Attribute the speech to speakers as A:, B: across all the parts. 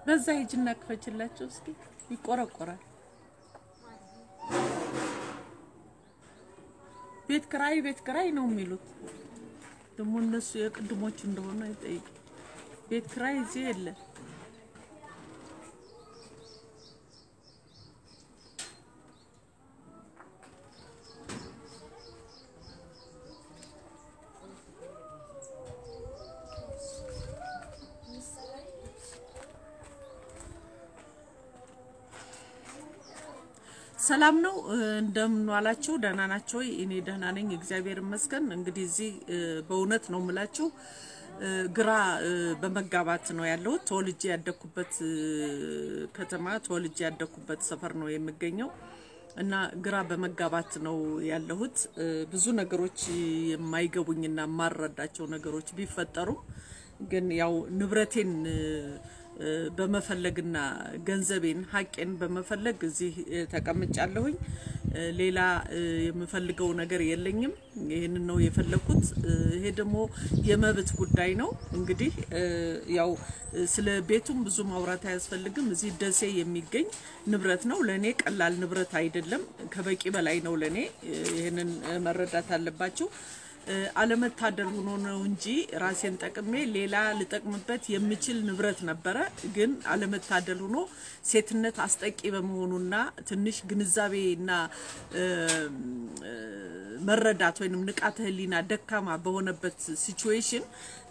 A: በዛ ሂጅና ክፈችላቸው እስኪ ይቆረቆራል። ቤት ክራይ ቤት ክራይ ነው የሚሉት። ደግሞ እነሱ የቅድሞቹ እንደሆነ አይጠይቅ። ቤት ክራይ እዚህ የለ። ሰላም ነው። እንደምን ዋላችሁ? ደህና ናቸው ወይ? እኔ ደህና ነኝ፣ እግዚአብሔር ይመስገን። እንግዲህ እዚህ በእውነት ነው የምላችሁ ግራ በመጋባት ነው ያለሁት። ተወልጄ ያደኩበት ከተማ ተወልጄ ያደኩበት ሰፈር ነው የሚገኘው እና ግራ በመጋባት ነው ያለሁት። ብዙ ነገሮች የማይገቡኝና የማረዳቸው ነገሮች ቢፈጠሩም ግን ያው ንብረቴን በመፈለግና ገንዘቤን ሀቄን በመፈለግ እዚህ ተቀምጫለሁኝ። ሌላ የምፈልገው ነገር የለኝም። ይህንን ነው የፈለግኩት። ይሄ ደግሞ የመብት ጉዳይ ነው። እንግዲህ ያው ስለ ቤቱም ብዙ ማውራት አያስፈልግም። እዚህ ደሴ የሚገኝ ንብረት ነው። ለእኔ ቀላል ንብረት አይደለም፣ ከበቂ በላይ ነው ለእኔ። ይህንን መረዳት አለባችሁ። አለመታደል ሆኖ ነው እንጂ ራሴን ጠቅሜ ሌላ ልጠቅምበት የምችል ንብረት ነበረ። ግን አለመታደል ሆኖ ሴትነት አስጠቂ በመሆኑና ትንሽ ግንዛቤና መረዳት ወይም ንቃተ ሕሊና ደካማ በሆነበት ሲቹዌሽን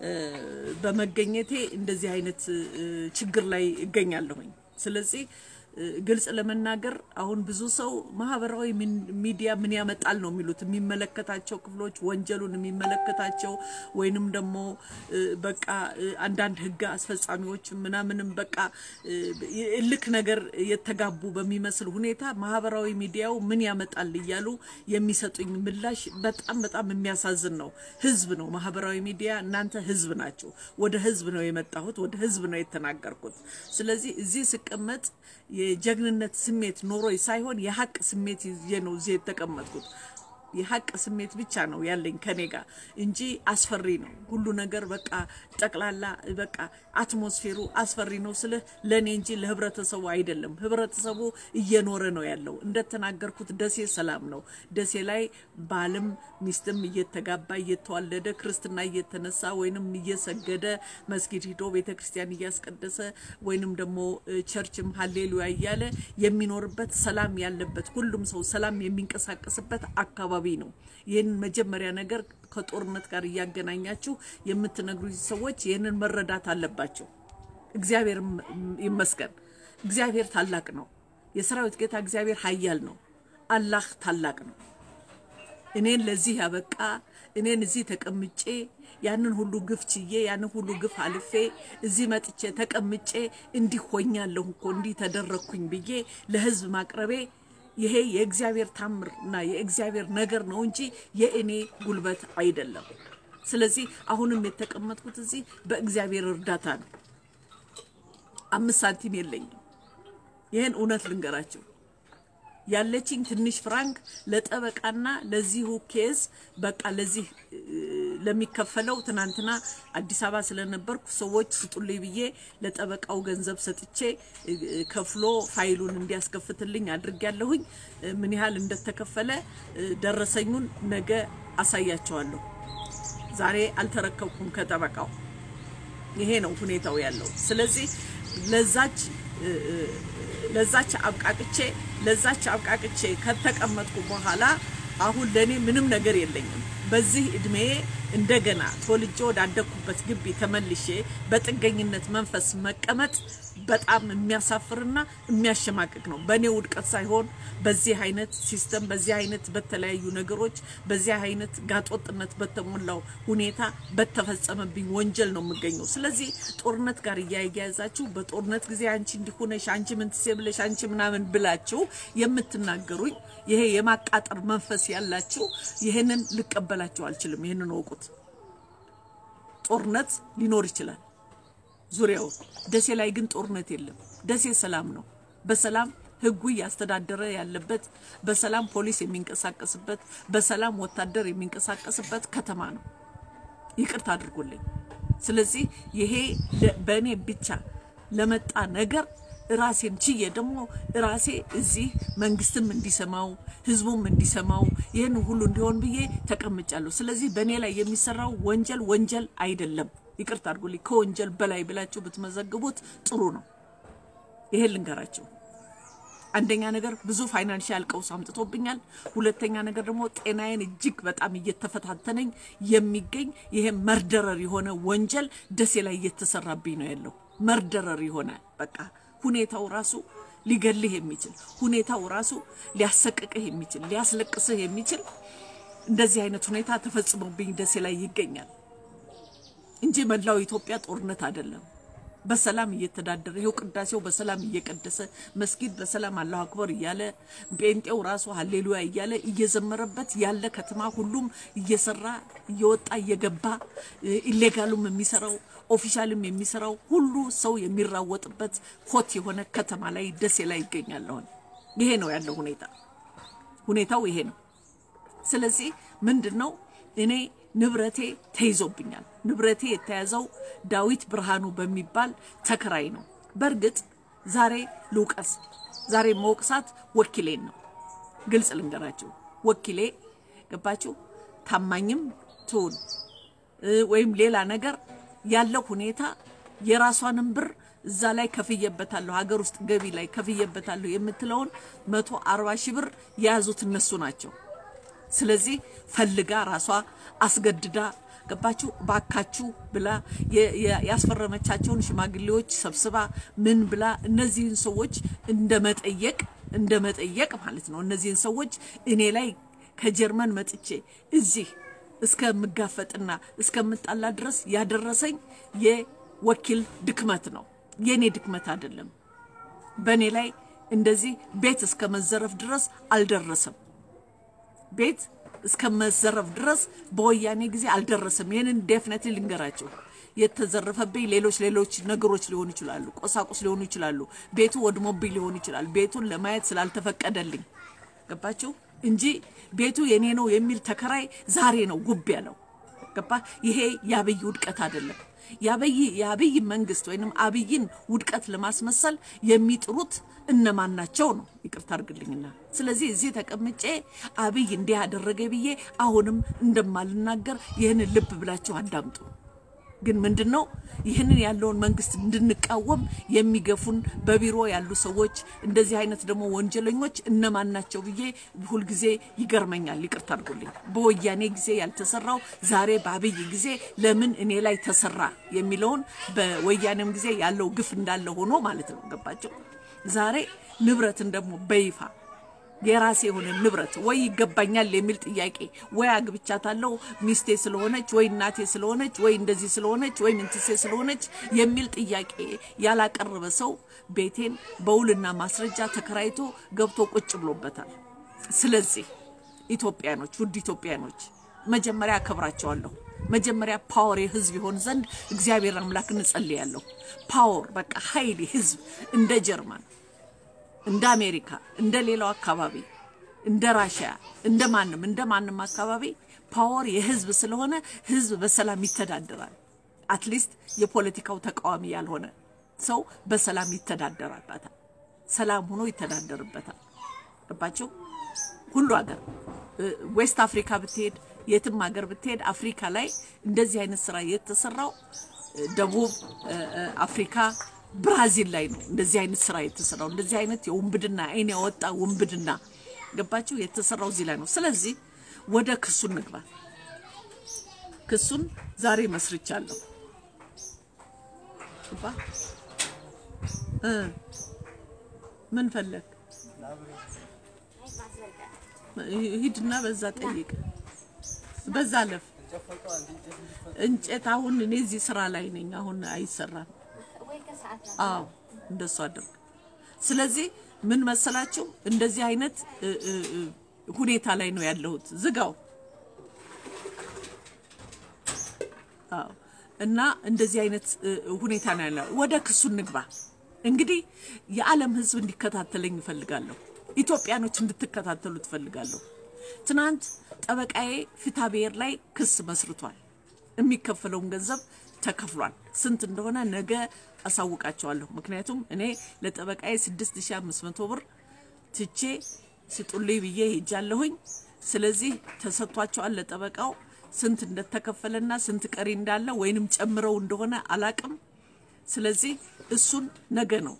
A: በመገኘቴ እንደዚህ አይነት ችግር ላይ እገኛለሁኝ። ስለዚህ ግልጽ ለመናገር አሁን ብዙ ሰው ማህበራዊ ሚዲያ ምን ያመጣል ነው የሚሉት የሚመለከታቸው ክፍሎች ወንጀሉን የሚመለከታቸው ወይንም ደግሞ በቃ አንዳንድ ህግ አስፈጻሚዎች ምናምንም በቃ እልክ ነገር የተጋቡ በሚመስል ሁኔታ ማህበራዊ ሚዲያው ምን ያመጣል እያሉ የሚሰጡኝ ምላሽ በጣም በጣም የሚያሳዝን ነው። ህዝብ ነው ማህበራዊ ሚዲያ፣ እናንተ ህዝብ ናቸው። ወደ ህዝብ ነው የመጣሁት፣ ወደ ህዝብ ነው የተናገርኩት። ስለዚህ እዚህ ስቀመጥ የጀግንነት ስሜት ኖሮኝ ሳይሆን የሀቅ ስሜት ይዤ ነው እዚህ የተቀመጥኩት። የሀቅ ስሜት ብቻ ነው ያለኝ ከኔ ጋር እንጂ አስፈሪ ነው ሁሉ ነገር። በቃ ጠቅላላ በቃ አትሞስፌሩ አስፈሪ ነው ስልህ ለእኔ እንጂ ለህብረተሰቡ አይደለም። ህብረተሰቡ እየኖረ ነው ያለው። እንደተናገርኩት ደሴ ሰላም ነው። ደሴ ላይ ባልም ሚስትም እየተጋባ እየተዋለደ ክርስትና እየተነሳ ወይንም እየሰገደ መስጊድ ሂዶ ቤተ ክርስቲያን እያስቀደሰ ወይንም ደግሞ ቸርችም ሀሌሉያ እያለ የሚኖርበት ሰላም ያለበት ሁሉም ሰው ሰላም የሚንቀሳቀስበት አካባቢ ነው። ይህንን መጀመሪያ ነገር ከጦርነት ጋር እያገናኛችሁ የምትነግሩ ሰዎች ይህንን መረዳት አለባቸው። እግዚአብሔር ይመስገን። እግዚአብሔር ታላቅ ነው። የሰራዊት ጌታ እግዚአብሔር ኃያል ነው። አላህ ታላቅ ነው። እኔን ለዚህ ያበቃ እኔን እዚህ ተቀምጬ ያንን ሁሉ ግፍ ችዬ ያንን ሁሉ ግፍ አልፌ እዚህ መጥቼ ተቀምጬ እንዲህ ሆኛለሁ እኮ እንዲህ ተደረግኩኝ ብዬ ለህዝብ ማቅረቤ ይሄ የእግዚአብሔር ታምር እና የእግዚአብሔር ነገር ነው እንጂ የእኔ ጉልበት አይደለም። ስለዚህ አሁንም የተቀመጥኩት እዚህ በእግዚአብሔር እርዳታ ነው። አምስት ሳንቲም የለኝም። ይህን እውነት ልንገራቸው ያለችኝ ትንሽ ፍራንክ ለጠበቃና ለዚሁ ኬዝ በቃ ለዚህ ለሚከፈለው ትናንትና አዲስ አበባ ስለነበርኩ ሰዎች ስጡልኝ ብዬ ለጠበቃው ገንዘብ ሰጥቼ ከፍሎ ፋይሉን እንዲያስከፍትልኝ አድርጊያለሁኝ። ምን ያህል እንደተከፈለ ደረሰኙን ነገ አሳያቸዋለሁ። ዛሬ አልተረከብኩም ከጠበቃው። ይሄ ነው ሁኔታው ያለው። ስለዚህ ለዛች ለዛች አብቃቅቼ ለዛች አብቃቅቼ ከተቀመጥኩ በኋላ አሁን ለኔ ምንም ነገር የለኝም። በዚህ እድሜ እንደገና ተወልጄ ወዳደግኩበት ግቢ ተመልሼ በጥገኝነት መንፈስ መቀመጥ በጣም የሚያሳፍርና የሚያሸማቅቅ ነው። በእኔ ውድቀት ሳይሆን በዚህ አይነት ሲስተም፣ በዚህ አይነት በተለያዩ ነገሮች፣ በዚህ አይነት ጋጦጥነት በተሞላው ሁኔታ በተፈጸመብኝ ወንጀል ነው የምገኘው። ስለዚህ ጦርነት ጋር እያያያዛችሁ በጦርነት ጊዜ አንቺ እንዲሆነሽ አንቺ ምን ትሴ ብለሽ አንቺ ምናምን ብላችሁ የምትናገሩኝ ይሄ የማቃጠር መንፈስ ያላችሁ ይህንን ልቀበላችሁ አልችልም። ይህንን እወቁት። ጦርነት ሊኖር ይችላል ዙሪያው። ደሴ ላይ ግን ጦርነት የለም። ደሴ ሰላም ነው። በሰላም ህጉ እያስተዳደረ ያለበት፣ በሰላም ፖሊስ የሚንቀሳቀስበት፣ በሰላም ወታደር የሚንቀሳቀስበት ከተማ ነው። ይቅርታ አድርጎልኝ። ስለዚህ ይሄ በእኔ ብቻ ለመጣ ነገር ራሴን ችዬ ደግሞ ራሴ እዚህ መንግስትም እንዲሰማው ህዝቡም እንዲሰማው ይህን ሁሉ እንዲሆን ብዬ ተቀምጫለሁ። ስለዚህ በእኔ ላይ የሚሰራው ወንጀል ወንጀል አይደለም። ይቅርታ አድርጉልኝ። ከወንጀል በላይ ብላችሁ ብትመዘግቡት ጥሩ ነው። ይሄን ልንገራቸው። አንደኛ ነገር ብዙ ፋይናንሻል ቀውስ አምጥቶብኛል። ሁለተኛ ነገር ደግሞ ጤናዬን እጅግ በጣም እየተፈታተነኝ የሚገኝ ይሄ መርደረር የሆነ ወንጀል ደሴ ላይ እየተሰራብኝ ነው ያለው። መርደረር የሆነ በቃ ሁኔታው ራሱ ሊገልህ የሚችል ሁኔታው ራሱ ሊያሰቅቅህ የሚችል ሊያስለቅስህ የሚችል እንደዚህ አይነት ሁኔታ ተፈጽሞብኝ ደሴ ላይ ይገኛል እንጂ መላው ኢትዮጵያ ጦርነት አይደለም። በሰላም እየተዳደረ ይኸው ቅዳሴው በሰላም እየቀደሰ መስጊድ በሰላም አላሁ አክበር እያለ ጴንጤው ራሱ ሀሌሉያ እያለ እየዘመረበት ያለ ከተማ ሁሉም እየሰራ እየወጣ እየገባ ኢሌጋሉም የሚሰራው ኦፊሻልም የሚሰራው ሁሉ ሰው የሚራወጥበት ሆት የሆነ ከተማ ላይ ደሴ ላይ ይገኛለሁን። ይሄ ነው ያለው ሁኔታ። ሁኔታው ይሄ ነው። ስለዚህ ምንድን ነው እኔ ንብረቴ ተይዞብኛል። ንብረቴ የተያዘው ዳዊት ብርሃኑ በሚባል ተከራይ ነው። በእርግጥ ዛሬ ልውቀስ፣ ዛሬ መወቅሳት ወኪሌን ነው። ግልጽ ልንገራችሁ፣ ወኪሌ ገባችሁ፣ ታማኝም ትሁን ወይም ሌላ ነገር ያለው ሁኔታ የራሷንም ብር እዛ ላይ ከፍዬበታለሁ፣ ሀገር ውስጥ ገቢ ላይ ከፍዬበታለሁ የምትለውን መቶ አርባ ሺህ ብር የያዙት እነሱ ናቸው። ስለዚህ ፈልጋ ራሷ አስገድዳ ገባችሁ ባካችሁ ብላ ያስፈረመቻቸውን ሽማግሌዎች ሰብስባ ምን ብላ እነዚህን ሰዎች እንደ መጠየቅ እንደ መጠየቅ ማለት ነው። እነዚህን ሰዎች እኔ ላይ ከጀርመን መጥቼ እዚህ እስከምጋፈጥና እስከምጣላ ድረስ ያደረሰኝ የወኪል ድክመት ነው፣ የእኔ ድክመት አይደለም። በእኔ ላይ እንደዚህ ቤት እስከ መዘረፍ ድረስ አልደረሰም። ቤት እስከ መዘረፍ ድረስ በወያኔ ጊዜ አልደረሰም። ይህንን ዴፍኔትሊ ልንገራቸው። የተዘረፈብኝ ሌሎች ሌሎች ነገሮች ሊሆኑ ይችላሉ፣ ቁሳቁስ ሊሆኑ ይችላሉ። ቤቱ ወድሞብኝ ሊሆን ይችላል። ቤቱን ለማየት ስላልተፈቀደልኝ ገባችሁ እንጂ ቤቱ የኔ ነው የሚል ተከራይ ዛሬ ነው ጉብ ያለው። ገባ? ይሄ የአብይ ውድቀት አይደለም። የአብይ የአብይ መንግስት ወይንም አብይን ውድቀት ለማስመሰል የሚጥሩት እነማን ናቸው ነው? ይቅርታ አድርግልኝና፣ ስለዚህ እዚህ ተቀምጬ አብይ እንዲህ ያደረገ ብዬ አሁንም እንደማልናገር ይህንን ልብ ብላችሁ አዳምጡ። ግን ምንድን ነው ይህንን ያለውን መንግስት እንድንቃወም የሚገፉን በቢሮ ያሉ ሰዎች፣ እንደዚህ አይነት ደግሞ ወንጀለኞች እነማን ናቸው ብዬ ሁልጊዜ ይገርመኛል። ይቅርታ አድርጉልኝ። በወያኔ ጊዜ ያልተሰራው ዛሬ በአብይ ጊዜ ለምን እኔ ላይ ተሰራ የሚለውን በወያኔም ጊዜ ያለው ግፍ እንዳለ ሆኖ ማለት ነው። ገባቸው። ዛሬ ንብረትን ደግሞ በይፋ የራሴ የሆነ ንብረት ወይ ይገባኛል የሚል ጥያቄ ወይ አግብቻታለሁ ሚስቴ ስለሆነች ወይ እናቴ ስለሆነች ወይ እንደዚህ ስለሆነች ወይ ምንትሴ ስለሆነች የሚል ጥያቄ ያላቀረበ ሰው ቤቴን በውልና ማስረጃ ተከራይቶ ገብቶ ቁጭ ብሎበታል። ስለዚህ ኢትዮጵያኖች፣ ውድ ኢትዮጵያኖች መጀመሪያ አከብራቸዋለሁ። መጀመሪያ ፓወር የህዝብ ይሆን ዘንድ እግዚአብሔር አምላክ እንጸልያለሁ። ፓወር በቃ ኃይል ህዝብ እንደ ጀርመን እንደ አሜሪካ እንደ ሌላው አካባቢ እንደ ራሽያ እንደ ማንም እንደ ማንም አካባቢ ፓወር የህዝብ ስለሆነ ህዝብ በሰላም ይተዳደራል። አትሊስት የፖለቲካው ተቃዋሚ ያልሆነ ሰው በሰላም ይተዳደራበታል። ሰላም ሆኖ ይተዳደርበታል። ገባቸው? ሁሉ ሀገር ዌስት አፍሪካ ብትሄድ፣ የትም ሀገር ብትሄድ አፍሪካ ላይ እንደዚህ አይነት ስራ የተሰራው ደቡብ አፍሪካ ብራዚል ላይ ነው እንደዚህ አይነት ስራ የተሰራው። እንደዚህ አይነት የውንብድና አይን ያወጣ ውንብድና ገባችሁ የተሰራው እዚህ ላይ ነው። ስለዚህ ወደ ክሱ እንግባ። ክሱን ዛሬ መስርቻለሁ። ገባ እ ምን ፈለግ ሂድና በዛ ጠይቅ፣ በዛ ለፍ እንጨት። አሁን እኔ እዚህ ስራ ላይ ነኝ። አሁን አይሰራም። አዎ እንደሱ አድርግ። ስለዚህ ምን መሰላችሁ እንደዚህ አይነት ሁኔታ ላይ ነው ያለሁት። ዝጋው። አዎ እና እንደዚህ አይነት ሁኔታ ነው ያለው። ወደ ክሱ እንግባ። እንግዲህ የዓለም ሕዝብ እንዲከታተለኝ እፈልጋለሁ። ኢትዮጵያኖች እንድትከታተሉ ትፈልጋለሁ። ትናንት ጠበቃዬ ፍትሐ ብሔር ላይ ክስ መስርቷል። የሚከፈለውን ገንዘብ ተከፍሏል። ስንት እንደሆነ ነገ አሳውቃቸዋለሁ። ምክንያቱም እኔ ለጠበቃዬ 6500 ብር ትቼ ስጡልኝ ብዬ ሄጃለሁኝ። ስለዚህ ተሰጥቷቸዋል ለጠበቃው ስንት እንደተከፈለና ስንት ቀሪ እንዳለ ወይንም ጨምረው እንደሆነ አላቅም። ስለዚህ እሱን ነገ ነው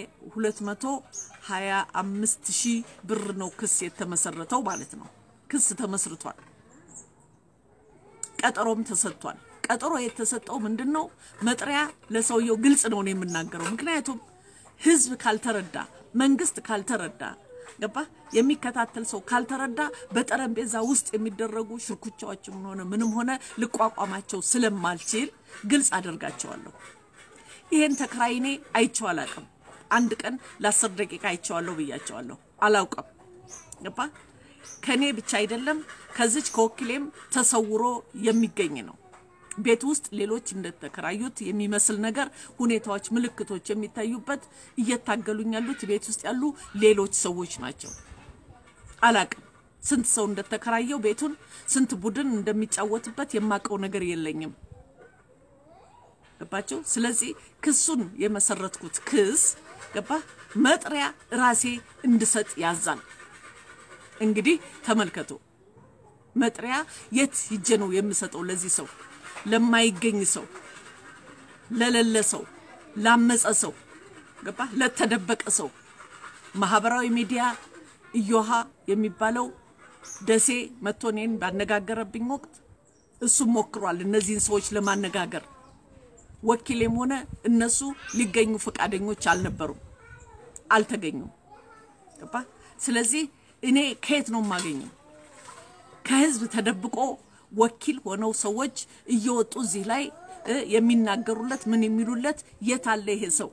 A: የ225 ሺህ ብር ነው ክስ የተመሰረተው ማለት ነው። ክስ ተመስርቷል። ቀጠሮም ተሰጥቷል። ቀጠሮ የተሰጠው ምንድን ነው? መጥሪያ ለሰውየው ግልጽ ነው ነው የምናገረው። ምክንያቱም ህዝብ ካልተረዳ፣ መንግስት ካልተረዳ፣ ገባ የሚከታተል ሰው ካልተረዳ በጠረጴዛ ውስጥ የሚደረጉ ሽርኩቻዎችም ሆነ ምንም ሆነ ልቋቋማቸው ስለማልችል ግልጽ አደርጋቸዋለሁ። ይሄን ተከራይ እኔ አይቼው አላውቅም። አንድ ቀን ለአስር ደቂቃ አይቼዋለሁ ብያቸዋለሁ። አላውቅም። ገባ ከኔ ብቻ አይደለም ከዚች ከወኪሌም ተሰውሮ የሚገኝ ነው። ቤት ውስጥ ሌሎች እንደተከራዩት የሚመስል ነገር ሁኔታዎች፣ ምልክቶች የሚታዩበት እየታገሉኝ ያሉት ቤት ውስጥ ያሉ ሌሎች ሰዎች ናቸው። አላቅም ስንት ሰው እንደተከራየው ቤቱን ስንት ቡድን እንደሚጫወትበት የማውቀው ነገር የለኝም። ገባቸው። ስለዚህ ክሱን የመሰረትኩት ክስ ገባ መጥሪያ ራሴ እንድሰጥ ያዛል። እንግዲህ ተመልከቱ፣ መጥሪያ የት ሂጄ ነው የምሰጠው? ለዚህ ሰው ለማይገኝ ሰው፣ ለሌለ ሰው፣ ላመፀ ሰው፣ ገባ ለተደበቀ ሰው ማህበራዊ ሚዲያ እዮሃ የሚባለው ደሴ መጥቶ እኔን ባነጋገረብኝ ወቅት እሱም ሞክሯል እነዚህን ሰዎች ለማነጋገር ወኪሌም ሆነ እነሱ ሊገኙ ፈቃደኞች አልነበሩም፣ አልተገኙም። ገባ ስለዚህ እኔ ከየት ነው የማገኘው? ከህዝብ ተደብቆ ወኪል ሆነው ሰዎች እየወጡ እዚህ ላይ የሚናገሩለት ምን የሚሉለት የት አለ ይሄ ሰው?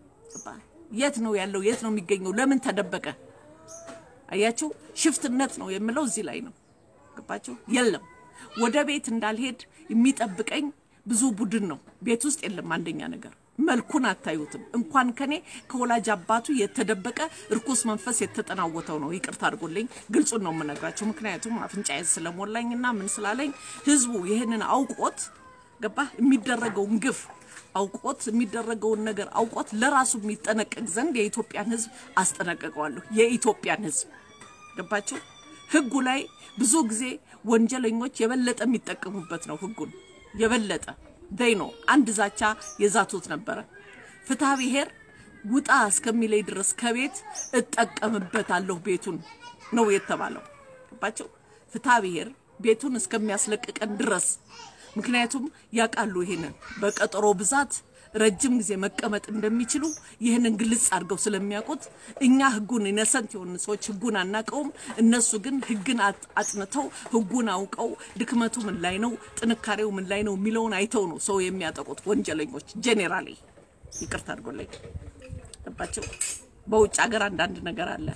A: የት ነው ያለው? የት ነው የሚገኘው? ለምን ተደበቀ? አያችሁ፣ ሽፍትነት ነው የምለው እዚህ ላይ ነው። ገባችሁ? የለም ወደ ቤት እንዳልሄድ የሚጠብቀኝ ብዙ ቡድን ነው። ቤት ውስጥ የለም። አንደኛ ነገር መልኩን አታዩትም። እንኳን ከኔ ከወላጅ አባቱ የተደበቀ እርኩስ መንፈስ የተጠናወተው ነው። ይቅርታ አድርጎልኝ ግልጹን ነው የምነግራቸው። ምክንያቱም አፍንጫዬ ስለሞላኝና ምን ስላለኝ ህዝቡ ይህንን አውቆት ገባ የሚደረገውን ግፍ አውቆት የሚደረገውን ነገር አውቆት ለራሱ የሚጠነቀቅ ዘንድ የኢትዮጵያን ህዝብ አስጠነቀቀዋለሁ። የኢትዮጵያን ህዝብ ገባቸው። ህጉ ላይ ብዙ ጊዜ ወንጀለኞች የበለጠ የሚጠቀሙበት ነው ህጉን የበለጠ ደይ ነው። አንድ ዛቻ የዛቱት ነበረ። ፍትሐ ብሔር ውጣ እስከሚለይ ድረስ ከቤት እጠቀምበታለሁ ቤቱን ነው የተባለው። ገባቸው። ፍትሐ ብሔር ቤቱን እስከሚያስለቅቀን ድረስ ምክንያቱም ያውቃሉ ይሄንን በቀጠሮ ብዛት ረጅም ጊዜ መቀመጥ እንደሚችሉ ይህንን ግልጽ አድርገው ስለሚያውቁት እኛ ህጉን ኢነሰንት የሆኑ ሰዎች ህጉን አናውቀውም። እነሱ ግን ህግን አጥንተው ህጉን አውቀው ድክመቱ ምን ላይ ነው፣ ጥንካሬው ምን ላይ ነው የሚለውን አይተው ነው ሰው የሚያጠቁት ወንጀለኞች። ጄኔራሊ ይቅርታ አድርጎልኝ ገባቸው። በውጭ ሀገር አንዳንድ ነገር አለ።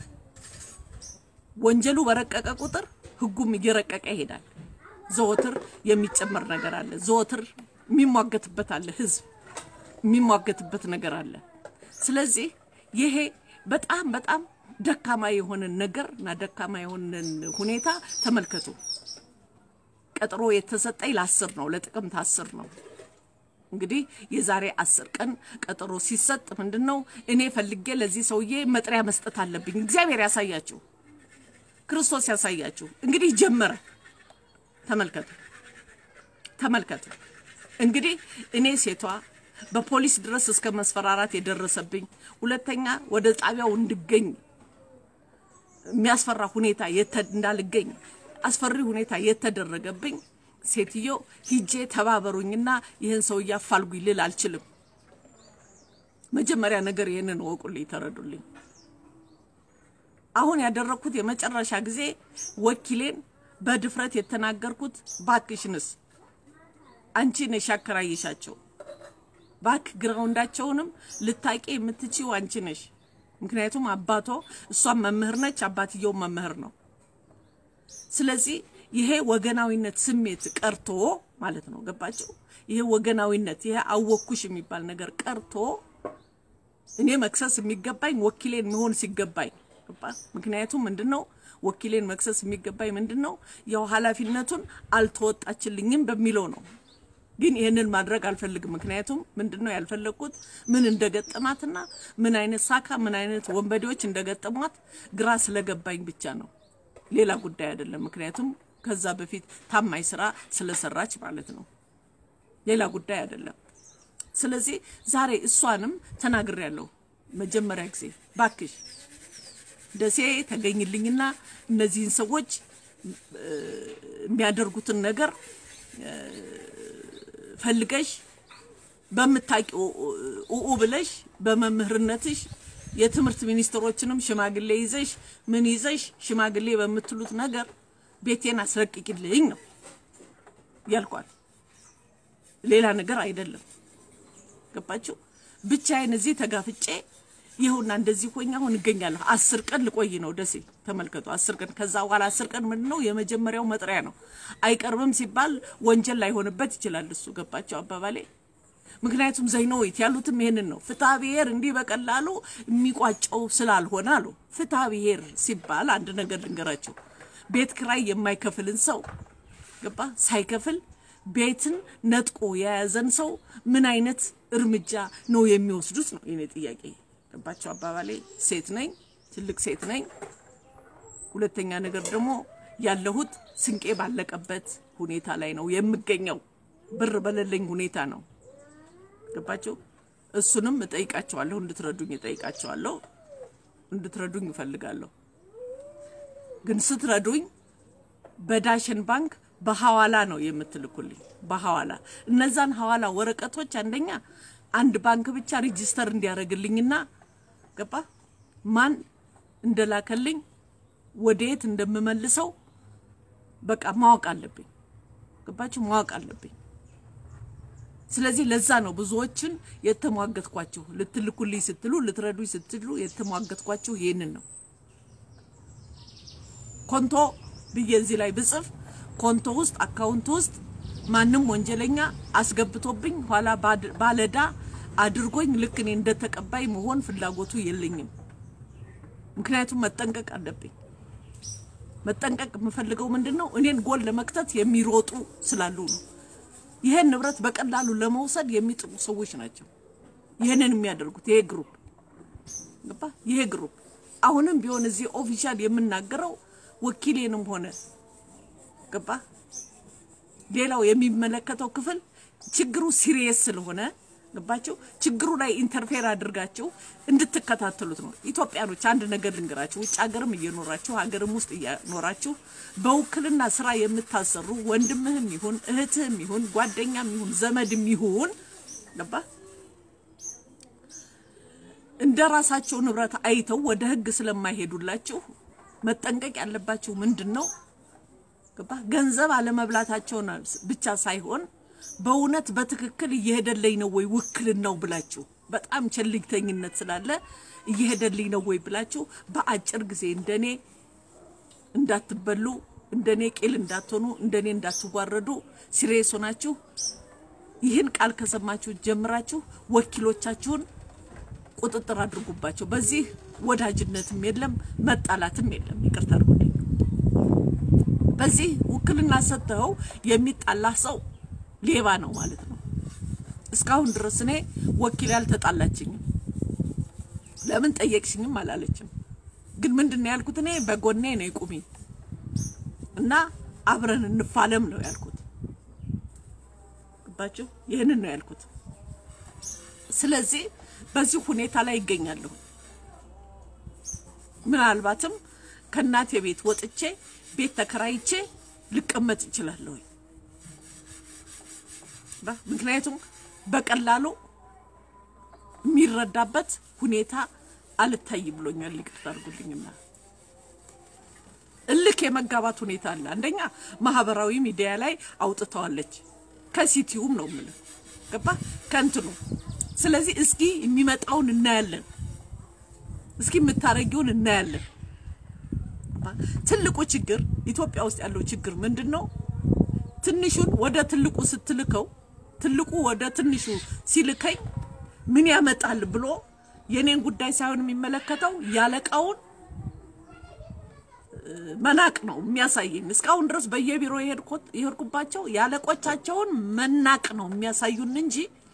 A: ወንጀሉ በረቀቀ ቁጥር ህጉም እየረቀቀ ይሄዳል። ዘወትር የሚጨመር ነገር አለ። ዘወትር የሚሟገትበት አለ ህዝብ የሚሟገትበት ነገር አለ። ስለዚህ ይሄ በጣም በጣም ደካማ የሆነን ነገር እና ደካማ የሆነን ሁኔታ ተመልከቱ። ቀጠሮ የተሰጠኝ ለአስር ነው ለጥቅምት አስር ነው። እንግዲህ የዛሬ አስር ቀን ቀጠሮ ሲሰጥ ምንድን ነው እኔ ፈልጌ ለዚህ ሰውዬ መጥሪያ መስጠት አለብኝ። እግዚአብሔር ያሳያችሁ፣ ክርስቶስ ያሳያችሁ። እንግዲህ ጀመረ። ተመልከቱ ተመልከቱ። እንግዲህ እኔ ሴቷ በፖሊስ ድረስ እስከ መስፈራራት የደረሰብኝ፣ ሁለተኛ ወደ ጣቢያው እንድገኝ የሚያስፈራ ሁኔታ እንዳልገኝ አስፈሪ ሁኔታ የተደረገብኝ ሴትዮ ሂጄ ተባበሩኝና ይህን ሰውዬ አፋልጉኝ ልል አልችልም። መጀመሪያ ነገር ይህንን ወቁልኝ፣ ተረዱልኝ። አሁን ያደረግኩት የመጨረሻ ጊዜ ወኪሌን በድፍረት የተናገርኩት ባክሽንስ አንቺ ነሽ ያከራየሻቸው ባክ ግራውንዳቸውንም ልታቂ የምትችው አንቺ ነሽ። ምክንያቱም አባቶ እሷም መምህር ነች፣ አባትየው መምህር ነው። ስለዚህ ይሄ ወገናዊነት ስሜት ቀርቶ ማለት ነው። ገባቸው? ይሄ ወገናዊነት ይሄ አወኩሽ የሚባል ነገር ቀርቶ እኔ መክሰስ የሚገባኝ ወኪሌን መሆን ሲገባኝ ገባ? ምክንያቱም ምንድነው ወኪሌን መክሰስ የሚገባኝ ምንድነው ያው ኃላፊነቱን አልተወጣችልኝም በሚለው ነው። ግን ይህንን ማድረግ አልፈልግም። ምክንያቱም ምንድን ነው ያልፈለግኩት ምን እንደገጠማትና ምን አይነት ሳካ ምን አይነት ወንበዴዎች እንደገጠሟት ግራ ስለገባኝ ብቻ ነው፣ ሌላ ጉዳይ አይደለም። ምክንያቱም ከዛ በፊት ታማኝ ስራ ስለሰራች ማለት ነው፣ ሌላ ጉዳይ አይደለም። ስለዚህ ዛሬ እሷንም ተናግሬያለሁ። መጀመሪያ ጊዜ ባክሽ ደሴ ተገኝልኝና እነዚህን ሰዎች የሚያደርጉትን ነገር ፈልገሽ በምታውቂው ኡኡ ብለሽ በመምህርነትሽ የትምህርት ሚኒስትሮችንም ሽማግሌ ይዘሽ ምን ይዘሽ ሽማግሌ በምትሉት ነገር ቤቴን አስለቅቂልኝ ነው ያልኳት። ሌላ ነገር አይደለም። ገባችሁ? ብቻዬን እዚህ ተጋፍጬ ይኸውና እንደዚህ ሆኜ አሁን እገኛለሁ። አስር ቀን ልቆይ ነው ደሴ። ተመልከቱ፣ አስር ቀን። ከዛ በኋላ አስር ቀን ምንድን ነው የመጀመሪያው መጥሪያ ነው። አይቀርብም ሲባል ወንጀል ላይሆንበት ይችላል እሱ። ገባቸው አባባሌ? ምክንያቱም ዘይነዊት ያሉትም ይሄንን ነው። ፍትሐ ብሔር እንዲህ በቀላሉ የሚቋጨው ስላልሆነ አሉ። ፍትሐ ብሔር ሲባል አንድ ነገር ልንገራቸው። ቤት ክራይ የማይከፍልን ሰው ገባ ሳይከፍል ቤትን ነጥቆ የያዘን ሰው ምን አይነት እርምጃ ነው የሚወስዱት ነው የኔ ጥያቄ። ገባቸው አባባሌ? ሴት ነኝ፣ ትልቅ ሴት ነኝ። ሁለተኛ ነገር ደግሞ ያለሁት ስንቄ ባለቀበት ሁኔታ ላይ ነው የምገኘው። ብር በሌለኝ ሁኔታ ነው። ገባቸው? እሱንም እጠይቃቸዋለሁ፣ እንድትረዱኝ እጠይቃቸዋለሁ፣ እንድትረዱኝ እፈልጋለሁ። ግን ስትረዱኝ በዳሽን ባንክ በሐዋላ ነው የምትልኩልኝ። በሐዋላ እነዛን ሐዋላ ወረቀቶች አንደኛ አንድ ባንክ ብቻ ሪጂስተር እንዲያደርግልኝና ገባ ማን እንደላከልኝ ወደየት እንደምመልሰው በቃ ማወቅ አለብኝ። ገባችሁ? ማወቅ አለብኝ። ስለዚህ ለዛ ነው ብዙዎችን የተሟገትኳችሁ። ልትልኩልኝ ስትሉ ልትረዱኝ ስትሉ የተሟገትኳችሁ ይህንን ነው። ኮንቶ ብዬ እዚህ ላይ ብጽፍ ኮንቶ ውስጥ አካውንት ውስጥ ማንም ወንጀለኛ አስገብቶብኝ ኋላ ባለዳ አድርጎኝ ልክ እኔ እንደተቀባይ መሆን ፍላጎቱ የለኝም። ምክንያቱም መጠንቀቅ አለብኝ። መጠንቀቅ የምፈልገው ምንድን ነው? እኔን ጎል ለመክተት የሚሮጡ ስላሉ ነው። ይሄን ንብረት በቀላሉ ለመውሰድ የሚጥሩ ሰዎች ናቸው ይህንን የሚያደርጉት። ይሄ ግሩፕ ገባ? ይሄ ግሩፕ አሁንም ቢሆን እዚህ ኦፊሻል የምናገረው ወኪሌንም ሆነ ገባ ሌላው የሚመለከተው ክፍል ችግሩ ሲሪየስ ስለሆነ ገባችሁ ችግሩ ላይ ኢንተርፌር አድርጋችሁ እንድትከታተሉት ነው። ኢትዮጵያኖች አንድ ነገር ልንገራችሁ። ውጭ ሀገርም እየኖራችሁ ሀገርም ውስጥ እየኖራችሁ በውክልና ስራ የምታሰሩ ወንድምህም ይሁን እህትህም ይሁን ጓደኛም ይሁን ዘመድም ይሁን ገባ እንደ ራሳቸው ንብረት አይተው ወደ ህግ ስለማይሄዱላችሁ መጠንቀቅ ያለባችሁ ምንድን ነው? ገባ ገንዘብ አለመብላታቸውን ብቻ ሳይሆን በእውነት በትክክል እየሄደልኝ ነው ወይ ውክልናው ብላችሁ በጣም ቸልተኝነት ስላለ እየሄደልኝ ነው ወይ ብላችሁ በአጭር ጊዜ እንደኔ እንዳትበሉ፣ እንደኔ ቂል እንዳትሆኑ፣ እንደኔ እንዳትዋረዱ ሲሪየስ ሆናችሁ ይህን ቃል ከሰማችሁ ጀምራችሁ ወኪሎቻችሁን ቁጥጥር አድርጉባቸው። በዚህ ወዳጅነትም የለም መጣላትም የለም። ይቅርታ አድርጉልኝ። በዚህ ውክልና ሰጥተው የሚጣላ ሰው ሌባ ነው ማለት ነው። እስካሁን ድረስ እኔ ወኪል ያልተጣላችኝም ለምን ጠየቅሽኝም አላለችም። ግን ምንድን ነው ያልኩት? እኔ በጎኔ ነው ቁሚ እና አብረን እንፋለም ነው ያልኩት። ገባችሁ? ይህንን ነው ያልኩት። ስለዚህ በዚህ ሁኔታ ላይ ይገኛለሁ። ምናልባትም ከእናቴ ቤት ወጥቼ ቤት ተከራይቼ ልቀመጥ እችላለሁ። ምክንያቱም በቀላሉ የሚረዳበት ሁኔታ አልታይ ብሎኛል። ይቅርታ አድርጉልኝና እልክ የመጋባት ሁኔታ አለ። አንደኛ ማህበራዊ ሚዲያ ላይ አውጥተዋለች። ከሲቲውም ነው የምልህ ገባ ከእንትኑ ስለዚህ እስኪ የሚመጣውን እናያለን። እስኪ የምታረጊውን እናያለን። ትልቁ ችግር ኢትዮጵያ ውስጥ ያለው ችግር ምንድን ነው? ትንሹን ወደ ትልቁ ስትልከው ትልቁ ወደ ትንሹ ሲልከኝ ምን ያመጣል ብሎ የኔን ጉዳይ ሳይሆን የሚመለከተው ያለቃውን መናቅ ነው የሚያሳየኝ። እስካሁን ድረስ በየቢሮ የሄድኩባቸው የአለቆቻቸውን መናቅ ነው የሚያሳዩን እንጂ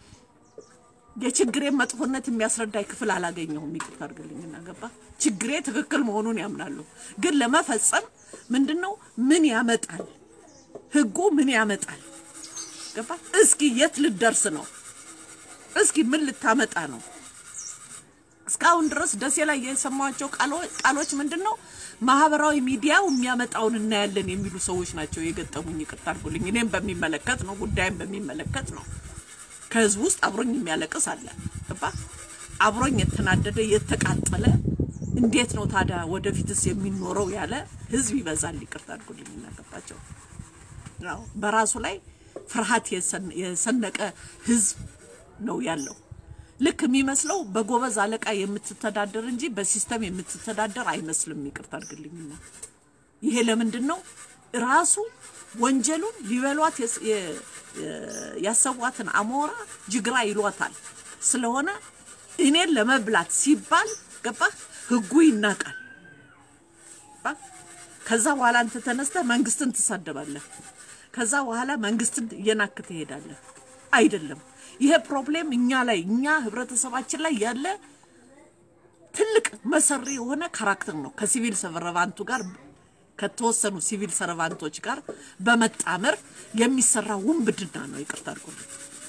A: የችግሬን መጥፎነት የሚያስረዳኝ ክፍል አላገኘሁም። ይቅርታ አድርግልኝና ገባ ችግሬ ትክክል መሆኑን ያምናሉ። ግን ለመፈጸም ምንድን ነው ምን ያመጣል ህጉ ምን ያመጣል? ገባ እስኪ የት ልደርስ ነው? እስኪ ምን ልታመጣ ነው? እስካሁን ድረስ ደሴ ላይ የሰማኋቸው ቃሎች ምንድን ነው? ማህበራዊ ሚዲያው የሚያመጣውን እናያለን የሚሉ ሰዎች ናቸው የገጠሙኝ። ይቅርታ አድርጉልኝ። እኔም በሚመለከት ነው ጉዳይም በሚመለከት ነው። ከህዝብ ውስጥ አብሮኝ የሚያለቅስ አለ። ገባ አብሮኝ የተናደደ የተቃጠለ እንዴት ነው ታዲያ ወደፊትስ የሚኖረው ያለ ህዝብ ይበዛል። ይቅርታ አድርጉልኝ። እናገባቸው በራሱ ላይ ፍርሃት የሰነቀ ህዝብ ነው ያለው። ልክ የሚመስለው በጎበዝ አለቃ የምትተዳደር እንጂ በሲስተም የምትተዳደር አይመስልም። ይቅርታ አድርግልኝና ይሄ ለምንድን ነው ራሱ ወንጀሉን ሊበሏት ያሰቧትን አሞራ ጅግራ ይሏታል። ስለሆነ እኔን ለመብላት ሲባል ገባ ህጉ ይናቃል። ከዛ በኋላ አንተ ተነስተህ መንግስትን ትሳደባለህ። ከዛ በኋላ መንግስትን እየናክ ትሄዳለህ። አይደለም ይሄ ፕሮብሌም እኛ ላይ እኛ ህብረተሰባችን ላይ ያለ ትልቅ መሰሪ የሆነ ካራክተር ነው። ከሲቪል ሰርቫንቱ ጋር ከተወሰኑ ሲቪል ሰርቫንቶች ጋር በመጣመር የሚሰራ ውንብድና ነው። ይቅርታ አድርጎልኝ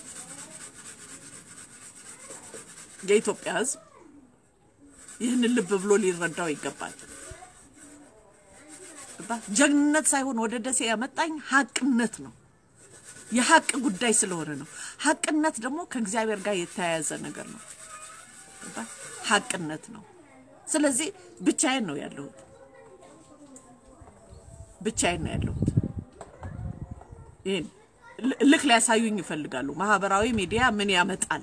A: የኢትዮጵያ ህዝብ ይህንን ልብ ብሎ ሊረዳው ይገባል። ጀግንነት ሳይሆን ወደ ደሴ ያመጣኝ ሀቅነት ነው። የሀቅ ጉዳይ ስለሆነ ነው። ሀቅነት ደግሞ ከእግዚአብሔር ጋር የተያያዘ ነገር ነው። ሀቅነት ነው። ስለዚህ ብቻዬን ነው ያለሁት፣ ብቻዬን ነው ያለሁት። ይህን ልክ ሊያሳዩኝ ይፈልጋሉ። ማህበራዊ ሚዲያ ምን ያመጣል?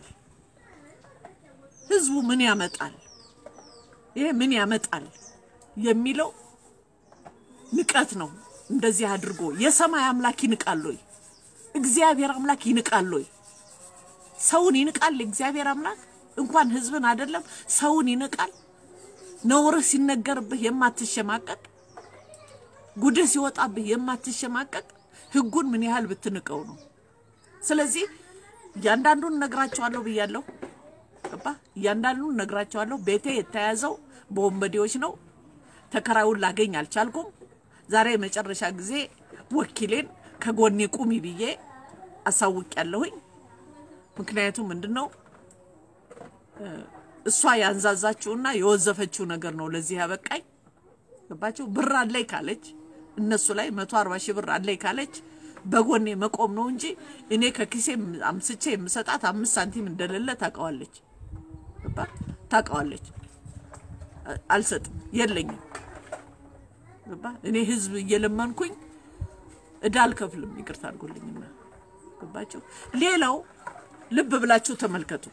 A: ህዝቡ ምን ያመጣል? ይሄ ምን ያመጣል የሚለው ንቀት ነው። እንደዚህ አድርጎ የሰማይ አምላክ ይንቃል ወይ? እግዚአብሔር አምላክ ይንቃል ወይ? ሰውን ይንቃል እግዚአብሔር አምላክ? እንኳን ህዝብን አይደለም ሰውን ይንቃል። ነውርህ ሲነገርብህ የማትሸማቀቅ ጉድህ ሲወጣብህ የማትሸማቀቅ ህጉን ምን ያህል ብትንቀው ነው? ስለዚህ እያንዳንዱን ነግራቸዋለሁ ብያለሁ። ገባ? እያንዳንዱን ነግራቸዋለሁ። ቤቴ የተያዘው በወንበዴዎች ነው። ተከራዩን ላገኝ አልቻልኩም። ዛሬ የመጨረሻ ጊዜ ወኪሌን ከጎኔ ቁሚ ብዬ አሳውቅ ያለሁኝ። ምክንያቱም ምንድን ነው እሷ ያንዛዛችውና የወዘፈችው ነገር ነው ለዚህ ያበቃኝ። ገባችሁ? ብር አለኝ ካለች እነሱ ላይ መቶ አርባ ሺህ ብር አለኝ ካለች በጎኔ መቆም ነው እንጂ እኔ ከኪሴ አምስቼ የምሰጣት አምስት ሳንቲም እንደሌለ ታውቀዋለች። ገባ? ታውቀዋለች። አልሰጥም፣ የለኝም። ገባ? እኔ ህዝብ እየለመንኩኝ እዳ አልከፍልም። ይቅርታ አድርጎልኝና ገባችሁ? ሌላው ልብ ብላችሁ ተመልከቱ።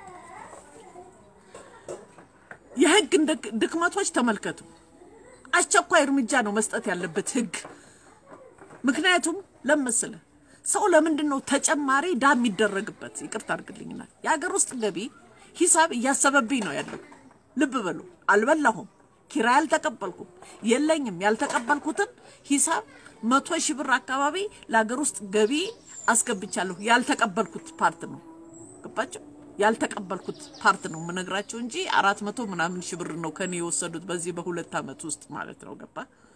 A: የህግ ድክመቶች ተመልከቱ። አስቸኳይ እርምጃ ነው መስጠት ያለበት ህግ። ምክንያቱም ለመሰለ ሰው ለምንድን ነው ተጨማሪ ዳ የሚደረግበት? ይቅርታ አድርግልኝና የሀገር ውስጥ ገቢ ሂሳብ እያሰበብኝ ነው ያለው። ልብ በሉ። አልበላሁም፣ ኪራይ አልተቀበልኩም፣ የለኝም። ያልተቀበልኩትን ሂሳብ መቶ ሺህ ብር አካባቢ ለሀገር ውስጥ ገቢ አስገብቻለሁ። ያልተቀበልኩት ፓርት ነው። ገባቸው? ያልተቀበልኩት ፓርት ነው የምነግራቸው እንጂ አራት መቶ ምናምን ሺህ ብር ነው ከኔ የወሰዱት በዚህ በሁለት ዓመት ውስጥ ማለት ነው። ገባ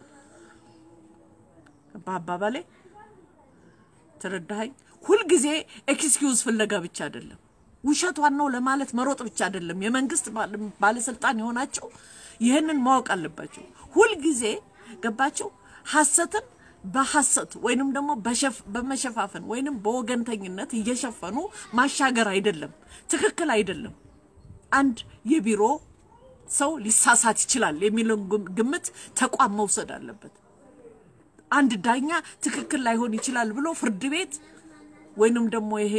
A: ገባ አባባሌ ተረዳኸኝ? ሁልጊዜ ኤክስኪውዝ ፍለጋ ብቻ አይደለም፣ ውሸቷን ነው ለማለት መሮጥ ብቻ አይደለም። የመንግስት ባለስልጣን የሆናቸው ይህንን ማወቅ አለባቸው። ሁልጊዜ ገባቸው ሐሰትን በሐሰት ወይንም ደግሞ በመሸፋፈን ወይንም በወገንተኝነት እየሸፈኑ ማሻገር አይደለም፣ ትክክል አይደለም። አንድ የቢሮ ሰው ሊሳሳት ይችላል የሚለውን ግምት ተቋም መውሰድ አለበት። አንድ ዳኛ ትክክል ላይሆን ይችላል ብሎ ፍርድ ቤት ወይንም ደግሞ ይሄ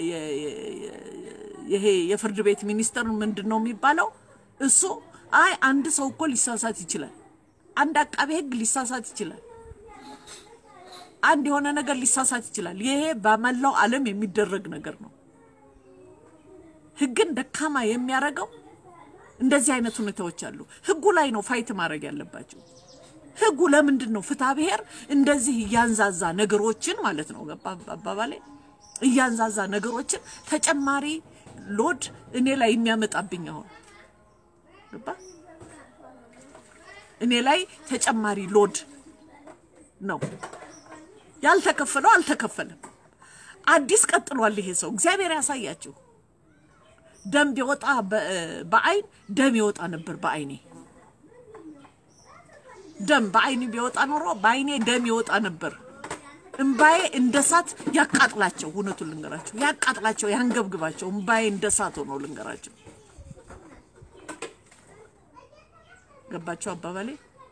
A: ይሄ የፍርድ ቤት ሚኒስተር ምንድን ነው የሚባለው? እሱ አይ አንድ ሰው እኮ ሊሳሳት ይችላል፣ አንድ አቃቤ ሕግ ሊሳሳት ይችላል አንድ የሆነ ነገር ሊሳሳት ይችላል። ይሄ በመላው ዓለም የሚደረግ ነገር ነው። ህግን ደካማ የሚያደርገው እንደዚህ አይነት ሁኔታዎች አሉ። ህጉ ላይ ነው ፋይት ማድረግ ያለባቸው። ህጉ ለምንድን ነው ፍትሐ ብሔር እንደዚህ እያንዛዛ ነገሮችን ማለት ነው ገባ አባባሌ እያንዛዛ ነገሮችን ተጨማሪ ሎድ እኔ ላይ የሚያመጣብኝ አሁን ገባ እኔ ላይ ተጨማሪ ሎድ ነው ያልተከፈለው አልተከፈለም አዲስ ቀጥሏል ይሄ ሰው እግዚአብሔር ያሳያችሁ ደም ቢወጣ በአይን ደም ይወጣ ነበር በአይኔ ደም በአይኔ ቢወጣ ኖሮ በአይኔ ደም ይወጣ ነበር እምባዬ እንደ ሳት ያቃጥላቸው እውነቱን ልንገራቸው ያቃጥላቸው ያንገብግባቸው እምባዬ እንደ ሳት ሆኖ ልንገራቸው ገባቸው አባባሌ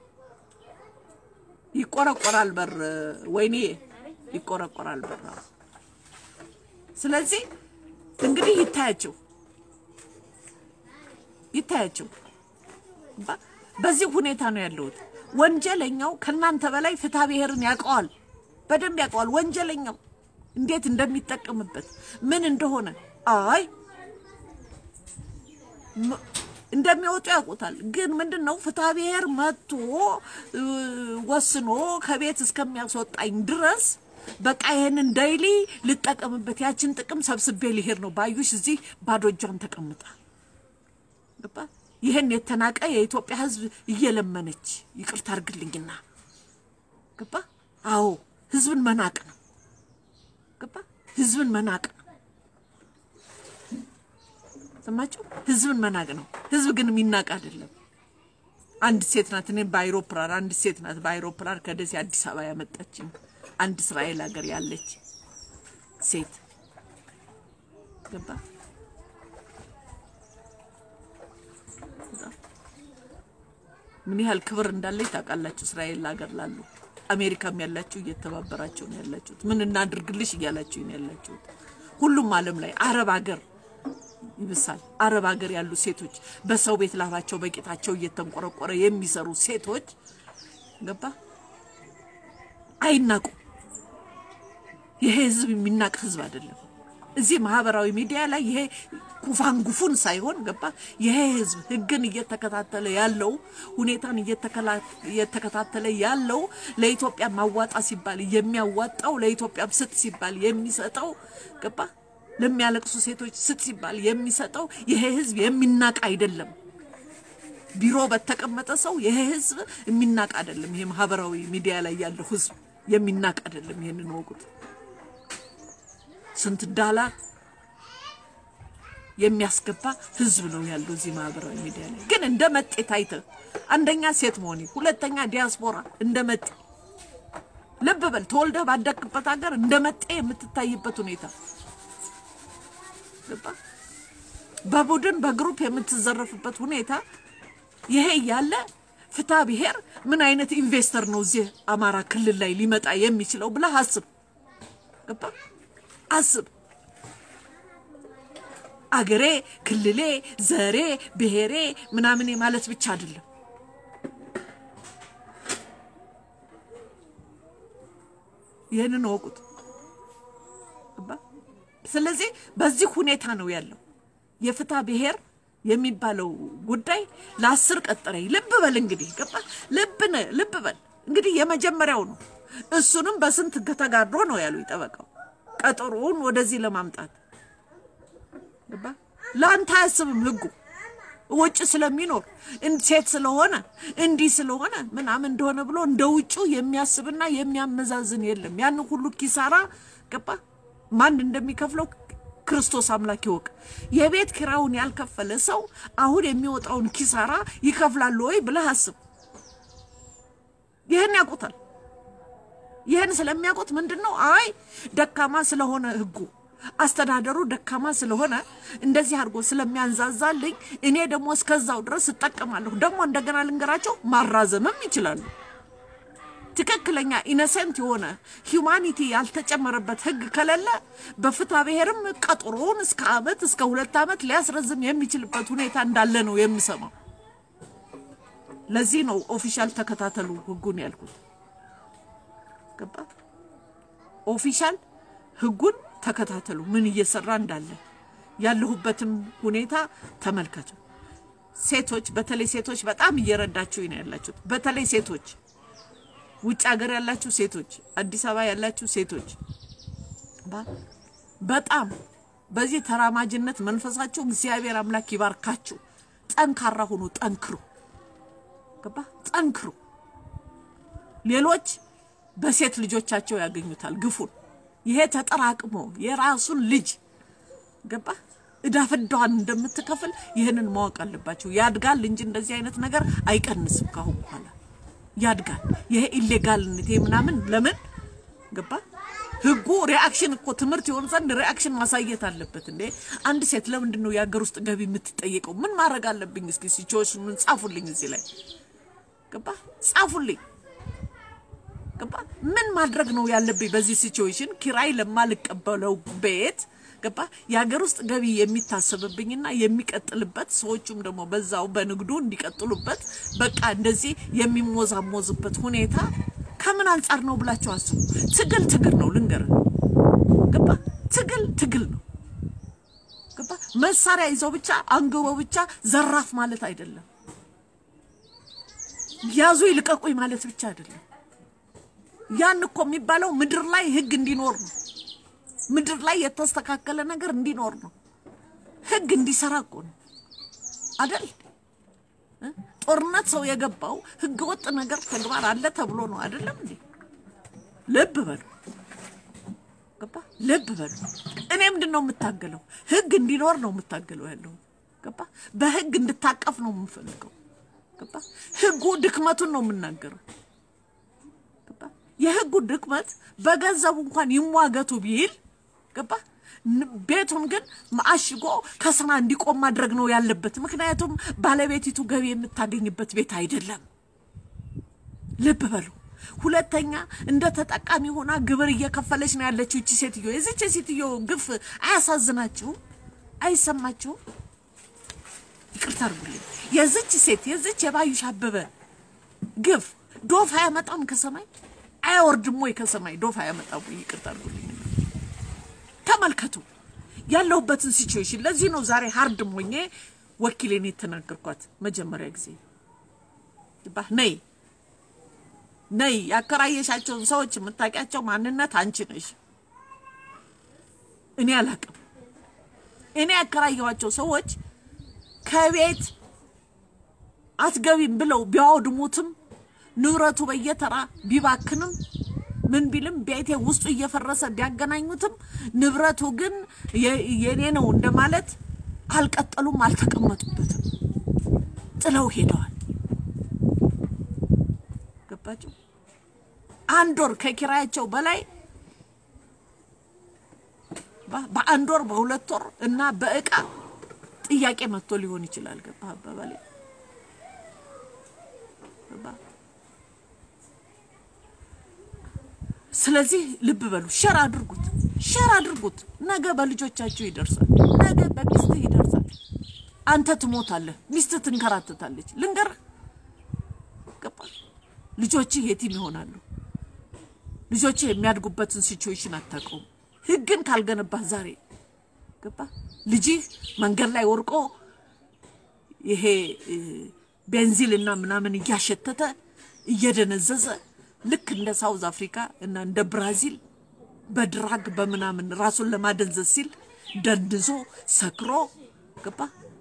A: ይቆረቆራል በር ወይኔ ይቆረቆራል በር ስለዚህ እንግዲህ ይታያቸው ይታያቸው በዚህ ሁኔታ ነው ያለሁት ወንጀለኛው ከእናንተ በላይ ፍትሐ ብሔርን ያውቀዋል በደንብ ያውቀዋል ወንጀለኛው እንዴት እንደሚጠቀምበት ምን እንደሆነ አይ እንደሚወጡ ያውቁታል። ግን ምንድን ነው ፍትሐ ብሔር መጥቶ ወስኖ ከቤት እስከሚያስወጣኝ ድረስ በቃ ይሄንን ዳይሊ ልጠቀምበት ያችን ጥቅም ሰብስቤ ሊሄድ ነው። ባዩሽ እዚህ ባዶ እጇን ተቀምጣ ገባ። ይህን የተናቀ የኢትዮጵያ ሕዝብ እየለመነች ይቅርታ አድርግልኝና ገባ። አዎ ሕዝብን መናቅ ነው ገባ። ሕዝብን መናቅ ነው። ሰማችሁ? ሕዝብን መናቅ ነው። ሕዝብ ግን የሚናቅ አይደለም። አንድ ሴት ናት። እኔ በአይሮፕላን አንድ ሴት ናት በአይሮፕላን ከደሴ አዲስ አበባ ያመጣችኝ አንድ እስራኤል ሀገር ያለች ሴት ገባ። ምን ያህል ክብር እንዳለች ታውቃላችሁ? እስራኤል ሀገር ላሉ አሜሪካም ያላችሁ እየተባበራችሁ ነው ያላችሁት። ምን እናድርግልሽ እያላችሁ ነው ያላችሁት። ሁሉም ዓለም ላይ አረብ ሀገር ይብሳል። አረብ ሀገር ያሉ ሴቶች በሰው ቤት ላባቸው በቂጣቸው እየተንቆረቆረ የሚሰሩ ሴቶች ገባ አይናቁ። ይሄ ህዝብ የሚናቅ ህዝብ አይደለም። እዚህ ማህበራዊ ሚዲያ ላይ ይሄ ኩፋንጉፉን ሳይሆን ገባ ይሄ ህዝብ ህግን እየተከታተለ ያለው ሁኔታን እየተከታተለ ያለው ለኢትዮጵያ ማዋጣ ሲባል የሚያዋጣው ለኢትዮጵያ ስጥ ሲባል የሚሰጠው ገባ ለሚያለቅሱ ሴቶች ስጥ ሲባል የሚሰጠው ይሄ ህዝብ የሚናቅ አይደለም። ቢሮ በተቀመጠ ሰው ይሄ ህዝብ የሚናቅ አይደለም። ይሄ ማህበራዊ ሚዲያ ላይ ያለው ህዝብ የሚናቅ አይደለም። ይሄንን ወቁት። ስንት ዳላር የሚያስገባ ህዝብ ነው ያለው እዚህ ማህበራዊ ሚዲያ ላይ። ግን እንደ መጤ ታይተህ አንደኛ ሴት መሆኔ፣ ሁለተኛ ዲያስፖራ እንደ መጤ ልብ በል ተወልደህ ባደግበት ሀገር እንደ መጤ የምትታይበት ሁኔታ ገባ በቡድን በግሩፕ የምትዘረፍበት ሁኔታ ይሄ እያለ ፍትሐ ብሔር ምን አይነት ኢንቨስተር ነው እዚህ አማራ ክልል ላይ ሊመጣ የሚችለው ብለህ አስብ። ገባ አስብ። አገሬ፣ ክልሌ፣ ዘሬ፣ ብሔሬ ምናምን ማለት ብቻ አይደለም። ይህንን እወቁት። ገባ ስለዚህ በዚህ ሁኔታ ነው ያለው የፍትሐ ብሔር የሚባለው ጉዳይ ለአስር ቀጠረኝ። ልብ በል እንግዲህ ገባ ልብ ልብ በል እንግዲህ የመጀመሪያው ነው። እሱንም በስንት ተጋድሮ ነው ያሉ ጠበቃው ቀጠሮውን ወደዚህ ለማምጣት ገባ ለአንተ አያስብም ህጉ ውጭ ስለሚኖር ሴት ስለሆነ እንዲህ ስለሆነ ምናምን እንደሆነ ብሎ እንደ ውጩ የሚያስብና የሚያመዛዝን የለም። ያን ሁሉ ኪሳራ ገባ ማን እንደሚከፍለው ክርስቶስ አምላክ ይወቅ። የቤት ኪራዩን ያልከፈለ ሰው አሁን የሚወጣውን ኪሳራ ይከፍላሉ ወይ ብለህ አስብ። ይህን ያውቁታል። ይህን ስለሚያውቁት ምንድን ነው አይ ደካማ ስለሆነ ህጉ አስተዳደሩ ደካማ ስለሆነ እንደዚህ አድርጎ ስለሚያንዛዛልኝ እኔ ደግሞ እስከዛው ድረስ እጠቀማለሁ። ደግሞ እንደገና ልንገራቸው ማራዘምም ይችላሉ። ትክክለኛ ኢነሰንት የሆነ ሂዩማኒቲ ያልተጨመረበት ህግ ከሌለ በፍትሐ ብሔርም ቀጠሮውን እስከ አመት እስከ ሁለት አመት ሊያስረዝም የሚችልበት ሁኔታ እንዳለ ነው የምሰማው። ለዚህ ነው ኦፊሻል ተከታተሉ ህጉን ያልኩት። ገባ? ኦፊሻል ህጉን ተከታተሉ፣ ምን እየሰራ እንዳለ ያለሁበትም ሁኔታ ተመልከቱ። ሴቶች በተለይ ሴቶች በጣም እየረዳችሁኝ ነው ያላችሁት። በተለይ ሴቶች ውጭ ሀገር ያላችሁ ሴቶች፣ አዲስ አበባ ያላችሁ ሴቶች በጣም በዚህ ተራማጅነት መንፈሳችሁ እግዚአብሔር አምላክ ይባርካችሁ። ጠንካራ ሁኑ፣ ጠንክሩ። ገባ ጠንክሩ። ሌሎች በሴት ልጆቻቸው ያገኙታል ግፉን። ይሄ ተጠራቅሞ የራሱን ልጅ ገባ እዳ ፍዳዋን እንደምትከፍል ይህንን ማወቅ አለባቸው። ያድጋል እንጂ እንደዚህ አይነት ነገር አይቀንስም። ካሁን በኋላ ያድጋል። ይሄ ኢሌጋልነት ይሄ ምናምን ለምን ገባ ህጉ ሪአክሽን እኮ ትምህርት ይሆን ዘንድ ሪአክሽን ማሳየት አለበት። እንዴ አንድ ሴት ለምንድን ነው የሀገር ውስጥ ገቢ የምትጠየቀው? ምን ማድረግ አለብኝ? እስኪ ሲቹዌሽኑን ጻፉልኝ፣ እዚህ ላይ ገባ ጻፉልኝ። ገባ ምን ማድረግ ነው ያለብኝ በዚህ ሲቹዌሽን? ኪራይ ለማልቀበለው ቤት ገባ የሀገር ውስጥ ገቢ የሚታሰብብኝና የሚቀጥልበት ሰዎቹም ደግሞ በዛው በንግዱ እንዲቀጥሉበት በቃ እንደዚህ የሚሞዛሞዝበት ሁኔታ ከምን አንጻር ነው ብላችሁ አስቡ። ትግል ትግል ነው ልንገር፣ ገባ ትግል ትግል ነው ገባ። መሳሪያ ይዘው ብቻ አንግበው ብቻ ዘራፍ ማለት አይደለም። ያዙ ይልቀቁኝ ማለት ብቻ አይደለም። ያን እኮ የሚባለው ምድር ላይ ህግ እንዲኖር ነው። ምድር ላይ የተስተካከለ ነገር እንዲኖር ነው። ህግ እንዲሰራ እኮ ነው አደል? ጦርነት ሰው የገባው ህገ ወጥ ነገር ተግባር አለ ተብሎ ነው አይደለም እንዴ? ልብ በሉ ገባ? ልብ በሉ። እኔ ምንድን ነው የምታገለው? ህግ እንዲኖር ነው የምታገለው ያለው ገባ? በህግ እንድታቀፍ ነው የምፈልገው ገባ? ህጉ ድክመቱን ነው የምናገረው ገባ? የህጉ ድክመት በገንዘቡ እንኳን ይሟገቱ ቢል ገባ? ቤቱን ግን አሽጎ ከስራ እንዲቆም ማድረግ ነው ያለበት። ምክንያቱም ባለቤቲቱ ገቢ የምታገኝበት ቤት አይደለም። ልብ በሉ። ሁለተኛ እንደ ተጠቃሚ ሆና ግብር እየከፈለች ነው ያለችው እቺ ሴትዮ። የዚች ሴትዮ ግፍ አያሳዝናችሁም? አይሰማችሁም? ይቅርታ አድርጉልኝ። የዚች ሴት የዚች የባዩሽ አበበ ግፍ ዶፍ አያመጣም ከሰማይ አያወርድም ወይ ከሰማይ ዶፍ አያመጣም ወይ? ይቅርታ አድርጉልኝ። ተመልከቱ ያለሁበትን ሲቹዌሽን። ለዚህ ነው ዛሬ ሀርድ ሞኜ ወኪሌን የተናገርኳት መጀመሪያ ጊዜ ባህ ነይ ነይ ያከራየሻቸውን ሰዎች የምታውቂያቸው ማንነት አንቺ ነሽ። እኔ አላቅም። እኔ ያከራየኋቸው ሰዎች ከቤት አትገቢም ብለው ቢያወድሙትም ንብረቱ በየተራ ቢባክንም ምን ቢልም ቤቴ ውስጡ እየፈረሰ ቢያገናኙትም ንብረቱ ግን የኔ ነው እንደማለት አልቀጠሉም፣ አልተቀመጡበትም፣ ጥለው ሄደዋል። ገባችሁ? አንድ ወር ከኪራያቸው በላይ በአንድ ወር በሁለት ወር እና በእቃ ጥያቄ መጥቶ ሊሆን ይችላል። ገባ አባባሌ? ስለዚህ ልብ በሉ፣ ሸር አድርጉት፣ ሸር አድርጉት። ነገ በልጆቻችሁ ይደርሳል፣ ነገ በሚስትህ ይደርሳል። አንተ ትሞታለህ፣ ሚስትህ ትንከራተታለች። ልንገርህ፣ ገባ ልጆችህ የቲም ይሆናሉ። ልጆችህ የሚያድጉበትን ሲቹዌሽን አታውቀውም። ህግን ካልገነባህ ዛሬ ገባ ልጅህ መንገድ ላይ ወርቆ ይሄ ቤንዚል እና ምናምን እያሸተተ እየደነዘዘ ልክ እንደ ሳውዝ አፍሪካ እና እንደ ብራዚል በድራግ በምናምን ራሱን ለማደንዘዝ ሲል ደንድዞ ሰክሮ ገባ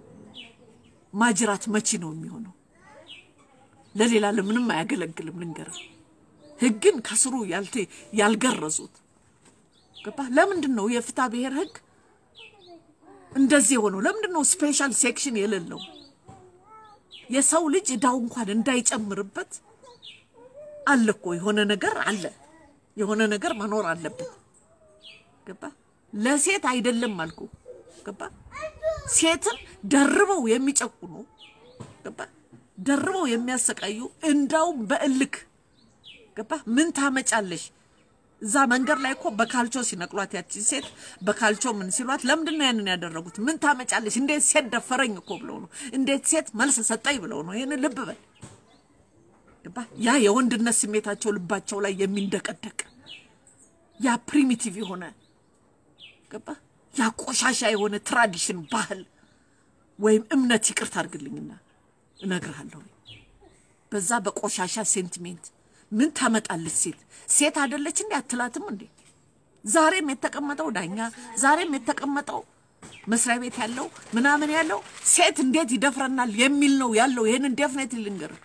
A: ማጅራት መቺ ነው የሚሆነው። ለሌላ ለምንም አያገለግልም። ልንገርህ ህግን ከስሩ ያልተ ያልገረዙት ገባ። ለምንድን ነው የፍትሐ ብሔር ህግ እንደዚህ የሆነው? ለምንድን ነው ስፔሻል ሴክሽን የሌለው? የሰው ልጅ እዳው እንኳን እንዳይጨምርበት አለ እኮ የሆነ ነገር አለ። የሆነ ነገር መኖር አለበት። ገባ። ለሴት አይደለም አልኩ። ገባ። ሴትን ደርበው የሚጨቁኑ ገባ፣ ደርበው የሚያሰቃዩ እንዳውም በእልክ ገባ። ምን ታመጫለሽ? እዛ መንገድ ላይ እኮ በካልቾ ሲነቅሏት ያቺን ሴት በካልቾ ምን ሲሏት፣ ለምንድን ነው ያንን ያደረጉት? ምን ታመጫለሽ? እንዴት ሴት ደፈረኝ እኮ ብለው ነው። እንዴት ሴት መልስ ሰጠኝ ብለው ነው። ይህን ልብ በል ገባ። ያ የወንድነት ስሜታቸው ልባቸው ላይ የሚንደቀደቅ ያ ፕሪሚቲቭ የሆነ ገባ፣ ያ ቆሻሻ የሆነ ትራዲሽን ባህል ወይም እምነት፣ ይቅርታ አድርግልኝና እነግርሃለሁ፣ በዛ በቆሻሻ ሴንቲሜንት ምን ታመጣለች ሴት? ሴት አይደለች እንዴ? አትላትም እንዴ? ዛሬም የተቀመጠው ዳኛ፣ ዛሬም የተቀመጠው መስሪያ ቤት ያለው ምናምን ያለው ሴት እንዴት ይደፍረናል የሚል ነው ያለው። ይሄንን ዴፍኔት ልንገርህ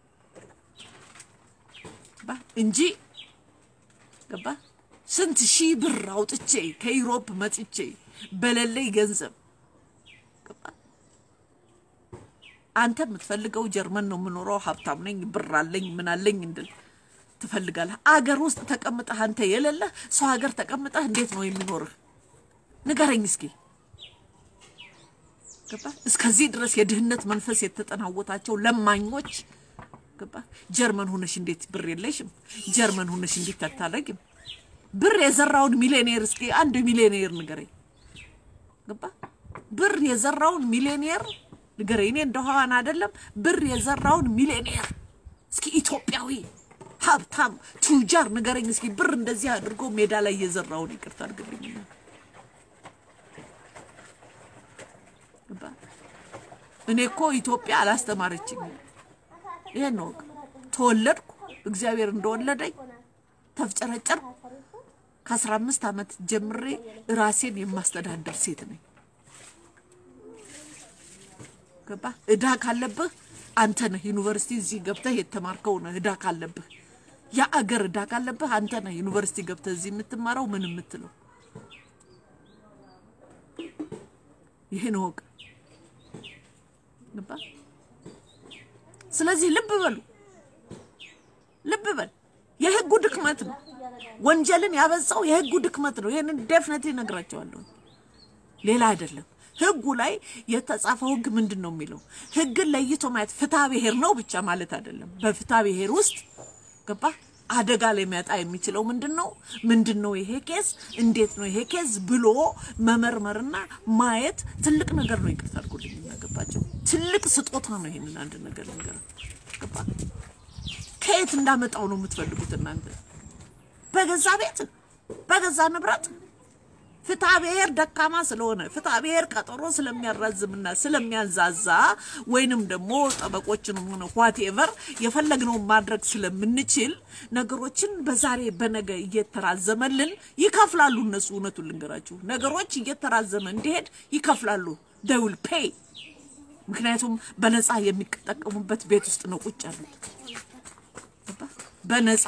A: ገባ እንጂ ገባ ስንት ሺህ ብር አውጥቼ ከዩሮፕ መጥቼ በሌለኝ ገንዘብ ገባ አንተ የምትፈልገው ጀርመን ነው የምኖረው፣ ሀብታም ነኝ፣ ብር አለኝ፣ ምን አለኝ እንድል ትፈልጋለህ። አገር ውስጥ ተቀምጠህ አንተ የሌለህ ሰው ሀገር ተቀምጠህ እንዴት ነው የሚኖርህ? ንገረኝ እስኪ። ገባ እስከዚህ ድረስ የድህነት መንፈስ የተጠናወታቸው ለማኞች ገባ ጀርመን ሆነሽ እንዴት ብር የለሽም? ጀርመን ሆነሽ እንዴት አታደርጊም? ብር የዘራውን ሚሊዮኔር እስኪ አንድ ሚሊዮኔር ንገረኝ። ገባ ብር የዘራውን ሚሊዮኔር ንገረኝ። እኔ እንደኋዋን አይደለም ብር የዘራውን ሚሊዮኔር እስኪ ኢትዮጵያዊ ሀብታም ቱጃር ንገረኝ እስኪ ብር እንደዚህ አድርጎ ሜዳ ላይ የዘራውን ይቅርታ አድርግልኝ። ገባ እኔ እኮ ኢትዮጵያ አላስተማረችኝም። ይሄን ነው ተወለድኩ፣ እግዚአብሔር እንደወለደኝ ተፍጨረጨር ከአስራ አምስት ዓመት ጀምሬ ራሴን የማስተዳደር ሴት ነኝ። ገባ እዳ ካለብህ አንተ ነህ ዩኒቨርሲቲ እዚህ ገብተህ የተማርከው ነህ። እዳ ካለብህ የአገር እዳ ካለብህ አንተ ነህ ዩኒቨርሲቲ ገብተህ እዚህ የምትማረው ምን የምትለው ይህን ወቅ ገባ። ስለዚህ ልብ በሉ፣ ልብ በል። የህጉ ድክመት ነው ወንጀልን ያበዛው የህጉ ድክመት ነው። ይህንን ዴፍነት እነግራቸዋለሁ፣ ሌላ አይደለም። ህጉ ላይ የተጻፈው ህግ ምንድን ነው የሚለው? ህግን ለይቶ ማየት ፍትሐ ብሔር ነው ብቻ ማለት አይደለም። በፍትሐ ብሔር ውስጥ ገባ አደጋ ላይ የሚያጣ የሚችለው ምንድን ነው? ምንድን ነው ይሄ ኬዝ? እንዴት ነው ይሄ ኬዝ ብሎ መመርመርና ማየት ትልቅ ነገር ነው። ይቅርታ አድርጎልኝ የሚያገባቸው ትልቅ ስጦታ ነው። ይሄንን አንድ ነገር ልንገር፣ ገባ ከየት እንዳመጣው ነው የምትፈልጉት እናንተ? በገዛ ቤት በገዛ ንብረት ፍትሐ ብሔር ደካማ ስለሆነ ፍትሐ ብሔር ቀጠሮ ስለሚያራዝምና ስለሚያንዛዛ ወይንም ደግሞ ጠበቆችን ሆነ ዋቴቨር የፈለግነውን ማድረግ ስለምንችል ነገሮችን በዛሬ በነገ እየተራዘመልን ይከፍላሉ። እነሱ እውነቱን ልንገራችሁ፣ ነገሮች እየተራዘመ እንዲሄድ ይከፍላሉ። ደውል ፔይ ምክንያቱም በነፃ የሚጠቀሙበት ቤት ውስጥ ነው ቁጭ ያሉት። በነፃ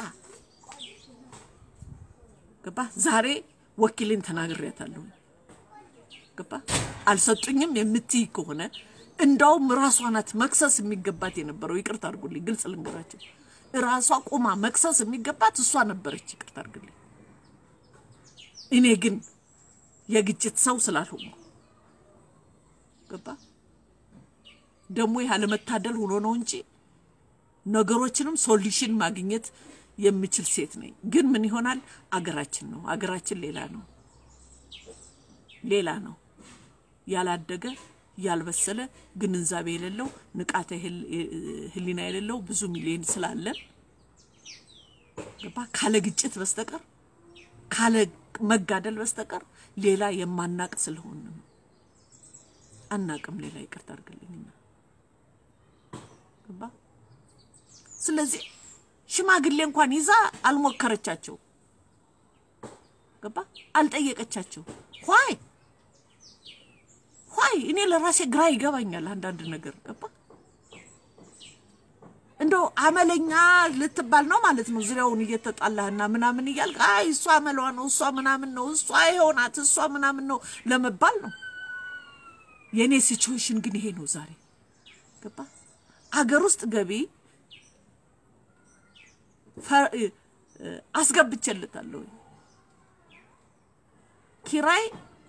A: ገባ ዛሬ ወኪልን ተናግሬያታለሁ። ገባ አልሰጡኝም የምትይ ከሆነ እንዳውም ራሷ ናት መክሰስ የሚገባት የነበረው። ይቅርታ አድርጉልኝ፣ ግልጽ ልንገራቸው። ራሷ ቁማ መክሰስ የሚገባት እሷ ነበረች። ይቅርታ አድርግልኝ። እኔ ግን የግጭት ሰው ስላልሆንኩ ገባ ደግሞ ይህ አለመታደል ሆኖ ነው እንጂ ነገሮችንም ሶሉሽን ማግኘት የምችል ሴት ነኝ። ግን ምን ይሆናል? አገራችን ነው አገራችን ሌላ ነው ሌላ ነው። ያላደገ ያልበሰለ ግንዛቤ የሌለው ንቃተ ሕሊና የሌለው ብዙ ሚሊዮን ስላለን ገባ ካለ ግጭት በስተቀር ካለ መጋደል በስተቀር ሌላ የማናቅ ስለሆን ነው። አናቅም ሌላ ይቅርታ አድርግልኝና ገባ ስለዚህ ሽማግሌ እንኳን ይዛ አልሞከረቻቸው። ገባ አልጠየቀቻቸው። ኋይ ኋይ እኔ ለራሴ ግራ ይገባኛል አንዳንድ ነገር ገባ እንደው አመለኛ ልትባል ነው ማለት ነው። ዙሪያውን እየተጣላህና ምናምን እያልክ አይ እሷ አመሏ ነው እሷ ምናምን ነው እሷ የሆናት እሷ ምናምን ነው ለመባል ነው። የእኔ ሲቹዌሽን ግን ይሄ ነው ዛሬ ገባ አገር ውስጥ ገቢ አስገብቼለታለሁ። ኪራይ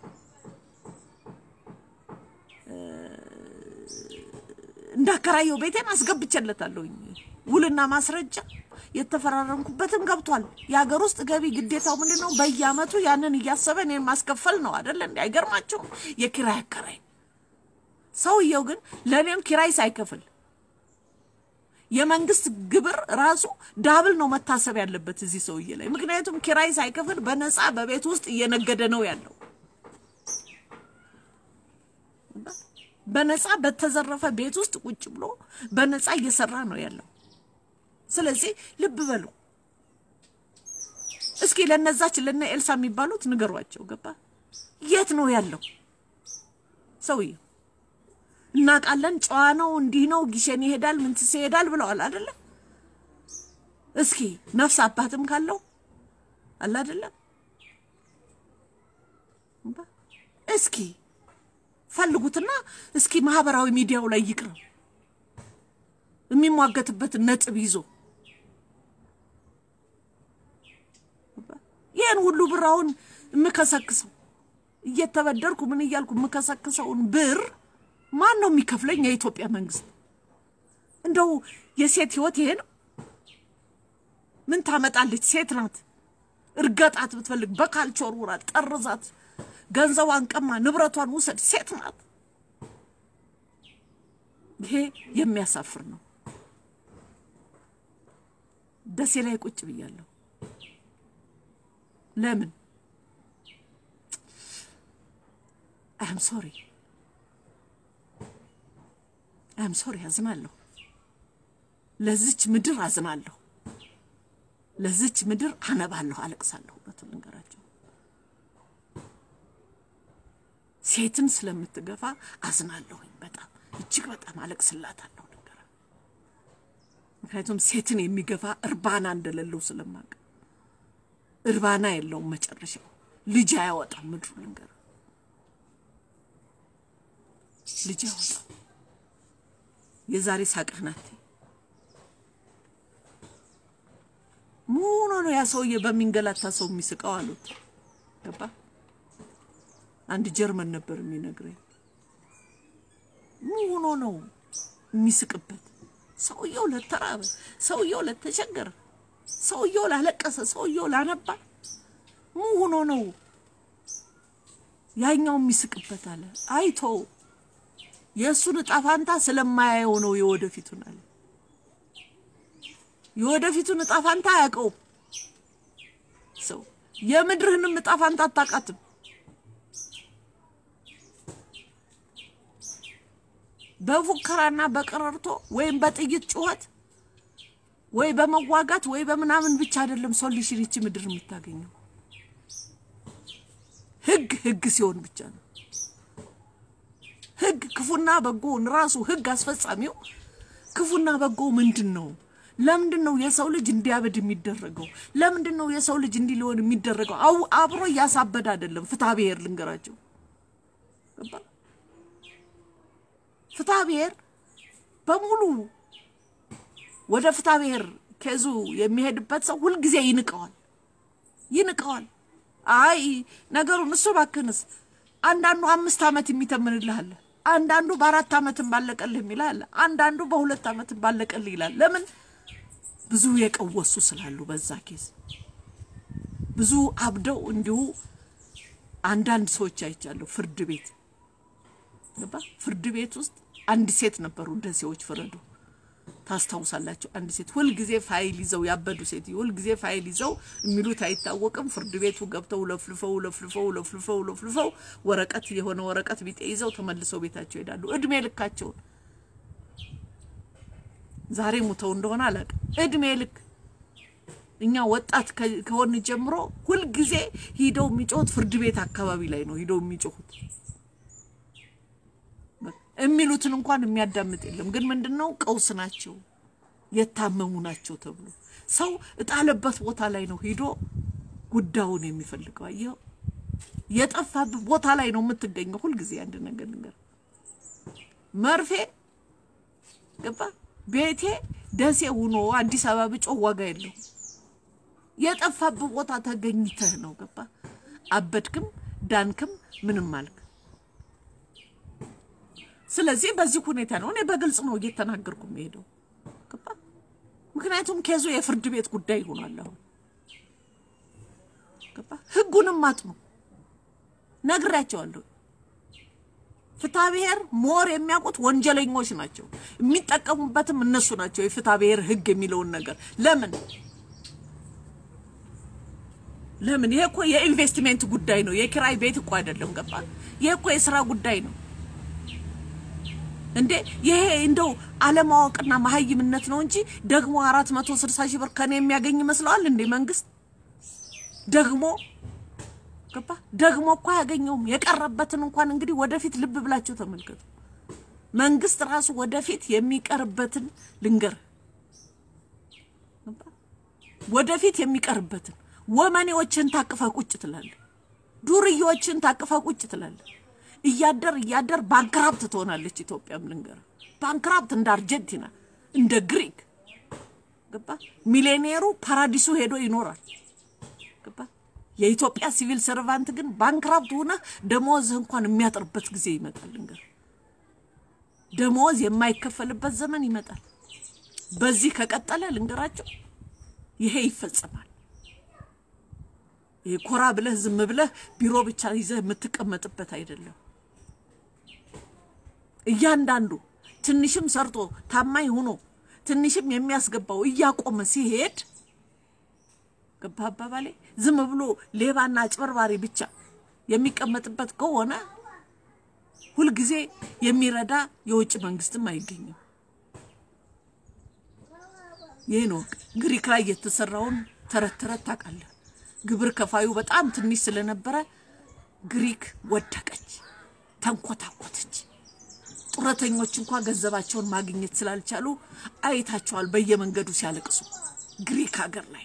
A: እንዳከራየው ቤቴን አስገብቼለታለሁኝ። ውልና ማስረጃ የተፈራረምኩበትን ገብቷል። የሀገር ውስጥ ገቢ ግዴታው ምንድን ነው? በየአመቱ ያንን እያሰበ እኔን ማስከፈል ነው አደለ? እንዲ አይገርማቸውም? የኪራይ አከራይ ሰውየው ግን ለእኔም ኪራይ ሳይከፍል የመንግስት ግብር ራሱ ዳብል ነው መታሰብ ያለበት እዚህ ሰውዬ ላይ። ምክንያቱም ኪራይ ሳይከፍል በነፃ በቤት ውስጥ እየነገደ ነው ያለው። በነፃ በተዘረፈ ቤት ውስጥ ቁጭ ብሎ በነፃ እየሰራ ነው ያለው። ስለዚህ ልብ በሉ እስኪ ለነዛች ለነ ኤልሳ የሚባሉት ንገሯቸው። ገባ የት ነው ያለው ሰውዬው? እናውቃለን፣ ጨዋ ነው፣ እንዲህ ነው፣ ጊሸን ይሄዳል፣ ምንትስ ይሄዳል ብለዋል አይደለ? እስኪ ነፍስ አባትም ካለው አለ አይደለም? እስኪ ፈልጉትና እስኪ ማህበራዊ ሚዲያው ላይ ይቅረብ የሚሟገትበትን ነጥብ ይዞ ይህን ሁሉ ብር አሁን የምከሰክሰው እየተበደርኩ ምን እያልኩ የምከሰክሰውን ብር ማን ነው የሚከፍለኝ? የኢትዮጵያ መንግስት። እንደው የሴት ህይወት ይሄ ነው? ምን ታመጣለች? ሴት ናት። እርገጣት ብትፈልግ በካልቾ ወርውራት፣ ጠርዛት፣ ገንዘቧን ቀማ፣ ንብረቷን ውሰድ። ሴት ናት። ይሄ የሚያሳፍር ነው። ደሴ ላይ ቁጭ ብያለሁ። ለምን አም ሶሪ አም ሶሪ አዝናለሁ። ለዚች ምድር አዝናለሁ። ለዚች ምድር አነባለሁ፣ አለቅሳለሁ። እውነቱን ልንገራቸው ሴትን ስለምትገፋ አዝናለሁኝ። በጣም እጅግ በጣም አለቅስላታለሁ። ልንገራ ምክንያቱም ሴትን የሚገፋ እርባና እንደሌለው ስለማቅ እርባና የለውም መጨረሻው ልጅ አያወጣም። ምድሩ ልንገራ ልጅ አያወጣም። የዛሬ ሳቅህ ናት። ምን ነው ያ ሰውዬ በሚንገላታ ሰው የሚስቀው አሉት። ገባ አንድ ጀርመን ነበር የሚነግረኝ። ምን ሆኖ ነው የሚስቅበት? ሰውየው ለተራበ፣ ሰውየው ለተቸገረ፣ ሰውየው ላለቀሰ፣ ሰውየው ላነባ ምን ሆኖ ነው ያኛው የሚስቅበት አለ። አይቶ የእሱን እጣ ፋንታ ስለማያየው ነው የወደፊቱን አለ። የወደፊቱን እጣ ፋንታ አያውቀውም ሰው። የምድርህንም እጣ ፋንታ አታውቃትም። በፉከራና በቀረርቶ ወይም በጥይት ጩኸት ወይ በመዋጋት ወይ በምናምን ብቻ አይደለም ሶሉሽን ይቺ ምድር የምታገኘው። ህግ ህግ ሲሆን ብቻ ነው። ህግ ክፉና በጎውን ራሱ ህግ አስፈጻሚው ክፉና በጎ ምንድን ነው? ለምንድን ነው የሰው ልጅ እንዲያበድ የሚደረገው? ለምንድን ነው የሰው ልጅ እንዲህ ሊሆን የሚደረገው? አው አብሮ እያሳበደ አይደለም። ፍትሐ ብሔር ልንገራቸው፣ ፍትሐ ብሔር በሙሉ ወደ ፍትሐ ብሔር ኬዙ የሚሄድበት ሰው ሁልጊዜ ይንቀዋል ይንቀዋል። አይ ነገሩን እሱ ባክንስ አንዳንዱ አምስት ዓመት የሚተምንልህ አለ። አንዳንዱ በአራት ዓመትም ባለቀልህ የሚልህ አለ። አንዳንዱ በሁለት ዓመትም ባለቀልህ ይላል። ለምን? ብዙ የቀወሱ ስላሉ በዛ ኬዝ ብዙ አብደው እንዲሁ አንዳንድ ሰዎች አይቻለሁ። ፍርድ ቤት ገባ። ፍርድ ቤት ውስጥ አንድ ሴት ነበሩ ደሴዎች ፍረዱ ታስታውሳላችሁ? አንድ ሴት ሁልጊዜ ፋይል ይዘው ያበዱ ሴት ሁልጊዜ ፋይል ይዘው የሚሉት አይታወቅም። ፍርድ ቤቱ ገብተው ለፍልፈው ለፍልፈው ለፍልፈው ለፍልፈው ወረቀት የሆነ ወረቀት ቢጤ ይዘው ተመልሰው ቤታቸው ይሄዳሉ። እድሜ ልካቸውን ዛሬ ሙተው እንደሆነ አላውቅም። እድሜ ልክ እኛ ወጣት ከሆን ጀምሮ ሁልጊዜ ሂደው የሚጮሁት ፍርድ ቤት አካባቢ ላይ ነው ሂደው የሚጮሁት የሚሉትን እንኳን የሚያዳምጥ የለም። ግን ምንድን ነው ቀውስ ናቸው፣ የታመሙ ናቸው ተብሎ ሰው እጣለበት ቦታ ላይ ነው ሂዶ ጉዳዩን የሚፈልገው። አየኸው፣ የጠፋበት ቦታ ላይ ነው የምትገኘው። ሁልጊዜ አንድ ነገር ነገር መርፌ ገባ ቤቴ ደሴ ሁኖ አዲስ አበባ ብጮህ ዋጋ የለው። የጠፋበት ቦታ ተገኝተህ ነው ገባ። አበድክም ዳንክም ምንም አልክ። ስለዚህ በዚህ ሁኔታ ነው እኔ በግልጽ ነው እየተናገርኩ የምሄደው ገባ። ምክንያቱም ኬዙ የፍርድ ቤት ጉዳይ ይሆናል። አሁን ገባ። ህጉንም አጥኑ ነግሬያቸዋለሁ። ፍትሐ ብሔር ሞር የሚያውቁት ወንጀለኞች ናቸው። የሚጠቀሙበትም እነሱ ናቸው። የፍትሐ ብሔር ህግ የሚለውን ነገር ለምን ለምን? ይሄ እኮ የኢንቨስትሜንት ጉዳይ ነው። የኪራይ ቤት እኮ አይደለም። ገባ? ይሄ እኮ የስራ ጉዳይ ነው። እንዴ ይሄ እንደው አለማወቅና መሀይምነት ነው እንጂ ደግሞ አራት መቶ ስልሳ ሺህ ብር ከኔ የሚያገኝ ይመስለዋል እንዴ መንግስት ደግሞ ገባ ደግሞ እኮ አያገኘውም የቀረበትን እንኳን እንግዲህ ወደፊት ልብ ብላችሁ ተመልከቱ መንግስት ራሱ ወደፊት የሚቀርበትን ልንገር ወደፊት የሚቀርበትን ወመኔዎችን ታቅፈ ቁጭ ትላለህ ዱርዬዎችን ታቅፈ ቁጭ ትላለህ እያደር እያደር ባንክራፕት ትሆናለች ኢትዮጵያም ልንገር ባንክራፕት እንደ አርጀንቲና እንደ ግሪክ ገባ ሚሌኒየሩ ፓራዲሱ ሄዶ ይኖራል ገባ የኢትዮጵያ ሲቪል ሰርቫንት ግን ባንክራፕት ሆነ ደሞዝህ እንኳን የሚያጥርበት ጊዜ ይመጣል ልንገር ደሞዝ የማይከፈልበት ዘመን ይመጣል በዚህ ከቀጠለ ልንገራቸው ይሄ ይፈጸማል ይሄ ኮራ ብለህ ዝም ብለህ ቢሮ ብቻ ይዘህ የምትቀመጥበት አይደለም እያንዳንዱ ትንሽም ሰርቶ ታማኝ ሆኖ ትንሽም የሚያስገባው እያቆመ ሲሄድ ገባ አባባሌ ዝም ብሎ ሌባና አጭበርባሪ ብቻ የሚቀመጥበት ከሆነ ሁልጊዜ የሚረዳ የውጭ መንግስትም አይገኝም ይህ ነው ግሪክ ላይ የተሰራውን ተረት ተረት ታውቃለህ ግብር ከፋዩ በጣም ትንሽ ስለነበረ ግሪክ ወደቀች ተንኮታኮተች ጡረተኞች እንኳ ገንዘባቸውን ማግኘት ስላልቻሉ አይታቸዋል በየመንገዱ ሲያለቅሱ ግሪክ ሀገር ላይ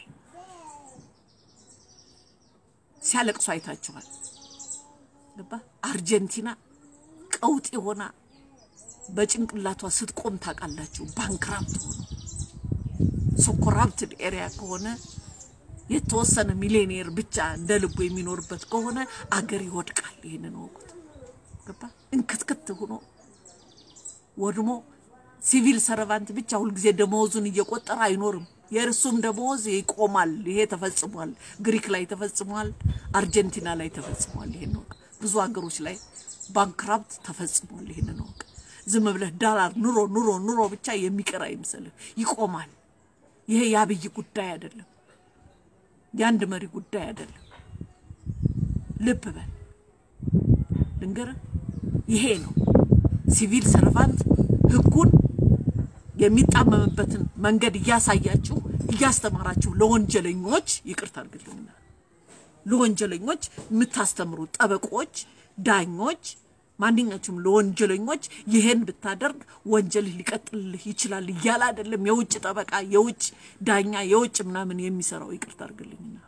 A: ሲያለቅሱ አይታቸዋል ገባ አርጀንቲና ቀውጥ ሆና በጭንቅላቷ ስትቆም ታውቃላችሁ ባንክራፕት ሆኖ ሶኮራፕትድ ኤሪያ ከሆነ የተወሰነ ሚሊዮኔር ብቻ እንደ ልቡ የሚኖርበት ከሆነ አገር ይወድቃል ይህንን ወቁት ገባ እንክትክት ሆኖ ወድሞ ሲቪል ሰርቫንት ብቻ ሁልጊዜ ደመወዙን እየቆጠረ አይኖርም የእርሱም ደመወዝ ይቆማል ይሄ ተፈጽሟል ግሪክ ላይ ተፈጽሟል አርጀንቲና ላይ ተፈጽሟል ይሄን ወቅ ብዙ ሀገሮች ላይ ባንክራፕት ተፈጽሟል ይህንን ወቅ ዝም ብለህ ዳላር ኑሮ ኑሮ ኑሮ ብቻ የሚቀር አይምሰልህ ይቆማል ይሄ የአብይ ጉዳይ አይደለም የአንድ መሪ ጉዳይ አይደለም ልብ በል ልንገርህ ይሄ ነው ሲቪል ሰርቫንት ህጉን የሚጣመምበትን መንገድ እያሳያችሁ እያስተማራችሁ ለወንጀለኞች ይቅርታ አድርግልኝና ለወንጀለኞች የምታስተምሩ ጠበቆች፣ ዳኞች፣ ማንኛችሁም ለወንጀለኞች ይሄን ብታደርግ ወንጀልህ ሊቀጥልልህ ይችላል እያለ አይደለም የውጭ ጠበቃ፣ የውጭ ዳኛ፣ የውጭ ምናምን የሚሰራው ይቅርታ አድርግልኝና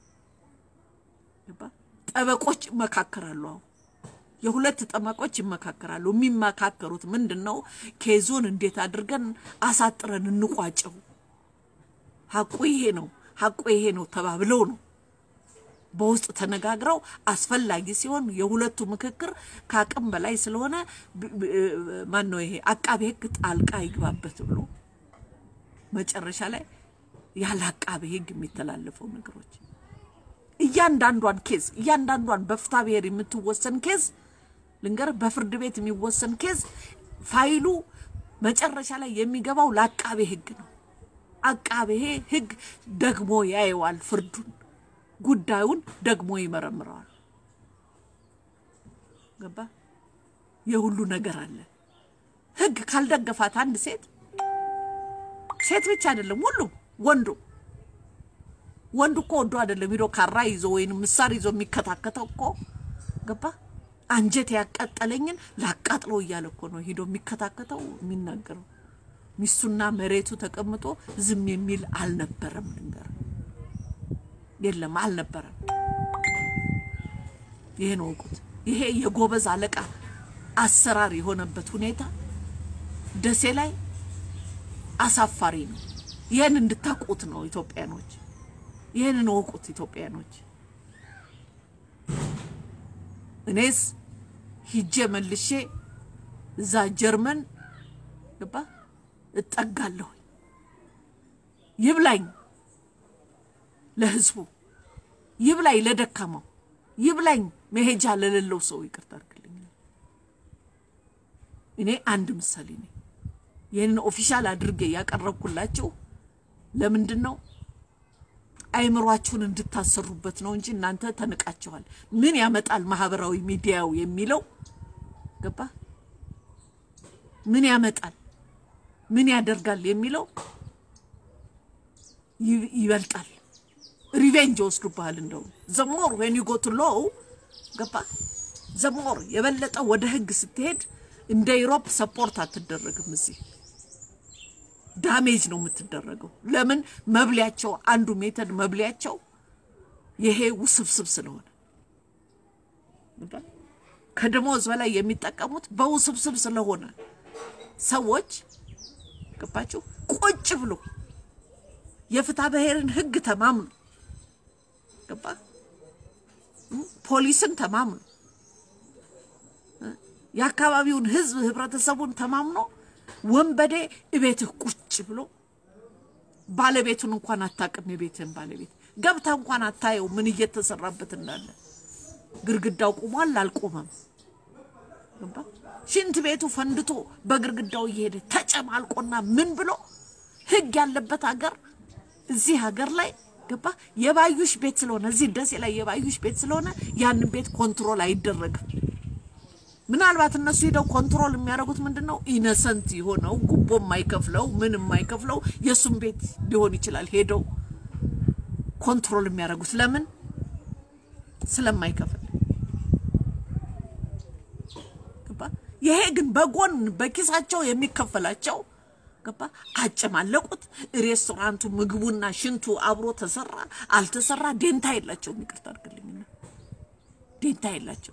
A: ጠበቆች ይመካከራሉ። አሁን የሁለት ጠበቆች ይመካከራሉ። የሚመካከሩት ምንድን ነው? ኬዙን እንዴት አድርገን አሳጥረን እንቋጨው፣ ሀቁ ይሄ ነው፣ ሀቁ ይሄ ነው ተባብለው ነው በውስጥ ተነጋግረው አስፈላጊ ሲሆን የሁለቱ ምክክር ከአቅም በላይ ስለሆነ ማን ነው ይሄ አቃቤ ሕግ ጣልቃ ይግባበት ብሎ መጨረሻ ላይ ያለ አቃቤ ሕግ የሚተላለፈው ነገሮች እያንዳንዷን ኬዝ እያንዳንዷን በፍትሐ ብሔር የምትወሰን ኬዝ ልንገር፣ በፍርድ ቤት የሚወሰን ኬዝ ፋይሉ መጨረሻ ላይ የሚገባው ለአቃቤ ሕግ ነው። አቃቤ ሕግ ደግሞ ያየዋል ፍርዱን ጉዳዩን ደግሞ ይመረምረዋል። ገባ? የሁሉ ነገር አለ። ህግ ካልደገፋት አንድ ሴት ሴት ብቻ አይደለም፣ ሁሉም ወንዱ ወንዱ እኮ ወዶ አይደለም ሂዶ ካራ ይዞ ወይም ምሳር ይዞ የሚከታከተው እኮ ገባ? አንጀት ያቃጠለኝን ላቃጥለው እያለ እኮ ነው ሂዶ የሚከታከተው የሚናገረው። ሚስቱና መሬቱ ተቀምጦ ዝም የሚል አልነበረም። ልንገር የለም አልነበረም። ይሄን ወቁት። ይሄ የጎበዝ አለቃ አሰራር የሆነበት ሁኔታ ደሴ ላይ አሳፋሪ ነው። ይህን እንድታውቁት ነው ኢትዮጵያኖች፣ ይህንን ወቁት ኢትዮጵያኖች። እኔስ ሂጄ መልሼ እዛ ጀርመን ገባ እጠጋለሁ። ይብላኝ ለህዝቡ ይብላኝ፣ ለደካማው ይብላኝ፣ መሄጃ ለሌለው ሰው ይቅርታ አድርግልኝ። እኔ አንድ ምሳሌ ነኝ። ይህንን ኦፊሻል አድርጌ ያቀረብኩላችሁ ለምንድን ነው? አይምሯችሁን እንድታሰሩበት ነው እንጂ እናንተ ተንቃችኋል። ምን ያመጣል ማህበራዊ ሚዲያው የሚለው ገባ ምን ያመጣል፣ ምን ያደርጋል የሚለው ይ- ይበልጣል። ሪቬንጅ ይወስዱብሃል። እንደውም ዘሞር ዌን ዩ ጎ ቱ ሎው ገባ ዘሞር የበለጠ ወደ ህግ ስትሄድ እንደ ኢሮፕ ሰፖርት አትደረግም። እዚህ ዳሜጅ ነው የምትደረገው። ለምን መብሊያቸው አንዱ ሜተድ መብሊያቸው ይሄ ውስብስብ ስለሆነ ገባ? ከደሞዝ በላይ የሚጠቀሙት በውስብስብ ስለሆነ ሰዎች ገባችሁ ቁጭ ብሎ የፍትሐ ብሔርን ህግ ተማምኑ ገባ ፖሊስን ተማምኖ የአካባቢውን ህዝብ ህብረተሰቡን ተማምኖ ወንበዴ እቤትህ ቁጭ ብሎ ባለቤቱን እንኳን አታውቅም። የቤትህን ባለቤት ገብታ እንኳን አታየው ምን እየተሰራበት እንዳለ። ግድግዳው ቁሟል አልቆመም። ገባ ሽንት ቤቱ ፈንድቶ በግድግዳው እየሄደ ተጨማልቆና ምን ብሎ ህግ ያለበት ሀገር እዚህ ሀገር ላይ ገባ የባዩሽ ቤት ስለሆነ እዚህ ደሴ ላይ የባዩሽ ቤት ስለሆነ ያንን ቤት ኮንትሮል አይደረግም። ምናልባት እነሱ ሄደው ኮንትሮል የሚያደርጉት ምንድን ነው? ኢነሰንት የሆነው ጉቦ የማይከፍለው ምን የማይከፍለው የእሱም ቤት ሊሆን ይችላል። ሄደው ኮንትሮል የሚያደርጉት ለምን? ስለማይከፍል ገባ። ይሄ ግን በጎን በኪሳቸው የሚከፈላቸው ገባ። አጨማለቁት። ሬስቶራንቱ ምግቡና ሽንቱ አብሮ ተሰራ አልተሰራ ዴንታ የላቸውም። ይቅርታ አድርግልኝና ዴንታ የላቸው።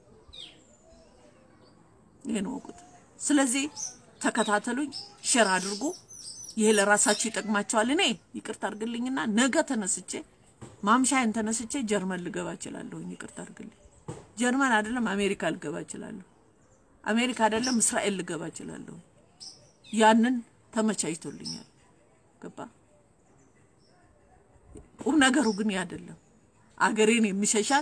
A: ይሄን ወቁት። ስለዚህ ተከታተሉኝ፣ ሼር አድርጉ። ይሄ ለራሳችሁ ይጠቅማቸዋል። እኔ ይቅርታ አድርግልኝና ነገ ተነስቼ ማምሻዬን ተነስቼ ጀርመን ልገባ እችላለሁ። ይቅርታ አድርግልኝ። ጀርመን አይደለም አሜሪካ ልገባ እችላለሁ። አሜሪካ አይደለም እስራኤል ልገባ እችላለሁ። ያንን ተመቻችቶልኛል። ገባ። ቁም ነገሩ ግን ያ አይደለም። አገሬን የሚሸሻት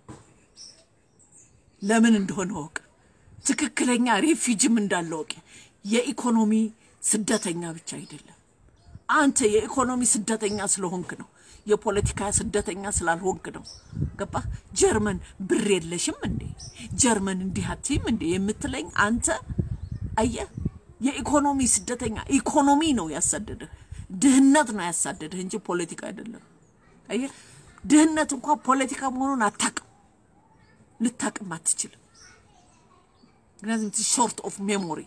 A: ለምን እንደሆነ ወቅ ትክክለኛ ሬፊጅም እንዳለ ወቅ የኢኮኖሚ ስደተኛ ብቻ አይደለም። አንተ የኢኮኖሚ ስደተኛ ስለሆንክ ነው። የፖለቲካ ስደተኛ ስላልሆንክ ነው። ገባ። ጀርመን ብር የለሽም እንዴ? ጀርመን እንዲህ አትይም እንዴ የምትለኝ አንተ አየህ፣ የኢኮኖሚ ስደተኛ ኢኮኖሚ ነው ያሳደደህ፣ ድህነት ነው ያሳደደህ እንጂ ፖለቲካ አይደለም። አየህ፣ ድህነት እንኳ ፖለቲካ መሆኑን አታቅም፣ ልታቅም አትችልም። ምክንያቱም ሾርት ኦፍ ሜሞሪ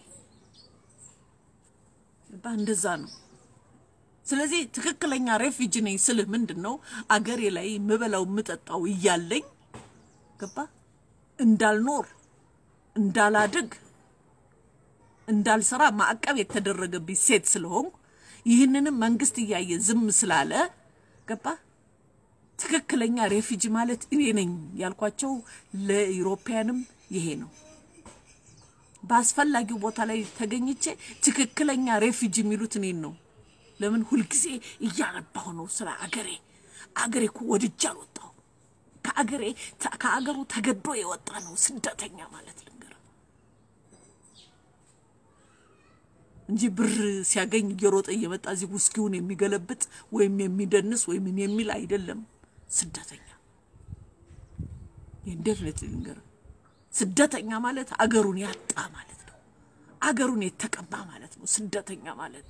A: እንደዛ ነው። ስለዚህ ትክክለኛ ሬፊጂ ነኝ ስልህ ምንድን ነው አገሬ ላይ የምበላው የምጠጣው እያለኝ ገባ እንዳልኖር እንዳላድግ እንዳልሰራ ማዕቀብ የተደረገብኝ ሴት ስለሆንኩ ይህንንም መንግስት እያየ ዝም ስላለ ገባ ትክክለኛ ሬፊጂ ማለት እኔ ነኝ ያልኳቸው ለኢሮፓያንም ይሄ ነው። በአስፈላጊው ቦታ ላይ ተገኝቼ ትክክለኛ ሬፊጂ የሚሉት እኔን ነው። ለምን ሁልጊዜ እያነባሁ ነው ስለ አገሬ። አገሬ እኮ ወድጄ አልወጣሁ ከአገሬ ከአገሩ ተገዶ የወጣ ነው ስደተኛ ማለት ልንገር እንጂ ብር ሲያገኝ እየሮጠ እየመጣ እዚህ ውስኪውን የሚገለብጥ ወይም የሚደንስ ወይም ምን የሚል አይደለም ስደተኛ። የኢንዴፊኒት ልንገር ስደተኛ ማለት አገሩን ያጣ ማለት ነው። አገሩን የተቀማ ማለት ነው ስደተኛ ማለት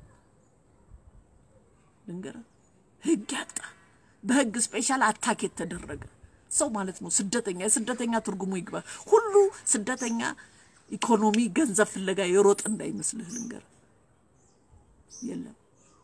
A: ልንገር ህግ ያጣ በህግ ስፔሻል አታክ የተደረገ ሰው ማለት ነው ስደተኛ። የስደተኛ ትርጉሙ ይግባ። ሁሉ ስደተኛ ኢኮኖሚ፣ ገንዘብ ፍለጋ የሮጥ እንዳይመስልህ ልንገር፣ የለም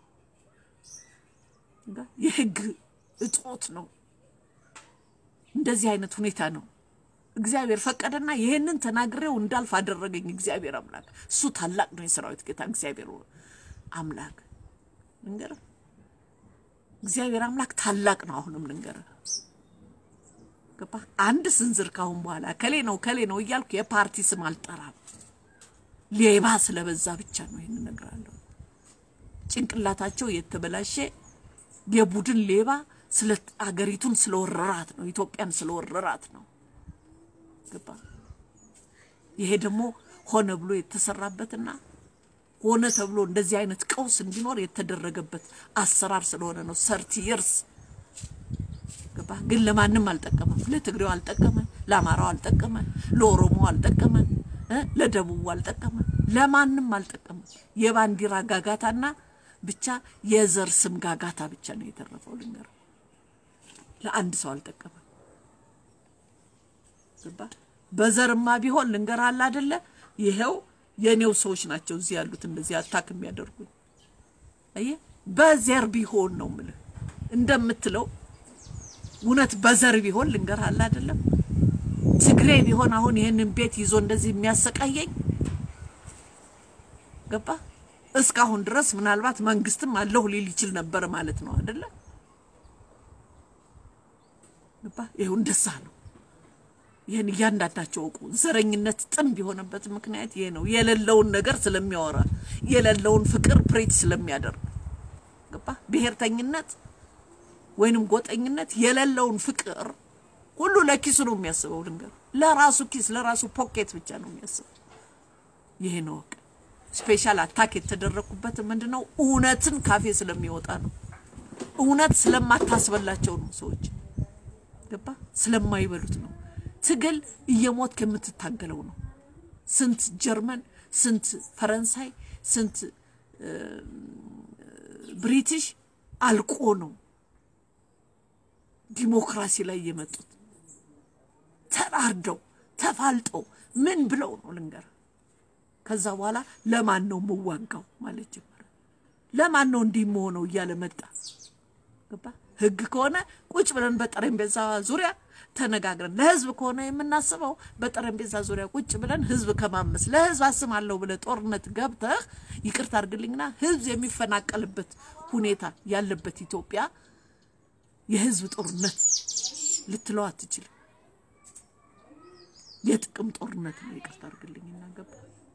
A: የህግ እጦት ነው። እንደዚህ አይነት ሁኔታ ነው። እግዚአብሔር ፈቀደና ይሄንን ተናግሬው እንዳልፍ አደረገኝ። እግዚአብሔር አምላክ እሱ ታላቅ ነው። የሰራዊት ጌታ እግዚአብሔር አምላክ ልንገርህ እግዚአብሔር አምላክ ታላቅ ነው። አሁንም ልንገርህ ገባ አንድ ስንዝር ካሁን በኋላ ከሌ ነው ከሌ ነው እያልኩ የፓርቲ ስም አልጠራም። ሌባ ስለበዛ ብቻ ነው ይህን እነግራለሁ። ጭንቅላታቸው የተበላሸ የቡድን ሌባ ስለ አገሪቱን ስለወረራት ነው፣ ኢትዮጵያን ስለወረራት ነው። ገባ ይሄ ደግሞ ሆነ ብሎ የተሰራበትና ሆነ ተብሎ እንደዚህ አይነት ቀውስ እንዲኖር የተደረገበት አሰራር ስለሆነ ነው። ሰርቲ ይርስ ገባ ግን ለማንም አልጠቀመም። ለትግሬው አልጠቀመ፣ ለአማራው አልጠቀመ፣ ለኦሮሞ አልጠቀመ፣ ለደቡቡ አልጠቀመ። ለማንም አልጠቀምም። የባንዲራ ጋጋታና ብቻ የዘር ስም ጋጋታ ብቻ ነው የተረፈው። ልንገር፣ ለአንድ ሰው አልጠቀምም። ገባ? በዘርማ ቢሆን ልንገር አለ አይደለ? ይሄው የኔው ሰዎች ናቸው እዚህ ያሉት እንደዚህ አታክ የሚያደርጉኝ። አየህ፣ በዘር ቢሆን ነው የምልህ እንደምትለው እውነት በዘር ቢሆን ልንገር አለ አይደለም ትግሬ ቢሆን አሁን ይህንን ቤት ይዞ እንደዚህ የሚያሰቃየኝ ገባ እስካሁን ድረስ ምናልባት መንግስትም አለሁ ሊል ይችል ነበር ማለት ነው አይደለ ገባ ይኸው እንደዛ ነው ይህን እያንዳንዳቸው እውቁ ዘረኝነት ጥንብ የሆነበት ምክንያት ይሄ ነው የሌለውን ነገር ስለሚያወራ የሌለውን ፍቅር ፕሬች ስለሚያደርግ ገባ ብሔርተኝነት ወይንም ጎጠኝነት የሌለውን ፍቅር ሁሉ ለኪሱ ነው የሚያስበው። ልንገር ለራሱ ኪስ ለራሱ ፖኬት ብቻ ነው የሚያስበው። ይሄ ነው ወቅ ስፔሻል አታክ የተደረኩበት ምንድን ነው? እውነትን ካፌ ስለሚወጣ ነው። እውነት ስለማታስበላቸው ነው። ሰዎች ገባ ስለማይበሉት ነው። ትግል እየሞት የምትታገለው ነው። ስንት ጀርመን፣ ስንት ፈረንሳይ፣ ስንት ብሪቲሽ አልቆ ነው ዲሞክራሲ ላይ የመጡት ተራርደው ተፋልጠው ምን ብለው ነው ልንገር። ከዛ በኋላ ለማን ነው የምዋጋው ማለት ጀመረ። ለማን ነው እንዲህ መሆነው እያለ መጣ። ገባ ህግ ከሆነ ቁጭ ብለን በጠረጴዛ ዙሪያ ተነጋግረን፣ ለህዝብ ከሆነ የምናስበው በጠረጴዛ ዙሪያ ቁጭ ብለን ህዝብ ከማመስ ለህዝብ አስማለሁ ብለህ ጦርነት ገብተህ ይቅርታ አድርግልኝና ህዝብ የሚፈናቀልበት ሁኔታ ያለበት ኢትዮጵያ የህዝብ ጦርነት ልትለው አትችልም። የጥቅም ጦርነት ነው። ይቅርታ አድርግልኝ እናገባ።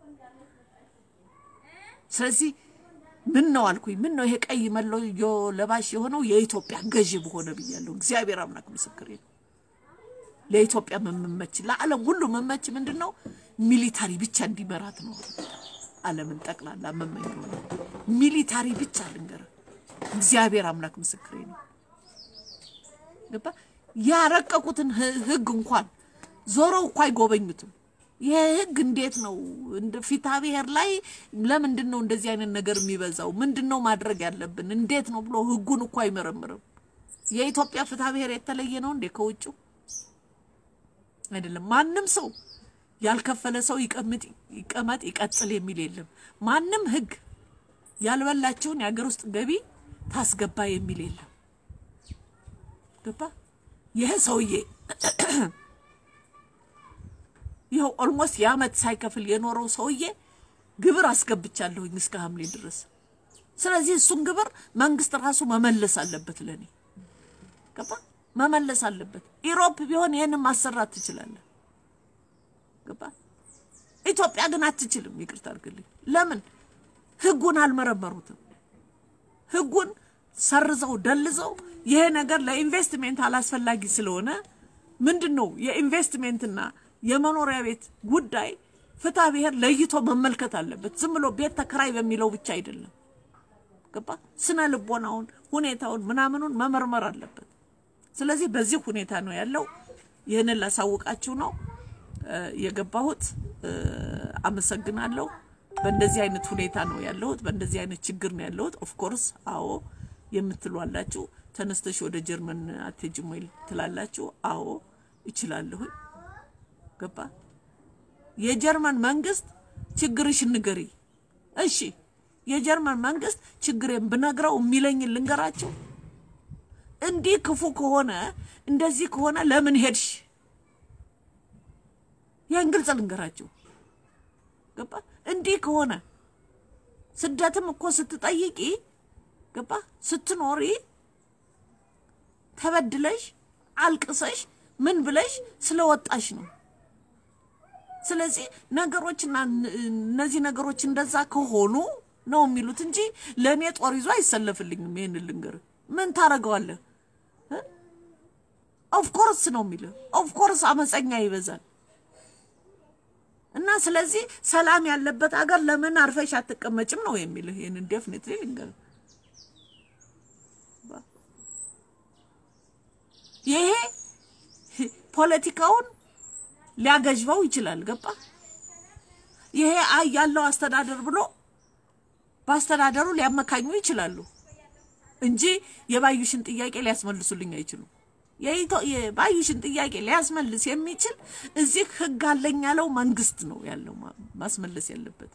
A: ስለዚህ ምን ነው አልኩኝ፣ ምን ነው ይሄ ቀይ መለዮ ለባሽ የሆነው የኢትዮጵያ ገዢ በሆነ ብያለሁ። እግዚአብሔር አምላክ ምስክሬ ነው። ለኢትዮጵያ መመች ለዓለም ሁሉ መመች ምንድን ነው? ሚሊታሪ ብቻ እንዲመራት ነው። ዓለምን ጠቅላላ መመኝ ሆነ ሚሊታሪ ብቻ ልንገር፣ እግዚአብሔር አምላክ ምስክሬ ነው። ገባ ያረቀቁትን ህግ እንኳን ዞረው እኮ አይጎበኙትም። ይሄ ህግ እንዴት ነው እንደ ፊታ ብሔር ላይ ለምንድን ነው እንደዚህ አይነት ነገር የሚበዛው? ምንድን ነው ማድረግ ያለብን? እንዴት ነው ብሎ ህጉን እኮ አይመረምርም። የኢትዮጵያ ፍትሐ ብሔር የተለየ ነው እንዴ ከውጭው? አይደለም። ማንም ሰው ያልከፈለ ሰው ይቀምጥ ይቀመጥ ይቀጥል የሚል የለም። ማንም ህግ ያልበላቸውን የሀገር ውስጥ ገቢ ታስገባ የሚል የለም። ገባ ይሄ ሰውዬ ይኸው ኦልሞስት የአመት ሳይከፍል የኖረው ሰውዬ ግብር አስገብቻለሁኝ እስከ ሐምሌ ድረስ። ስለዚህ እሱን ግብር መንግስት ራሱ መመለስ አለበት። ለኔ ገባ መመለስ አለበት። ኢሮፕ ቢሆን ይህንን ማሰራት ትችላለህ። ገባ ኢትዮጵያ ግን አትችልም። ይቅርታ አድርግልኝ። ለምን ህጉን አልመረመሩትም? ህጉን ሰርዘው ደልዘው ይሄ ነገር ለኢንቨስትሜንት አላስፈላጊ ስለሆነ ምንድን ነው የኢንቨስትሜንትና የመኖሪያ ቤት ጉዳይ ፍትሐ ብሔር ለይቶ መመልከት አለበት። ዝም ብሎ ቤት ተከራይ በሚለው ብቻ አይደለም። ገባ ስነ ልቦናውን፣ ሁኔታውን፣ ምናምኑን መመርመር አለበት። ስለዚህ በዚህ ሁኔታ ነው ያለው። ይህንን ላሳውቃችሁ ነው የገባሁት። አመሰግናለሁ። በእንደዚህ አይነት ሁኔታ ነው ያለሁት። በእንደዚህ አይነት ችግር ነው ያለሁት። ኦፍኮርስ አዎ የምትሉ አላችሁ። ተነስተሽ ወደ ጀርመን አትሄጂም ወይ ትላላችሁ። አዎ እችላለሁ። ገባ የጀርመን መንግስት ችግርሽን ንገሪ። እሺ የጀርመን መንግስት ችግሬን ብነግረው የሚለኝን ልንገራችሁ። እንዲህ ክፉ ከሆነ እንደዚህ ከሆነ ለምን ሄድሽ? ይህን ግልጽ ልንገራችሁ። ገባ እንዲህ ከሆነ ስደትም እኮ ስትጠይቂ ገባ ስትኖሪ ተበድለሽ አልቅሰሽ ምን ብለሽ ስለወጣሽ ነው። ስለዚህ ነገሮችና እነዚህ ነገሮች እንደዛ ከሆኑ ነው የሚሉት እንጂ ለእኔ ጦር ይዞ አይሰለፍልኝም። ይህን ልንገር ምን ታደርገዋለህ? ኦፍኮርስ ነው የሚለው። ኦፍኮርስ አመፀኛ ይበዛል። እና ስለዚህ ሰላም ያለበት ሀገር ለምን አርፈሽ አትቀመጭም ነው የሚልህ። ይህንን ዴፍኒትሊ ልንገር ይሄ ፖለቲካውን ሊያገዥበው ይችላል። ገባ ይሄ አይ ያለው አስተዳደር ብሎ በአስተዳደሩ ሊያመካኙ ይችላሉ እንጂ የባዩሽን ጥያቄ ሊያስመልሱልኝ አይችሉም። የባዩሽን ጥያቄ ሊያስመልስ የሚችል እዚህ ህግ አለኝ ያለው መንግስት ነው ያለው ማስመለስ ያለበት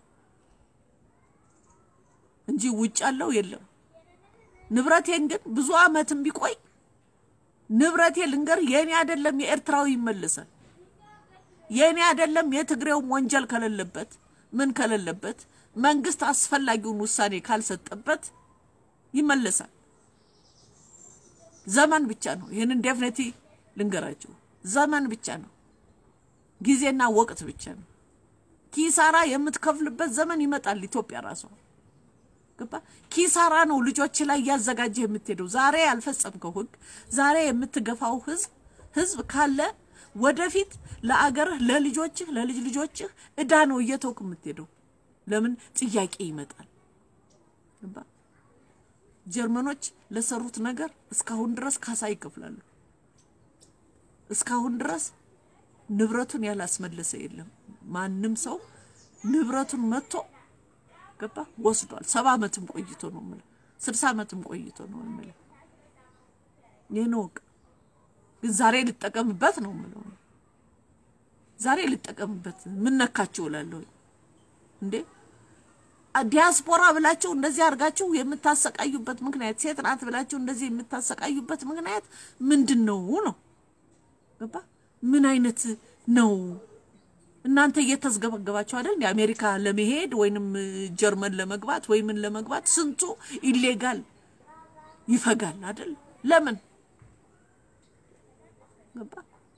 A: እንጂ ውጭ ያለው የለም። ንብረቴን ግን ብዙ አመትም ቢቆይ ንብረቴ ልንገር የኔ አይደለም የኤርትራዊ ይመለሳል። የኔ አይደለም የትግሬውም ወንጀል ከሌለበት ምን ከሌለበት መንግስት አስፈላጊውን ውሳኔ ካልሰጠበት ይመለሳል። ዘመን ብቻ ነው። ይህንን ዴፍኔቲ ልንገራችሁ፣ ዘመን ብቻ ነው። ጊዜና ወቅት ብቻ ነው። ኪሳራ የምትከፍልበት ዘመን ይመጣል። ኢትዮጵያ ራሷ ገባ ኪሳራ ነው ልጆች ላይ እያዘጋጀህ የምትሄደው። ዛሬ ያልፈጸምከው ህግ፣ ዛሬ የምትገፋው ህዝብ ህዝብ ካለ ወደፊት ለአገርህ፣ ለልጆችህ፣ ለልጅ ልጆችህ እዳ ነው እየተውክ የምትሄደው። ለምን ጥያቄ ይመጣል። ገባ ጀርመኖች ለሰሩት ነገር እስካሁን ድረስ ካሳ ይከፍላሉ። እስካሁን ድረስ ንብረቱን ያላስመለሰ የለም። ማንም ሰው ንብረቱን መጥቶ ገባ ወስዷል። ሰባ ዓመትም ቆይቶ ነው የምልህ፣ ስልሳ ዓመትም ቆይቶ ነው የምልህ። ይህን ወቅ ግን ዛሬ ልጠቀምበት ነው የምለው። ዛሬ ልጠቀምበት ምን ነካችሁ እላለሁ እንዴ ዲያስፖራ ብላችሁ እንደዚህ አድርጋችሁ የምታሰቃዩበት ምክንያት ሴት ናት ብላችሁ እንደዚህ የምታሰቃዩበት ምክንያት ምንድን ነው ነው? ገባ ምን አይነት ነው? እናንተ እየተዝገበገባችሁ አይደል? የአሜሪካ ለመሄድ ወይንም ጀርመን ለመግባት ወይምን ለመግባት ስንቱ ኢሌጋል ይፈጋል አይደል? ለምን ገባ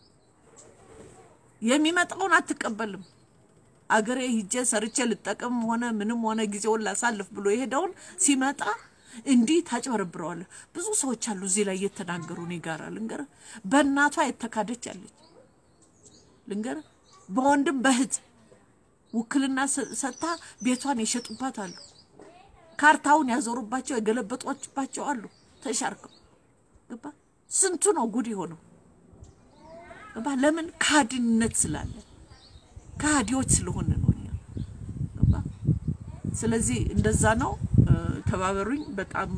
A: የሚመጣውን አትቀበልም። አገሬ ሂጄ ሰርቼ ልጠቀም ሆነ ምንም ሆነ ጊዜውን ላሳልፍ ብሎ የሄደውን ሲመጣ እንዲህ ታጭበረብረዋለህ። ብዙ ሰዎች አሉ እዚህ ላይ እየተናገሩ እኔ ጋር ልንገር፣ በእናቷ የተካደች አለች ልንገር፣ በወንድም በእህት ውክልና ሰጥታ ቤቷን የሸጡባት አሉ። ካርታውን ያዞሩባቸው የገለበጧችባቸው አሉ። ተሻርከው ገባ። ስንቱ ነው ጉድ የሆነው ገባ። ለምን ካድነት ስላለ ከሃዲዎች ስለሆነ ነው እኛ ገባ። ስለዚህ እንደዛ ነው። ተባበሩኝ። በጣም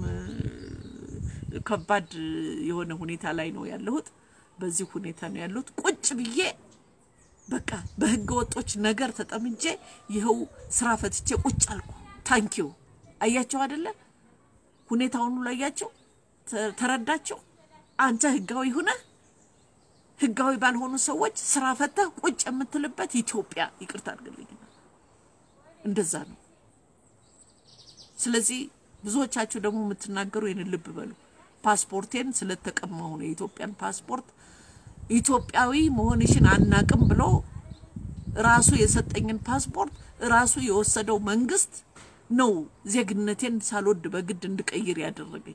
A: ከባድ የሆነ ሁኔታ ላይ ነው ያለሁት። በዚህ ሁኔታ ነው ያለሁት። ቁጭ ብዬ በቃ በህገ ወጦች ነገር ተጠምጄ ይኸው ስራ ፈትቼ ቁጭ አልኩ። ታንኪው አያቸው አይደለ? ሁኔታውን ሁሉ አያቸው፣ ተረዳቸው። አንተ ህጋዊ ሁነህ ህጋዊ ባልሆኑ ሰዎች ስራ ፈተህ ቁጭ የምትልበት ኢትዮጵያ ይቅርታ አድርግልኝ፣ እንደዛ ነው። ስለዚህ ብዙዎቻችሁ ደግሞ የምትናገሩ ይህንን ልብ በሉ። ፓስፖርቴን ስለተቀማሁ ነው የኢትዮጵያን ፓስፖርት ኢትዮጵያዊ መሆንሽን አናቅም ብሎ ራሱ የሰጠኝን ፓስፖርት ራሱ የወሰደው መንግስት ነው ዜግነቴን ሳልወድ በግድ እንድቀይር ያደረገኝ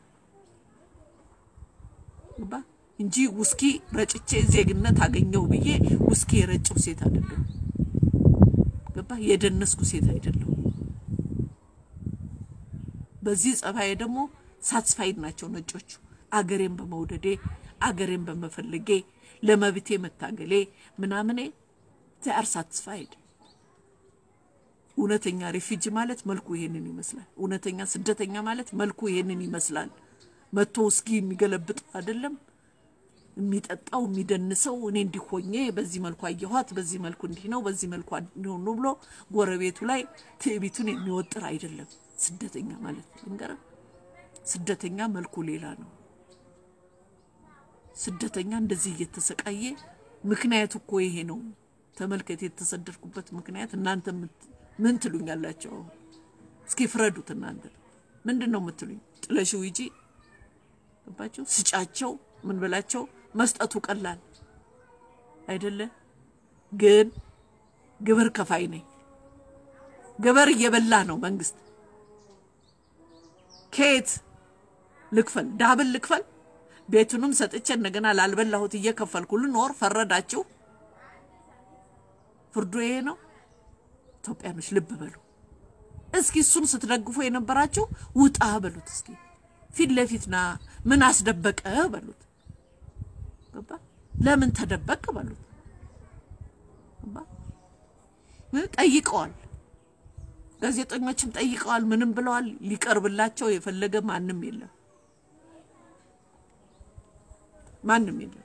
A: ገባ እንጂ ውስኪ ረጭቼ ዜግነት አገኘው ብዬ ውስኪ የረጨው ሴት አይደለም። ገባ የደነስኩ ሴት አይደለም። በዚህ ጸባዬ ደግሞ ሳትስፋይድ ናቸው ነጮቹ። አገሬን በመውደዴ አገሬን በመፈለጌ ለመብቴ መታገሌ ምናምኔ ቲአር ሳትስፋይድ። እውነተኛ ሪፊጂ ማለት መልኩ ይሄንን ይመስላል። እውነተኛ ስደተኛ ማለት መልኩ ይሄንን ይመስላል። መቶ ውስኪ የሚገለብጥ አይደለም የሚጠጣው የሚደንሰው። እኔ እንዲሆኜ በዚህ መልኩ አየኋት፣ በዚህ መልኩ እንዲህ ነው፣ በዚህ መልኩ እንዲሆኑ ብሎ ጎረቤቱ ላይ ትዕቢቱን የሚወጥር አይደለም ስደተኛ ማለት ልንገርህ። ስደተኛ መልኩ ሌላ ነው። ስደተኛ እንደዚህ እየተሰቃየ ምክንያቱ እኮ ይሄ ነው። ተመልከት፣ የተሰደድኩበት ምክንያት እናንተ ምን ትሉኛላቸው? እስኪ ፍረዱት እናንተ ምንድን ነው የምትሉኝ? ጥለሽው ሂጂ ገባቸው፣ ስጫቸው፣ ምን ብላቸው መስጠቱ ቀላል አይደለ? ግን ግብር ከፋይ ነኝ። ግብር እየበላ ነው መንግስት። ከየት ልክፈል? ዳብል ልክፈል? ቤቱንም ሰጥቼ እንደገና ላልበላሁት እየከፈልኩ ልኖር? ፈረዳችሁ? ፍርዱ ይሄ ነው። ኢትዮጵያኖች ልብ በሉ እስኪ። እሱን ስትደግፉ የነበራችሁ ውጣ በሉት እስኪ። ፊት ለፊት ና፣ ምን አስደበቀ በሉት። ገባ? ለምን ተደበቅ በሉት። ገባ? ጠይቀዋል። ጋዜጠኞችም ጠይቀዋል፣ ምንም ብለዋል። ሊቀርብላቸው የፈለገ ማንም የለም፣ ማንም የለም።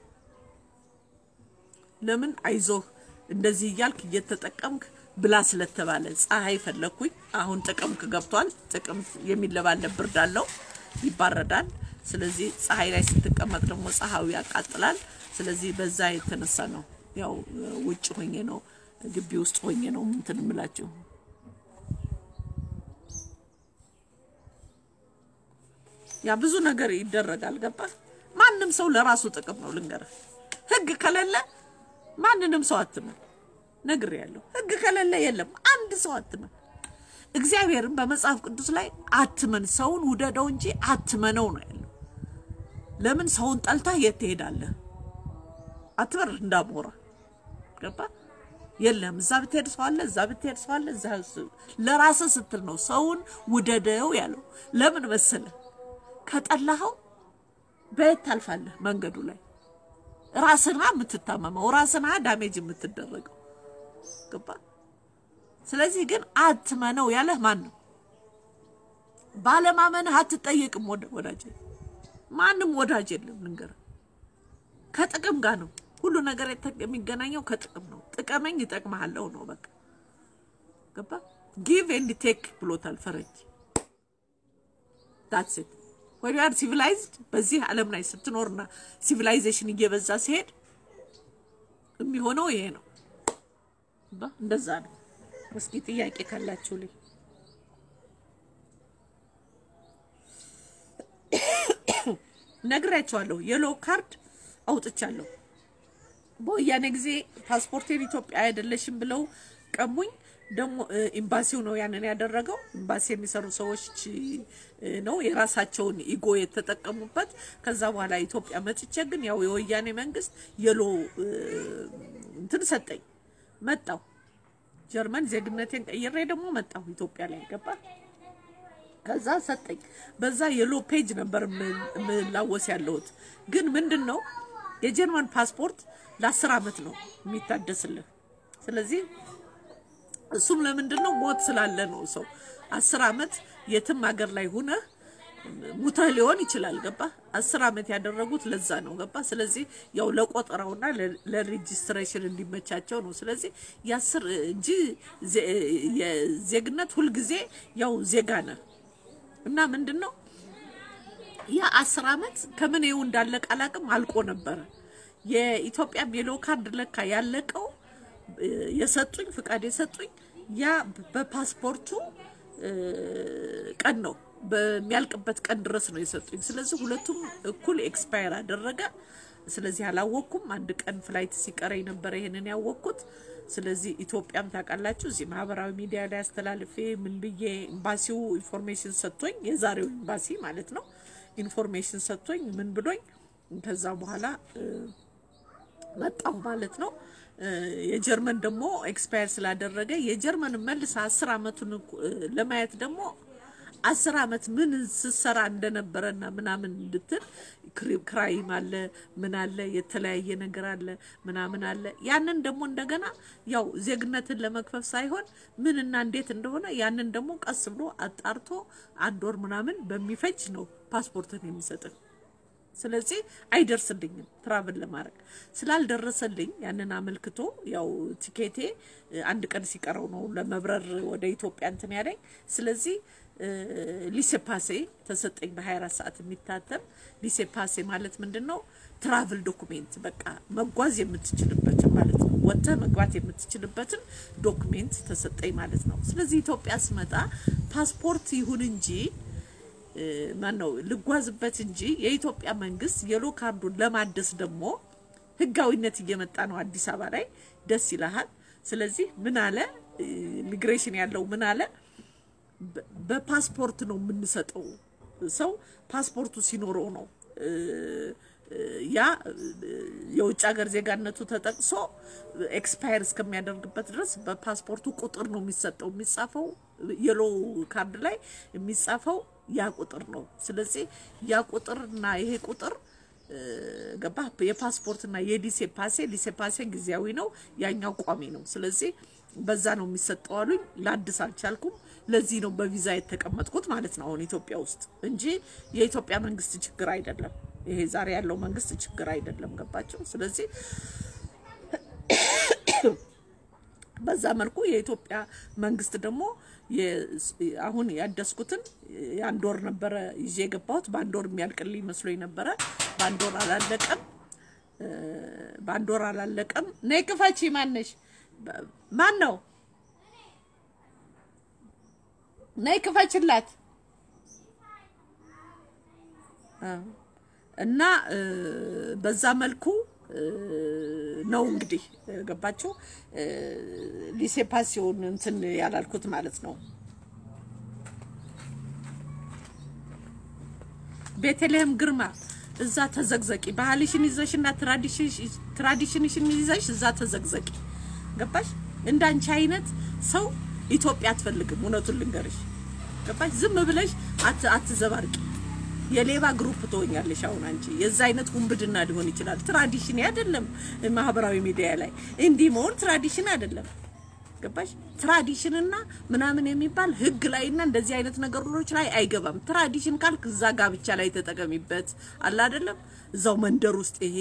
A: ለምን አይዞህ እንደዚህ እያልክ እየተጠቀምክ ብላ ስለተባለ ፀሐይ ፈለግኩኝ። አሁን ጥቅምት ገብቷል። ጥቅምት የሚለባለብ ብርድ አለው፣ ይባረዳል። ስለዚህ ፀሐይ ላይ ስትቀመጥ ደግሞ ፀሐዩ ያቃጥላል። ስለዚህ በዛ የተነሳ ነው ያው ውጭ ሆኜ ነው ግቢ ውስጥ ሆኜ ነው እንትን እምላችሁ። ያ ብዙ ነገር ይደረጋል። ገባ? ማንም ሰው ለራሱ ጥቅም ነው። ልንገርህ፣ ህግ ከሌለ ማንንም ሰው አትመን። ነግሬያለሁ። ህግ ከሌለ የለም አንድ ሰው አትመን። እግዚአብሔርን በመጽሐፍ ቅዱስ ላይ አትመን፣ ሰውን ውደደው እንጂ አትመነው ነው ያለው። ለምን ሰውን ጠልተህ የት ትሄዳለህ? አትበር እንዳሞራ ገባ? የለም እዛ ብትሄድ ሰው አለ፣ እዛ ብትሄድ ሰው አለ። እዛ ለራስህ ስትል ነው ሰውን ውደደው ያለው። ለምን መሰለ? ከጠላኸው በየት ታልፋለህ? መንገዱ ላይ ራስና የምትታመመው ራስና ዳሜጅ የምትደረገው ገባ? ስለዚህ ግን አትመነው ያለህ ማን ነው? ባለማመንህ አትጠየቅም። ወዳጅ ማንም ወዳጅ የለም። ልንገርህ ከጥቅም ጋር ነው ሁሉ ነገር የሚገናኘው ከጥቅም ነው። ጥቀመኝ ይጠቅመሃለሁ ነው በቃ ገባ? ጊቭ ኤንድ ቴክ ብሎታል ፈረንጅ። ዳትስ ኢት ወይ ያር ሲቪላይዝድ በዚህ ዓለም ላይ ስትኖርና ሲቪላይዜሽን እየበዛ ሲሄድ የሚሆነው ይሄ ነው። እንደዛ ነው። እስኪ ጥያቄ ካላችሁ ልኝ ነግሬያቸዋለሁ። የሎ ካርድ አውጥቻለሁ። በወያኔ ጊዜ ፓስፖርቴን ኢትዮጵያ አይደለሽም ብለው ቀሙኝ። ደግሞ ኤምባሲው ነው ያንን ያደረገው። ኤምባሲ የሚሰሩ ሰዎች ነው የራሳቸውን ኢጎ የተጠቀሙበት። ከዛ በኋላ ኢትዮጵያ መጥቼ ግን ያው የወያኔ መንግስት የሎ እንትን ሰጠኝ። መጣሁ ጀርመን ዜግነቴን ቀይሬ ደግሞ መጣሁ ኢትዮጵያ ላይ ገባ። ከዛ ሰጠኝ። በዛ የሎ ፔጅ ነበር የምላወስ ያለሁት። ግን ምንድን ነው የጀርመን ፓስፖርት ለአስር አመት ነው የሚታደስልህ። ስለዚህ እሱም ለምንድን ነው ሞት ስላለ ነው። ሰው አስር አመት የትም ሀገር ላይ ሁነህ ሙተህ ሊሆን ይችላል። ገባ አስር አመት ያደረጉት ለዛ ነው። ገባ ስለዚህ ያው ለቆጠራውና ለሬጂስትሬሽን እንዲመቻቸው ነው። ስለዚህ የአስር እንጂ ዜግነት ሁልጊዜ ያው ዜጋ ነህ እና ምንድን ነው ያ አስር አመት ከምን ይኸው እንዳለቀ አላቅም አልቆ ነበረ። የኢትዮጵያ ሜሎ ካርድ ለካ ያለቀው የሰጡኝ ፍቃድ የሰጡኝ ያ በፓስፖርቱ ቀን ነው በሚያልቅበት ቀን ድረስ ነው የሰጡኝ። ስለዚህ ሁለቱም እኩል ኤክስፓየር አደረገ። ስለዚህ አላወቅኩም። አንድ ቀን ፍላይት ሲቀረኝ ነበረ ይሄንን ያወቅኩት። ስለዚህ ኢትዮጵያም ታውቃላችሁ፣ እዚህ ማህበራዊ ሚዲያ ላይ አስተላልፌ ምን ብዬ ኤምባሲው ኢንፎርሜሽን ሰጥቶኝ፣ የዛሬው ኤምባሲ ማለት ነው ኢንፎርሜሽን ሰጥቶኝ ምን ብሎኝ ከዛ በኋላ መጣሁ ማለት ነው። የጀርመን ደግሞ ኤክስፓየር ስላደረገ የጀርመን መልስ አስር አመቱን ለማየት ደግሞ አስር አመት ምን ስሰራ እንደነበረና ምናምን እንድትል ክራይም አለ ምን አለ የተለያየ ነገር አለ ምናምን አለ። ያንን ደግሞ እንደገና ያው ዜግነትን ለመክፈፍ ሳይሆን ምንና እንዴት እንደሆነ ያንን ደግሞ ቀስ ብሎ አጣርቶ አንድ ወር ምናምን በሚፈጅ ነው ፓስፖርትን የሚሰጥን። ስለዚህ አይደርስልኝም ትራቭል ለማድረግ ስላልደረሰልኝ ያንን አመልክቶ ያው ቲኬቴ አንድ ቀን ሲቀረው ነው ለመብረር ወደ ኢትዮጵያ እንትን ያለኝ። ስለዚህ ሊሴፓሴ ተሰጠኝ በ24 ሰዓት የሚታተም ሊሴፓሴ ማለት ምንድን ነው? ትራቭል ዶኩሜንት በቃ መጓዝ የምትችልበትን ማለት ነው። ወጥተህ መግባት የምትችልበትን ዶኩሜንት ተሰጠኝ ማለት ነው። ስለዚህ ኢትዮጵያ ስመጣ ፓስፖርት ይሁን እንጂ ማን ነው ልጓዝበት እንጂ የኢትዮጵያ መንግስት የሎ ካርዱን ለማደስ ደግሞ ህጋዊነት እየመጣ ነው አዲስ አበባ ላይ ደስ ይልሃል። ስለዚህ ምን አለ ኢሚግሬሽን ያለው ምን አለ በፓስፖርት ነው የምንሰጠው። ሰው ፓስፖርቱ ሲኖረው ነው ያ የውጭ ሀገር ዜጋነቱ ተጠቅሶ ኤክስፓየር እስከሚያደርግበት ድረስ በፓስፖርቱ ቁጥር ነው የሚሰጠው። የሚጻፈው የሎ ካርድ ላይ የሚጻፈው ያ ቁጥር ነው። ስለዚህ ያ ቁጥርና ይሄ ቁጥር ገባ የፓስፖርትና የሊሴ ፓሴ ሊሴ ፓሴ ጊዜያዊ ነው፣ ያኛው ቋሚ ነው። ስለዚህ በዛ ነው የሚሰጠው አሉኝ። ላድስ አልቻልኩም። ለዚህ ነው በቪዛ የተቀመጥኩት ማለት ነው አሁን ኢትዮጵያ ውስጥ እንጂ የኢትዮጵያ መንግስት ችግር አይደለም። ይሄ ዛሬ ያለው መንግስት ችግር አይደለም። ገባቸው። ስለዚህ በዛ መልኩ የኢትዮጵያ መንግስት ደግሞ አሁን ያደስኩትን የአንድ ወር ነበረ ይዤ የገባሁት። በአንድ ወር የሚያልቅልኝ መስሎኝ ነበረ። በአንድ ወር አላለቀም። በአንድ ወር አላለቀም። ነይ ክፈቺ። ማነሽ? ማን ነው? ነይ ክፈችላት። እና በዛ መልኩ ነው እንግዲህ ገባችሁ። ሊሴ ፓሲዮን እንትን ያላልኩት ማለት ነው። ቤተልሔም ግርማ እዛ ተዘግዘቂ፣ ባህልሽን ይዘሽና ትራዲሽንሽን ይዘሽ እዛ ተዘግዘቂ። ገባሽ? እንዳንቺ አይነት ሰው ኢትዮጵያ አትፈልግም። እውነቱን ልንገርሽ፣ ገባሽ? ዝም ብለሽ አትዘባርቂ። የሌባ ግሩፕ ትሆኛለሽ። አሁን አንቺ የዛ አይነት ውንብድና ሊሆን ይችላል። ትራዲሽን አይደለም። ማህበራዊ ሚዲያ ላይ እንዲህ መሆን ትራዲሽን አይደለም። ገባሽ? ትራዲሽንና ምናምን የሚባል ህግ ላይና እንደዚህ አይነት ነገሮች ላይ አይገባም። ትራዲሽን ካልክ እዛ ጋብቻ ላይ ተጠቀሚበት አለ አይደለም። እዛው መንደር ውስጥ ይሄ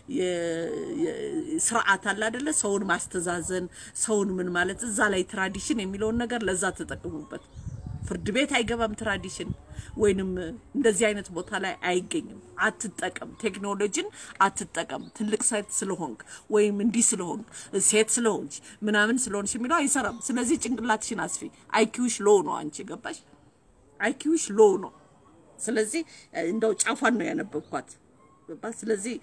A: ስርዓት አለ አይደለ? ሰውን ማስተዛዘን፣ ሰውን ምን ማለት እዛ ላይ ትራዲሽን የሚለውን ነገር ለዛ ተጠቅሙበት። ፍርድ ቤት አይገባም ትራዲሽን ወይንም እንደዚህ አይነት ቦታ ላይ አይገኝም። አትጠቀም፣ ቴክኖሎጂን አትጠቀም። ትልቅ ሴት ስለሆንክ ወይም እንዲህ ስለሆንክ ሴት ስለሆንሽ ምናምን ስለሆንሽ የሚለው አይሰራም። ስለዚህ ጭንቅላትሽን አስፊ። አይኪውሽ ሎ ነው። አንቺ ገባሽ? አይኪውሽ ሎ ነው። ስለዚህ እንደው ጫፏን ነው ያነበብኳት። ገባሽ? ስለዚህ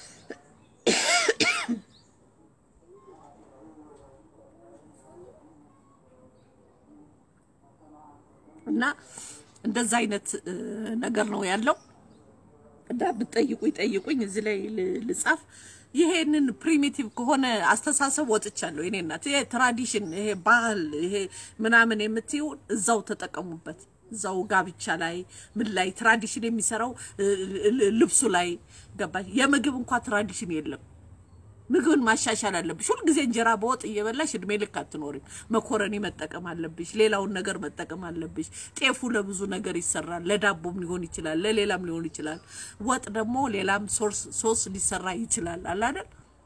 A: እና እንደዛ አይነት ነገር ነው ያለው። እና ብትጠይቁ ይጠይቁኝ፣ እዚህ ላይ ልጻፍ። ይሄንን ፕሪሚቲቭ ከሆነ አስተሳሰብ ወጥቻለሁ። የኔ እናት ይሄ ትራዲሽን፣ ይሄ ባህል፣ ይሄ ምናምን የምትይው እዛው ተጠቀሙበት። እዛው ጋብቻ ላይ ምን ላይ ትራዲሽን የሚሰራው ልብሱ ላይ ገባሽ። የምግብ እንኳ ትራዲሽን የለም። ምግብን ማሻሻል አለብሽ። ሁልጊዜ እንጀራ በወጥ እየበላሽ እድሜ ልክ አትኖሪም። መኮረኒ መጠቀም አለብሽ። ሌላውን ነገር መጠቀም አለብሽ። ጤፉ ለብዙ ነገር ይሰራል። ለዳቦም ሊሆን ይችላል፣ ለሌላም ሊሆን ይችላል። ወጥ ደግሞ ሌላም ሶስ ሊሰራ ይችላል። አለ አይደል?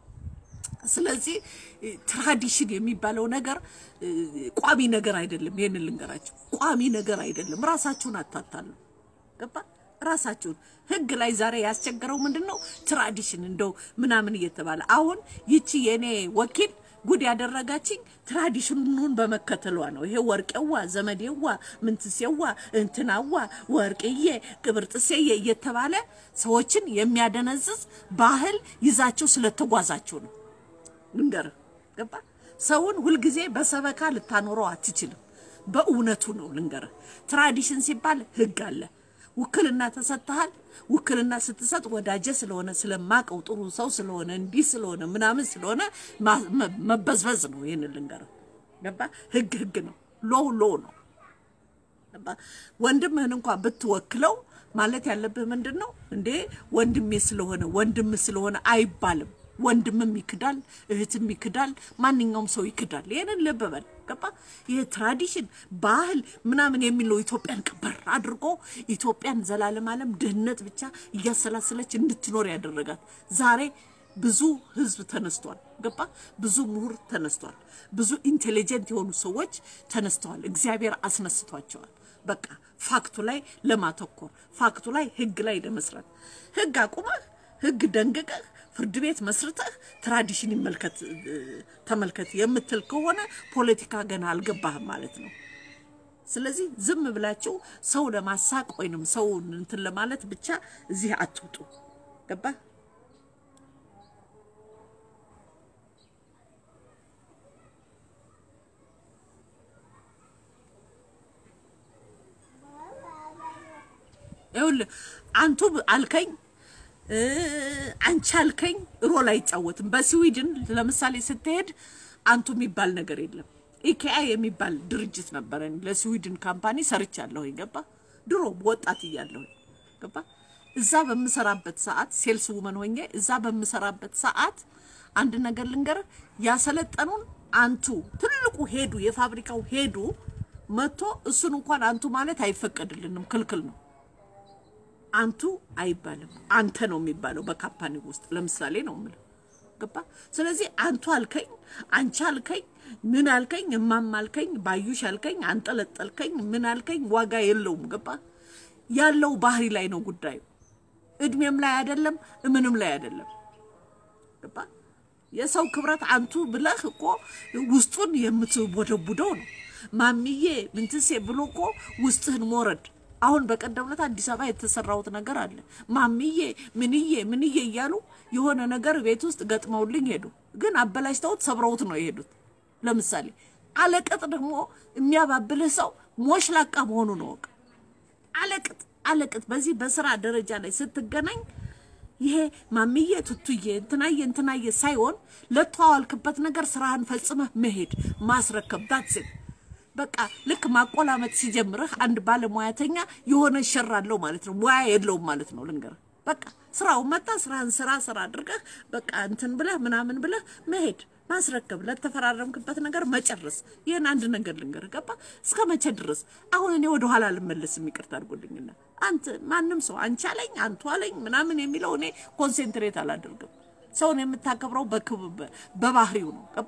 A: ስለዚህ ትራዲሽን የሚባለው ነገር ቋሚ ነገር አይደለም። ይሄንን ልንገራችሁ፣ ቋሚ ነገር አይደለም። ራሳችሁን አታታሉ። ገባ ራሳችሁን ህግ ላይ ዛሬ ያስቸገረው ምንድን ነው? ትራዲሽን እንደው ምናምን እየተባለ አሁን ይቺ የኔ ወኪል ጉድ ያደረጋችኝ ትራዲሽኑን በመከተሏ ነው። ይሄ ወርቄዋ፣ ዘመዴዋ፣ ምንትሴዋ፣ እንትናዋ፣ ወርቅዬ፣ ቅብርጥሴዬ እየተባለ ሰዎችን የሚያደነዝዝ ባህል ይዛችሁ ስለተጓዛችሁ ነው። ልንገርህ፣ ገባ ሰውን ሁልጊዜ በሰበካ ልታኖረው አትችልም። በእውነቱ ነው ልንገርህ። ትራዲሽን ሲባል ህግ አለ። ውክልና ተሰጥተሃል። ውክልና ስትሰጥ ወዳጀ ስለሆነ ስለማቀው ጥሩ ሰው ስለሆነ እንዲህ ስለሆነ ምናምን ስለሆነ መበዝበዝ ነው። ይህን ልንገርህ ገባ። ህግ ህግ ነው። ሎው ሎ ነው። ገባ። ወንድምህን እንኳን ብትወክለው ማለት ያለብህ ምንድን ነው እንዴ ወንድሜ ስለሆነ ወንድም ስለሆነ አይባልም። ወንድምም ይክዳል፣ እህትም ይክዳል፣ ማንኛውም ሰው ይክዳል። ይህንን ልብ በል ገባ። ይህ ትራዲሽን ባህል ምናምን የሚለው ኢትዮጵያን ቅበር አድርጎ ኢትዮጵያን ዘላለም ዓለም ድህነት ብቻ እያሰላሰለች እንድትኖር ያደረጋት ዛሬ ብዙ ህዝብ ተነስቷል። ገባ። ብዙ ምሁር ተነስቷል። ብዙ ኢንቴሊጀንት የሆኑ ሰዎች ተነስተዋል። እግዚአብሔር አስነስቷቸዋል። በቃ ፋክቱ ላይ ለማተኮር ፋክቱ ላይ ህግ ላይ ለመስራት ህግ አቁመህ ህግ ደንግቀህ ፍርድ ቤት መስርተህ ትራዲሽን ይመልከት ተመልከት የምትል ከሆነ ፖለቲካ ገና አልገባህም ማለት ነው። ስለዚህ ዝም ብላችሁ ሰው ለማሳቅ ወይንም ሰው እንትን ለማለት ብቻ እዚህ አትውጡ። ገባህ? ይኸውልህ አንቱ አልከኝ አንቺ አልከኝ ሮል አይጫወትም። በስዊድን ለምሳሌ ስትሄድ አንቱ የሚባል ነገር የለም። ኢኬአ የሚባል ድርጅት ነበረን ለስዊድን ካምፓኒ ሰርቻለሁ። ገባ ድሮ ወጣት እያለሁ ገባ እዛ በምሰራበት ሰዓት ሴልስ ውመን ሆኜ እዛ በምሰራበት ሰዓት አንድ ነገር ልንገርህ፣ ያሰለጠኑን አንቱ ትልቁ ሄዱ የፋብሪካው ሄዱ መጥቶ እሱን እንኳን አንቱ ማለት አይፈቀድልንም፣ ክልክል ነው። አንቱ አይባልም፣ አንተ ነው የሚባለው በካምፓኒ ውስጥ ለምሳሌ ነው የምልህ። ገባ? ስለዚህ አንቱ አልከኝ፣ አንቺ አልከኝ፣ ምን አልከኝ፣ እማም አልከኝ፣ ባዩሽ አልከኝ፣ አንጠለጠልከኝ፣ ምን አልከኝ፣ ዋጋ የለውም። ገባ? ያለው ባህሪ ላይ ነው ጉዳዩ። እድሜም ላይ አይደለም፣ ምንም ላይ አይደለም። ገባ? የሰው ክብረት አንቱ ብለህ እኮ ውስጡን የምትቦደቡደው ነው። ማሚዬ ምንትሴ ብሎ እኮ ውስጥህን ሞረድ አሁን በቀደም ዕለት አዲስ አበባ የተሰራውት ነገር አለ። ማሚዬ ምንዬ ምንዬ እያሉ የሆነ ነገር ቤት ውስጥ ገጥመውልኝ ሄዱ። ግን አበላሽተውት ሰብረውት ነው የሄዱት። ለምሳሌ አለቅጥ ደግሞ የሚያባብልህ ሰው ሞሽላቃ መሆኑ ነው ወቅ አለቅጥ አለቅጥ በዚህ በስራ ደረጃ ላይ ስትገናኝ ይሄ ማሚዬ ቱቱዬ እንትናዬ እንትናዬ ሳይሆን ለተዋዋልክበት ነገር ስራህን ፈጽመህ መሄድ ማስረከብ ዳትስት በቃ ልክ ማቆላመጥ ሲጀምርህ አንድ ባለሙያተኛ የሆነ ሸር አለው ማለት ነው። ሙያ የለውም ማለት ነው። ልንገርህ በቃ ስራው መጣ፣ ስራህን ስራ ስራ አድርገህ በቃ እንትን ብለህ ምናምን ብለህ መሄድ ማስረከብ፣ ለተፈራረምክበት ነገር መጨረስ። ይህን አንድ ነገር ልንገርህ፣ ገባ እስከ መቼ ድረስ? አሁን እኔ ወደ ኋላ አልመለስም፣ ይቅርታ አድርጎልኝና አንተ ማንም ሰው አንቺ አለኝ አንቱ አለኝ ምናምን የሚለው እኔ ኮንሴንትሬት አላደርግም። ሰውን የምታከብረው በባህሪው ነው፣ ገባ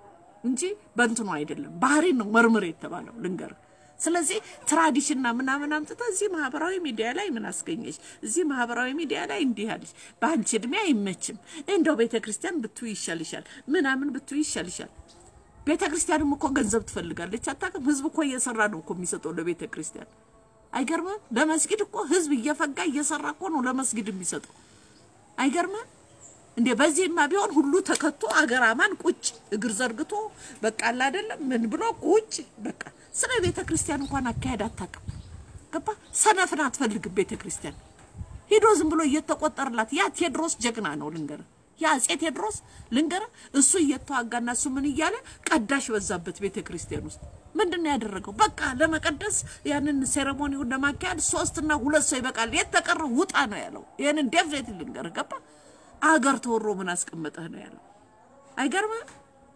A: እንጂ በእንትኑ አይደለም። ባህሪ ነው መርምር የተባለው ልንገርህ። ስለዚህ ትራዲሽንና ምናምን አምጥተህ እዚህ ማህበራዊ ሚዲያ ላይ ምን አስገኘች? እዚህ ማህበራዊ ሚዲያ ላይ እንዲህ አለች። በአንቺ እድሜ አይመችም፣ እንደው ቤተ ክርስቲያን ብትይ ይሻልሻል፣ ምናምን ብትይ ይሻልሻል። ቤተ ክርስቲያንም እኮ ገንዘብ ትፈልጋለች። አታውቅም? ህዝብ እኮ እየሰራ ነው እኮ የሚሰጠው ለቤተ ክርስቲያን። አይገርምም? ለመስጊድ እኮ ህዝብ እየፈጋ እየሰራ እኮ ነው ለመስጊድ የሚሰጠው። አይገርምም? እንዴ በዚህማ ቢሆን ሁሉ ተከቶ አገር አማን ቁጭ እግር ዘርግቶ በቃ አለ አይደለም ምን ብሎ ቁጭ በቃ ስለ ቤተ ክርስቲያን እንኳን አካሄድ አታውቅም። ገባ ሰነፍን አትፈልግም ቤተ ክርስቲያን ሄዶ ዝም ብሎ እየተቆጠርላት ያ ቴድሮስ ጀግና ነው ልንገር ያ አፄ ቴድሮስ ልንገር እሱ እየተዋጋና እሱ ምን እያለ ቀዳሽ በዛበት ቤተ ክርስቲያን ውስጥ ምንድን ነው ያደረገው? በቃ ለመቀደስ ያንን ሴሬሞኒውን ለማካሄድ ሶስትና ሁለት ሰው ይበቃል፣ የተቀረ ውጣ ነው ያለው። ይህንን ዴፍኔት ልንገር ገባ አገር ተወሮ ምን አስቀመጠህ ነው ያለው። አይገርምም?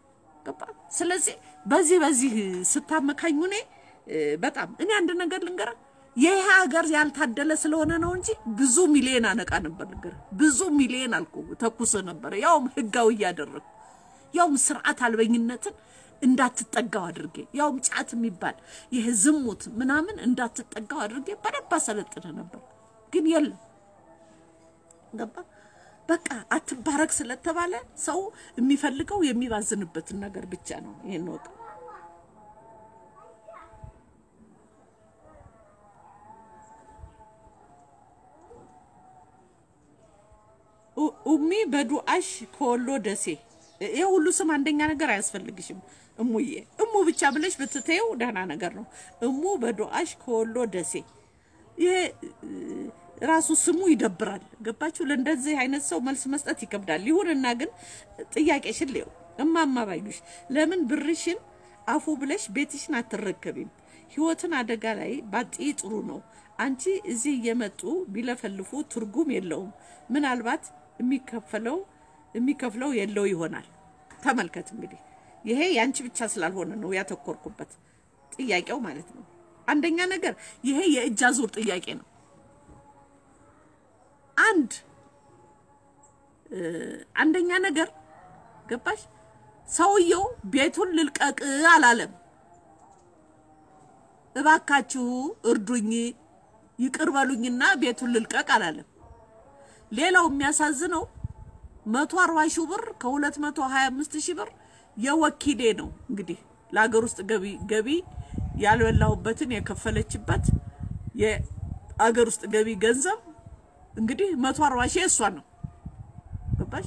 A: ገባ። ስለዚህ በዚህ በዚህ ስታመካኙ እኔ በጣም እኔ አንድ ነገር ልንገርህ፣ ይህ ሀገር ያልታደለ ስለሆነ ነው እንጂ ብዙ ሚሊዮን አነቃ ነበር። ልንገርህ፣ ብዙ ሚሊዮን አልኩ ተኩስ ነበረ፣ ያውም ህጋዊ እያደረግኩ ያውም ስርዓት አልበኝነትን እንዳትጠጋው አድርጌ ያውም ጫት የሚባል ይህ ዝሙት ምናምን እንዳትጠጋው አድርጌ በደንብ አሰለጥነ ነበር። ግን የለም ገባ በቃ አትባረክ ስለተባለ ሰው የሚፈልገው የሚባዝንበትን ነገር ብቻ ነው። ይሄን ወቅ ኡሚ በዱአሽ ከወሎ ደሴ ይሄ ሁሉ ስም አንደኛ ነገር አያስፈልግሽም። እሙዬ እሙ ብቻ ብለሽ ብትተየው ደህና ነገር ነው። እሙ በዱአሽ ከወሎ ደሴ ይሄ ራሱ ስሙ ይደብራል። ገባችሁ? ለእንደዚህ አይነት ሰው መልስ መስጠት ይከብዳል። ይሁንና ግን ጥያቄሽን ሊው እማማ ባዩሽ ለምን ብርሽን አፉ ብለሽ ቤትሽን አትረከቢም? ህይወትን አደጋ ላይ ባጥይ ጥሩ ነው። አንቺ እዚህ እየመጡ ቢለፈልፉ ትርጉም የለውም። ምናልባት የሚከፈለው የሚከፍለው የለው ይሆናል። ተመልከት እንግዲህ ይሄ ያንቺ ብቻ ስላልሆነ ነው ያተኮርኩበት ጥያቄው ማለት ነው። አንደኛ ነገር ይሄ የእጅ አዙር ጥያቄ ነው። አንድ አንደኛ ነገር ገባሽ? ሰውየው ቤቱን ልልቀቅ አላለም። እባካችሁ እርዱኝ፣ ይቅር በሉኝና ቤቱን ልልቀቅ አላለም። ሌላው የሚያሳዝነው መቶ አርባ ሺህ ብር ከሁለት መቶ ሀያ አምስት ሺህ ብር የወኪሌ ነው እንግዲህ ለሀገር ውስጥ ገቢ ገቢ ያልበላሁበትን የከፈለችበት የአገር ውስጥ ገቢ ገንዘብ እንግዲህ መቶ አርባ ሺህ እሷ ነው ገባሽ?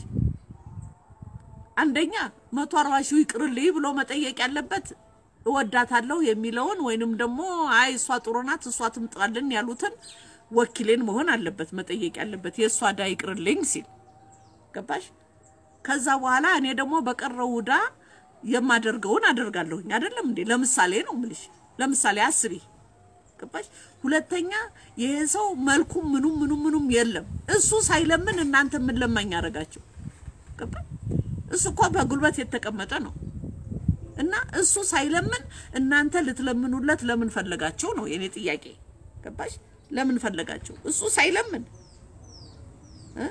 A: አንደኛ መቶ አርባ ሺህ ይቅርልኝ ብሎ መጠየቅ ያለበት እወዳታለሁ የሚለውን ወይንም ደግሞ አይ እሷ ጥሩ ናት እሷ ትምጣልን ያሉትን ወኪሌን መሆን አለበት መጠየቅ ያለበት የእሷ ዕዳ ይቅርልኝ ሲል ገባሽ? ከዛ በኋላ እኔ ደግሞ በቀረው ዕዳ የማደርገውን አደርጋለሁኝ አይደለም እንዴ? ለምሳሌ ነው ምልሽ። ለምሳሌ አስቢ ገባሽ? ሁለተኛ ይሄ ሰው መልኩም ምኑም ምኑም ምኑም የለም። እሱ ሳይለምን እናንተ ምን ለማኝ ያደረጋቸው ገባሽ? እሱ እኮ በጉልበት የተቀመጠ ነው እና እሱ ሳይለምን እናንተ ልትለምኑለት ለምን ፈለጋችሁ ነው የኔ ጥያቄ። ገባሽ? ለምን ፈለጋችሁ? እሱ ሳይለምን እ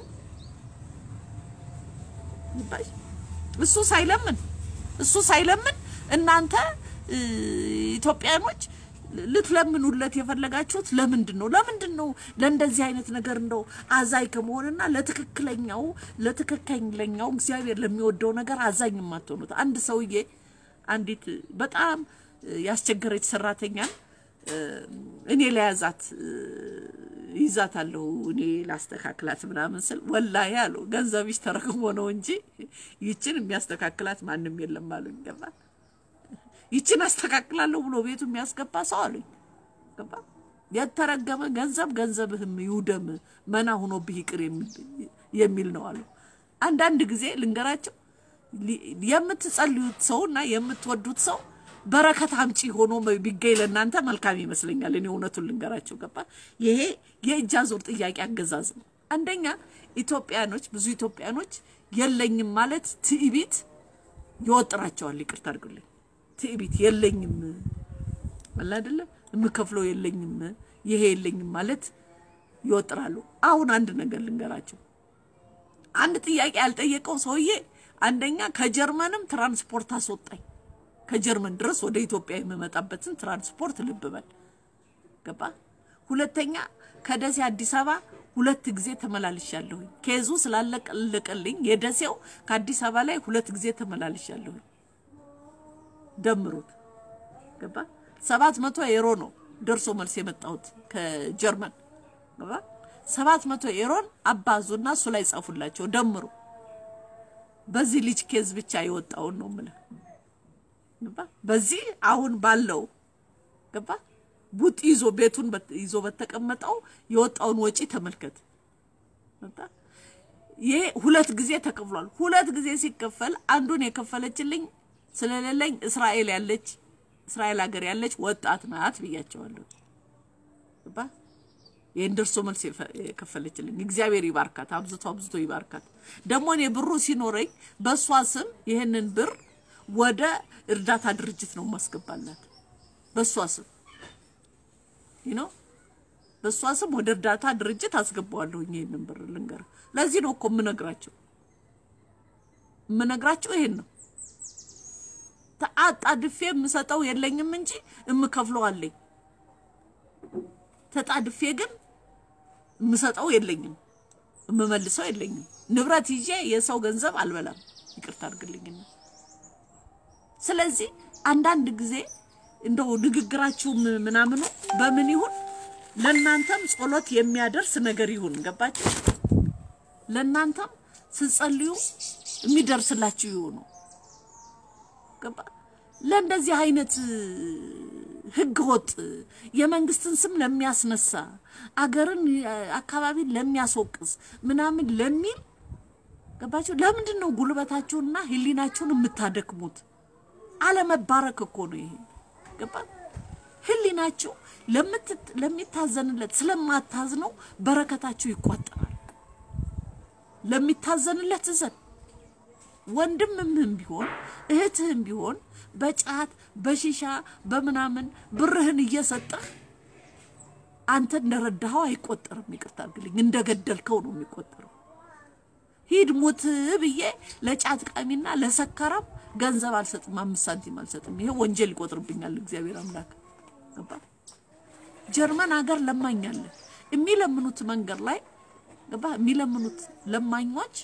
A: ገባሽ? እሱ ሳይለምን እሱ ሳይለምን እናንተ እ ኢትዮጵያኖች ልትለምኑለት የፈለጋችሁት ለምንድን ነው? ለምንድን ነው ለእንደዚህ አይነት ነገር እንደው አዛኝ ከመሆንና ለትክክለኛው ለትክክለኛው እግዚአብሔር ለሚወደው ነገር አዛኝ የማትሆኑት? አንድ ሰውዬ አንዲት በጣም ያስቸገረች ሰራተኛን እኔ ለያዛት ይዛታለሁ እኔ ላስተካክላት ምናምን ስል ወላሂ አሉ ገንዘብሽ ተረክሞ ነው እንጂ ይችን የሚያስተካክላት ማንም የለም አሉኝ። ገባ ይችን አስተካክላለሁ ብሎ ቤቱ የሚያስገባ ሰው አሉኝ። ገባ የተረገመ ገንዘብ ገንዘብህም ይውደም መና ሆኖብህ ይቅር የሚል ነው አሉ። አንዳንድ ጊዜ ልንገራቸው የምትጸልዩት ሰው እና የምትወዱት ሰው በረከት አምጪ ሆኖ ቢገኝ ለእናንተ መልካም ይመስለኛል። እኔ እውነቱን ልንገራቸው ገባ። ይሄ የእጅ አዙር ጥያቄ አገዛዝ ነው። አንደኛ ኢትዮጵያኖች፣ ብዙ ኢትዮጵያኖች የለኝም ማለት ትዕቢት ይወጥራቸዋል። ይቅርታ አድርጉልኝ። ትዕቢት የለኝም አለ አይደለም፣ የምከፍለው የለኝም፣ ይሄ የለኝም ማለት ይወጥራሉ። አሁን አንድ ነገር ልንገራቸው። አንድ ጥያቄ ያልጠየቀው ሰውዬ አንደኛ ከጀርመንም ትራንስፖርት አስወጣኝ ከጀርመን ድረስ ወደ ኢትዮጵያ የምመጣበትን ትራንስፖርት ልብ በል ገባ። ሁለተኛ ከደሴ አዲስ አበባ ሁለት ጊዜ ተመላልሻለሁኝ። ኬዙ ስላለቀልኝ የደሴው ከአዲስ አበባ ላይ ሁለት ጊዜ ተመላልሻለሁኝ። ደምሩት ገባ። ሰባት መቶ ኤሮ ነው ደርሶ መልስ የመጣሁት ከጀርመን ገባ። ሰባት መቶ ኤሮን አባዙና እሱ ላይ ጻፉላቸው ደምሩ። በዚህ ልጅ ኬዝ ብቻ የወጣውን ነው የምልህ ገባ በዚህ አሁን ባለው ገባ ቡጥ ይዞ ቤቱን ይዞ በተቀመጠው የወጣውን ወጪ ተመልከት። ገባ ይሄ ሁለት ጊዜ ተከፍሏል። ሁለት ጊዜ ሲከፈል አንዱን የከፈለችልኝ ስለሌለኝ እስራኤል ያለች እስራኤል ሀገር ያለች ወጣት ናት ብያቸዋለሁ። ገባ ይህን ደርሶ መልስ የከፈለችልኝ እግዚአብሔር ይባርካት፣ አብዝቶ አብዝቶ ይባርካት። ደግሞ እኔ ብሩ ሲኖረኝ በእሷ ስም ይህንን ብር ወደ እርዳታ ድርጅት ነው ማስገባላት። በእሷ ስም ነው በእሷ ስም ወደ እርዳታ ድርጅት አስገባዋለሁኝ። ይሄንን ብር ልንገር። ለዚህ ነው እኮ የምነግራቸው የምነግራቸው ይሄን ነው። ተጣድፌ የምሰጠው የለኝም እንጂ የምከፍለው አለኝ። ተጣድፌ ግን የምሰጠው የለኝም፣ የምመልሰው የለኝም። ንብረት ይዤ የሰው ገንዘብ አልበላም። ይቅርታ አድርግልኝና ስለዚህ አንዳንድ ጊዜ እንደው ንግግራችሁ ምናምኑ በምን ይሁን ለእናንተም ጸሎት የሚያደርስ ነገር ይሁን። ገባችሁ? ለእናንተም ስትጸልዩ የሚደርስላችሁ ይሁኑ። ገባ? ለእንደዚህ አይነት ህገ ወጥ የመንግስትን ስም ለሚያስነሳ አገርን አካባቢን ለሚያስወቅስ ምናምን ለሚል ገባችሁ? ለምንድን ነው ጉልበታችሁንና ህሊናችሁን የምታደክሙት? አለመባረክ እኮ ነው ይሄ። ገባ? ህሊናችሁ ለሚታዘንለት ስለማታዝነው በረከታችሁ ይቋጠራል። ለሚታዘንለት እዘን። ወንድምህም ቢሆን እህትህም ቢሆን በጫት በሺሻ በምናምን ብርህን እየሰጠህ አንተ እንደረዳኸው አይቆጠርም። ይቅርታ አድርግልኝ፣ እንደገደልከው ነው የሚቆጠረው። ሂድ ሙት ብዬ ለጫት ቃሚና ለሰካራም ገንዘብ አልሰጥም፣ አምስት ሳንቲም አልሰጥም። ይሄ ወንጀል ይቆጥርብኛል እግዚአብሔር አምላክ። ገባ? ጀርመን ሀገር ለማኝ አለ። የሚለምኑት መንገድ ላይ ገባ? የሚለምኑት ለማኞች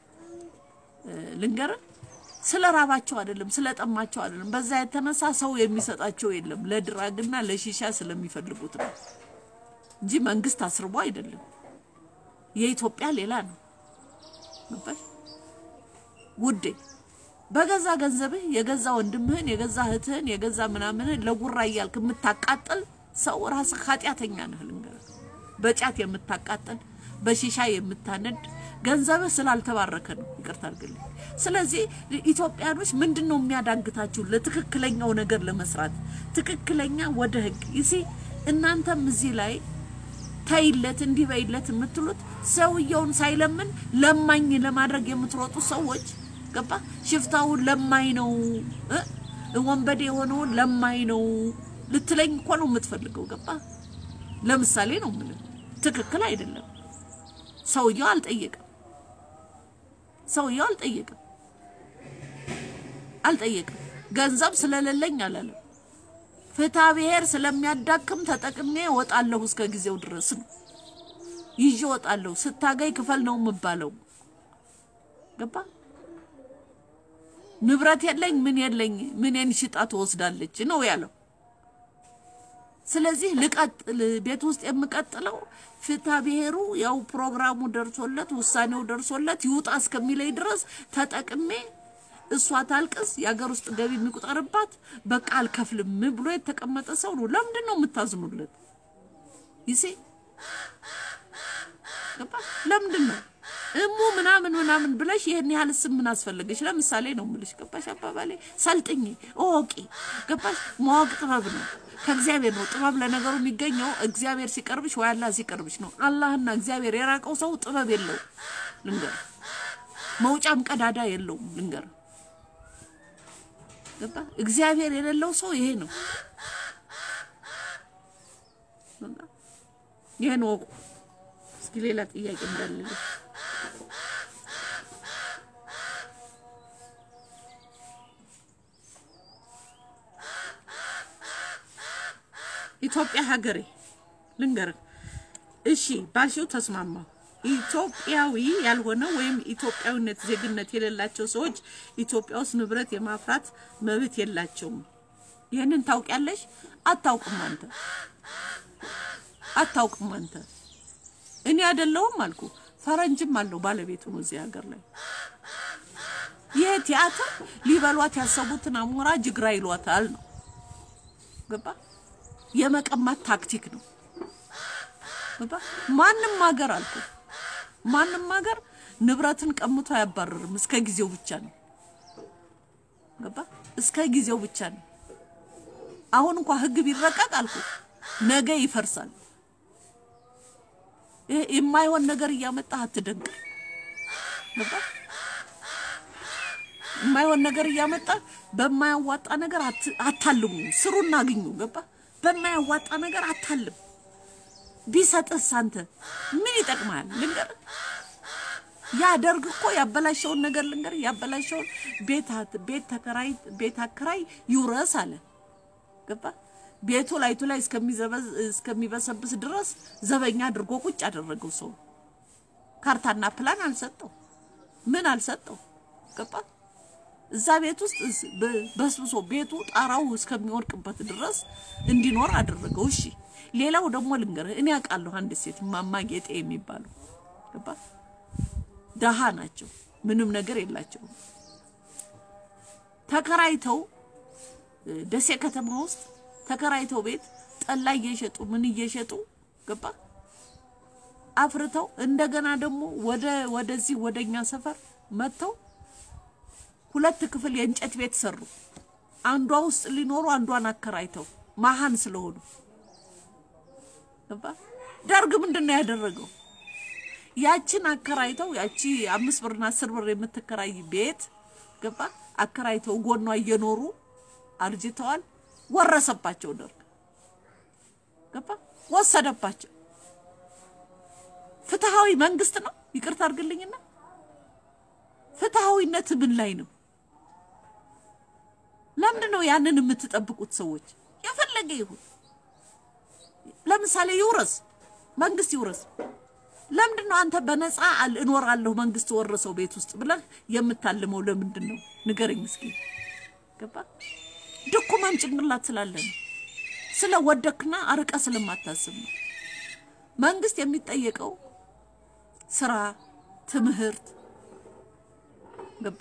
A: ልንገርህ፣ ስለ ራባቸው አይደለም፣ ስለ ጠማቸው አይደለም። በዛ የተነሳ ሰው የሚሰጣቸው የለም። ለድራግና ለሺሻ ስለሚፈልጉት ነው እንጂ መንግስት አስርቦ አይደለም። የኢትዮጵያ ሌላ ነው። ገባሽ ውዴ? በገዛ ገንዘብህ የገዛ ወንድምህን የገዛ እህትህን የገዛ ምናምንህን ለጉራ እያልክ የምታቃጥል ሰው ራስህ ኃጢአተኛ ነህ። ልንገርህ፣ በጫት የምታቃጥል በሺሻ የምታነድ ገንዘብህ ስላልተባረከ ነው። ይቅርታ አድርግልኝ። ስለዚህ ኢትዮጵያኖች ምንድን ነው የሚያዳግታችሁ ለትክክለኛው ነገር ለመስራት ትክክለኛ ወደ ህግ ይሲ እናንተም እዚህ ላይ ተይለት እንዲህ በይለት የምትሉት ሰውየውን ሳይለምን ለማኝ ለማድረግ የምትሮጡ ሰዎች ገባ። ሽፍታውን ለማኝ ነው እ ወንበዴ የሆነውን ለማኝ ነው ልትለኝ እኮ ነው የምትፈልገው። ገባ? ለምሳሌ ነው የምልህ። ትክክል አይደለም። ሰውየው አልጠየቅም። ሰውየው አልጠየቅም አልጠየቅም። ገንዘብ ስለሌለኝ አላለም። ፍትሐ ብሔር ስለሚያዳክም ተጠቅሜ እወጣለሁ እስከ ጊዜው ድረስ ነው ይዤ እወጣለሁ። ስታገኝ ክፈል ነው የምባለው። ገባ? ንብረት የለኝ ምን የለኝ ምንን ሽጣ ትወስዳለች ነው ያለው። ስለዚህ ልቀጥል፣ ቤት ውስጥ የምቀጥለው ፍትሐ ብሔሩ ያው ፕሮግራሙ ደርሶለት ውሳኔው ደርሶለት ይውጣ እስከሚለኝ ድረስ ተጠቅሜ እሷ ታልቅስ የሀገር ውስጥ ገቢ የሚቆጠርባት በቃ አልከፍልም ብሎ የተቀመጠ ሰው ነው። ለምንድን ነው የምታዝኑለት? ይሴ ገባ? ለምንድን ነው እሙ ምናምን ምናምን ብለሽ ይሄን ያህል ስም ምን አስፈለገሽ? ለምሳሌ ነው የምልሽ። ገባሽ? አባባሌ ሰልጥኝ ኦቂ ገባሽ? ማወቅ ጥበብ ነው፣ ከእግዚአብሔር ነው። ጥበብ ለነገሩ የሚገኘው እግዚአብሔር ሲቀርብሽ ወይ አላህ ሲቀርብሽ ነው። አላህና እግዚአብሔር የራቀው ሰው ጥበብ የለውም። ልንገር፣ መውጫም ቀዳዳ የለውም። ልንገር፣ ገባ? እግዚአብሔር የሌለው ሰው ይሄ ነው። ይሄን ወቁ። እስኪ ሌላ ጥያቄ እንዳለልሽ ኢትዮጵያ ሀገሬ ልንገርህ። እሺ ባልሽው ተስማማሁ። ኢትዮጵያዊ ያልሆነ ወይም ኢትዮጵያዊነት ዜግነት የሌላቸው ሰዎች ኢትዮጵያ ውስጥ ንብረት የማፍራት መብት የላቸውም። ይህንን ታውቂያለሽ? አታውቅም አንተ አታውቅም አንተ። እኔ አይደለሁም አልኩ። ፈረንጅም አለው ባለቤቱ ነው እዚህ ሀገር ላይ። ይህ ቲያትር ሊበሏት ያሰቡትን አሞራ ጅግራ ይሏታል ነው። ገባ? የመቀማት ታክቲክ ነው። ገባ? ማንም ሀገር አልኩ፣ ማንም ሀገር ንብረትን ቀምቶ አያባረርም። እስከ ጊዜው ብቻ ነው። ገባ? እስከ ጊዜው ብቻ ነው። አሁን እንኳ ህግ ቢረቀቅ አልኩ ነገ ይፈርሳል። ይሄ የማይሆን ነገር እያመጣህ አትደንቅ። ገባ? የማይሆን ነገር እያመጣህ በማያዋጣ ነገር አታልሙ። ስሩና አግኙ። ገባ? በማያዋጣ ነገር አታልም። ቢሰጥህስ አንተ ምን ይጠቅማል? ልንገር ያ ደርግ እኮ ያበላሸውን ነገር ልንገር ያበላሸውን ቤት ቤት ተከራይ ቤት አከራይ ይውረስ አለ። ገባ? ቤቱ ላይቱ ላይ እስከሚበሰብስ ድረስ ዘበኛ አድርጎ ቁጭ ያደረገው ሰው ካርታና ፕላን አልሰጠው፣ ምን አልሰጠው። ገባ? እዛ ቤት ውስጥ በስብሶ ቤቱ ጣራው እስከሚወድቅበት ድረስ እንዲኖር አደረገው። እሺ ሌላው ደግሞ ልንገርህ፣ እኔ አውቃለሁ አንድ ሴት ማማ ጌጤ የሚባሉ ገባ? ደሃ ናቸው፣ ምንም ነገር የላቸውም። ተከራይተው ደሴ ከተማ ውስጥ ተከራይተው ቤት ጠላ እየሸጡ ምን እየሸጡ ገባ አፍርተው እንደገና ደግሞ ወደ ወደዚህ ወደኛ ሰፈር መጥተው ሁለት ክፍል የእንጨት ቤት ሰሩ። አንዷ ውስጥ ሊኖሩ አንዷን አከራይተው መሀን ስለሆኑ ገባ። ደርግ ምንድን ነው ያደረገው? ያችን አከራይተው ያቺ አምስት ብርና አስር ብር የምትከራይ ቤት ገባ አከራይተው ጎኗ እየኖሩ አርጅተዋል። ወረሰባቸው ደርግ ገባ ወሰደባቸው። ፍትሃዊ መንግስት ነው። ይቅርታ አድርግልኝና ፍትሃዊነት ምን ላይ ነው? ለምንድን ነው ያንን የምትጠብቁት ሰዎች? የፈለገ ይሁን። ለምሳሌ ይውረስ፣ መንግስት ይውረስ። ለምንድን ነው አንተ በነፃ እኖራለሁ መንግስት ወረሰው ቤት ውስጥ ብለህ የምታልመው? ለምንድን ነው ንገረኝ እስኪ። ገባ ድኩማን ጭንቅላት ስላለ ነው። ስለ ወደክና አርቀ ስለማታስብ ነው። መንግስት የሚጠየቀው ስራ፣ ትምህርት ገባ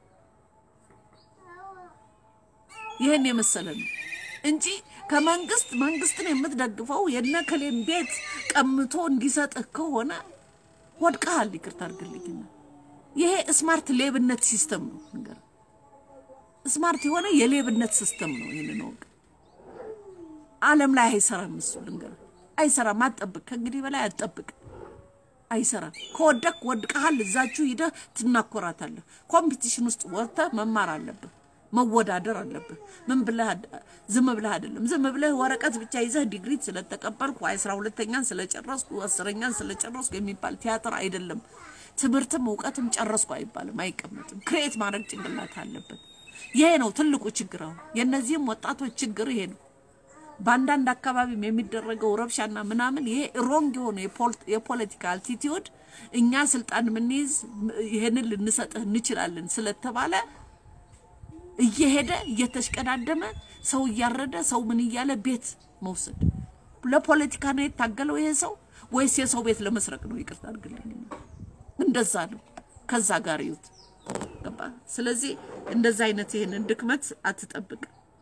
A: ይህን የመሰለ ነው እንጂ ከመንግስት መንግስትን የምትደግፈው የነከሌን ቤት ቀምቶ እንዲሰጥህ ከሆነ ወድቀሃል። ይቅርታ አድርግልኝና ይሄ ስማርት ሌብነት ሲስተም ነው። ነገር ስማርት የሆነ የሌብነት ሲስተም ነው። ይህንን ወቅ ዓለም ላይ አይሰራም። እሱ ልንገር አይሰራም። አትጠብቅ፣ ከእንግዲህ በላይ አትጠብቅ። አይሰራም። ከወደቅ ወድቀሃል። እዛችሁ ሂደህ ትናኮራታለህ። ኮምፒቲሽን ውስጥ ወጥተህ መማር አለብህ። መወዳደር አለብህ። ምን ብለህ ዝም ብለህ አይደለም። ዝም ብለህ ወረቀት ብቻ ይዘህ ዲግሪ ስለተቀበልኩ አስራ ሁለተኛን ስለጨረስኩ አስረኛን ስለጨረስኩ የሚባል ቲያትር አይደለም። ትምህርትም እውቀትም ጨረስኩ አይባልም፣ አይቀመጥም። ክሬት ማድረግ ጭንቅላት አለበት። ይሄ ነው ትልቁ ችግር። አሁን የእነዚህም ወጣቶች ችግር ይሄ ነው። በአንዳንድ አካባቢም የሚደረገው ረብሻና ምናምን ይሄ ሮንግ የሆነ የፖለቲካ አልቲቲዩድ እኛ ስልጣን የምንይዝ ይሄንን ልንሰጥህ እንችላለን ስለተባለ እየሄደ እየተሽቀዳደመ ሰው እያረደ ሰው ምን እያለ ቤት መውሰድ ለፖለቲካ ነው የታገለው ይሄ ሰው ወይስ የሰው ቤት ለመስረቅ ነው? ይቅርታ አድርግልኝ። እንደዛ ነው። ከዛ ጋር ይዩት ገባ። ስለዚህ እንደዛ አይነት ይሄንን ድክመት አትጠብቅ።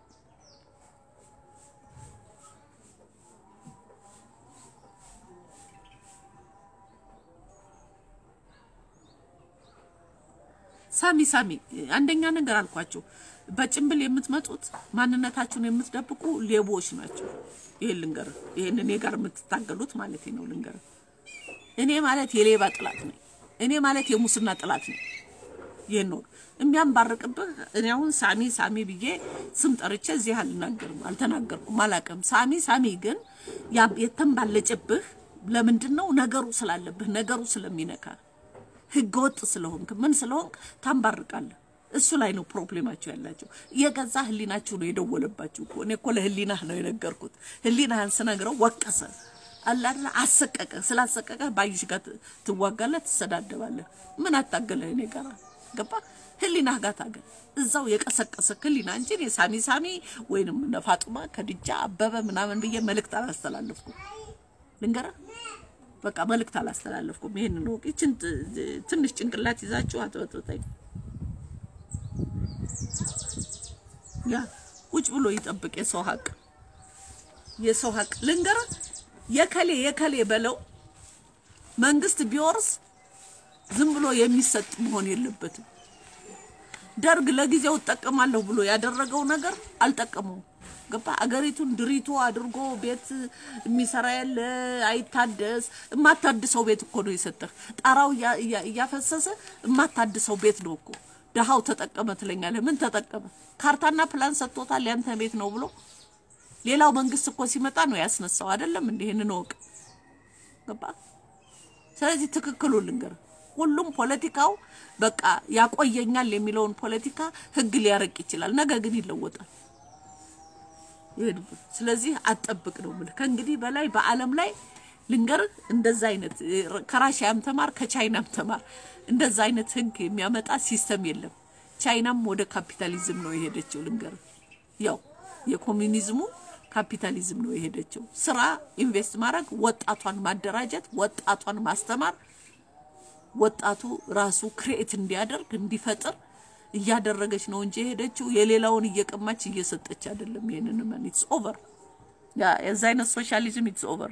A: ሳሚ ሳሚ አንደኛ ነገር አልኳቸው። በጭንብል የምትመጡት ማንነታችሁን የምትደብቁ ሌቦች ናቸው። ይሄን ልንገር፣ ይሄን እኔ ጋር የምትታገሉት ማለት ነው ልንገር። እኔ ማለት የሌባ ጥላት ነኝ። እኔ ማለት የሙስና ጥላት ነኝ። ይሄን ነው የሚያንባርቅብህ። እኔ አሁን ሳሚ ሳሚ ብዬ ስም ጠርቼ እዚህ አልናገርም፣ አልተናገርኩም፣ አላውቅም። ሳሚ ሳሚ ግን የተንባለጨብህ ለምንድን ነው? ነገሩ ስላለብህ ነገሩ ስለሚነካ ህገ ወጥ ስለሆንክ ምን ስለሆንክ ታንባርቃለህ። እሱ ላይ ነው ፕሮብሌማቸው ያላቸው። የገዛ ህሊናችሁ ነው የደወለባችሁ እኮ። እኔ እኮ ለህሊናህ ነው የነገርኩት። ህሊናህን ስነግረው ወቀሰ አላለ አሰቀቀ። ስላሰቀቀ ባዩሽ ጋር ትዋጋለህ፣ ትሰዳደባለህ። ምን አታገለህ እኔ ጋር ገባ። ህሊናህ ጋር ታገል። እዛው የቀሰቀሰ ህሊና እንጂ እኔ ሳሚ ሳሚ ወይንም እነ ፋጡማ ከድጃ አበበ ምናምን ብዬ መልእክት አላስተላለፍኩም። ልንገርህ በቃ መልእክት አላስተላለፍኩም። ይሄን ነው እቺን ትንሽ ጭንቅላት ይዛችሁ አትበጥብጠኝ። ያ ቁጭ ብሎ ይጠብቅ የሰው ሀቅ የሰው ሀቅ ልንገርህ፣ የከሌ የከሌ በለው መንግስት ቢወርስ ዝም ብሎ የሚሰጥ መሆን የለበትም። ደርግ ለጊዜው እጠቀማለሁ ብሎ ያደረገው ነገር አልጠቀመውም። ገባ አገሪቱን ድሪቶ አድርጎ ቤት የሚሰራ ያለ አይታደስ። የማታድሰው ቤት እኮ ነው የሰጠህ። ጣራው እያፈሰሰ የማታድሰው ቤት ነው እኮ። ድሃው ተጠቀመ ትለኛለህ። ምን ተጠቀመ? ካርታና ፕላን ሰጥቶታል ያንተ ቤት ነው ብሎ። ሌላው መንግስት እኮ ሲመጣ ነው ያስነሳው አይደለም? እንደ ይሄንን እወቅ። ገባ ስለዚህ ትክክሉ ልንገር፣ ሁሉም ፖለቲካው በቃ ያቆየኛል የሚለውን ፖለቲካ ህግ ሊያረቅ ይችላል። ነገ ግን ይለወጣል። ይሄድበት ስለዚህ አጠብቅ ነው የምልህ። ከእንግዲህ በላይ በዓለም ላይ ልንገርህ እንደዛ አይነት ከራሽያም ተማር ከቻይናም ተማር እንደዛ አይነት ህግ የሚያመጣ ሲስተም የለም። ቻይናም ወደ ካፒታሊዝም ነው የሄደችው። ልንገርህ ያው የኮሚኒዝሙ ካፒታሊዝም ነው የሄደችው። ስራ ኢንቨስት ማድረግ፣ ወጣቷን ማደራጀት፣ ወጣቷን ማስተማር፣ ወጣቱ ራሱ ክሬኤት እንዲያደርግ እንዲፈጥር እያደረገች ነው እንጂ የሄደችው የሌላውን እየቀማች እየሰጠች አይደለም። ይሄንን ማን ኢትስ ኦቨር ያ የዛ አይነት ሶሻሊዝም ኢትስ ኦቨር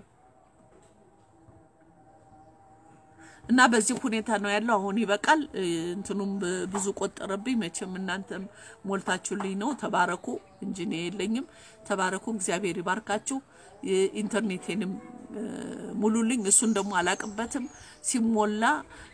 A: እና በዚህ ሁኔታ ነው ያለው። አሁን ይበቃል። እንትኑም ብዙ ቆጠረብኝ። መቼም እናንተም ሞልታችሁልኝ ነው። ተባረኩ እንጂ እኔ የለኝም። ተባረኩ፣ እግዚአብሔር ይባርካችሁ። ኢንተርኔቴንም ሙሉልኝ። እሱን ደግሞ አላቅበትም። ሲሞላ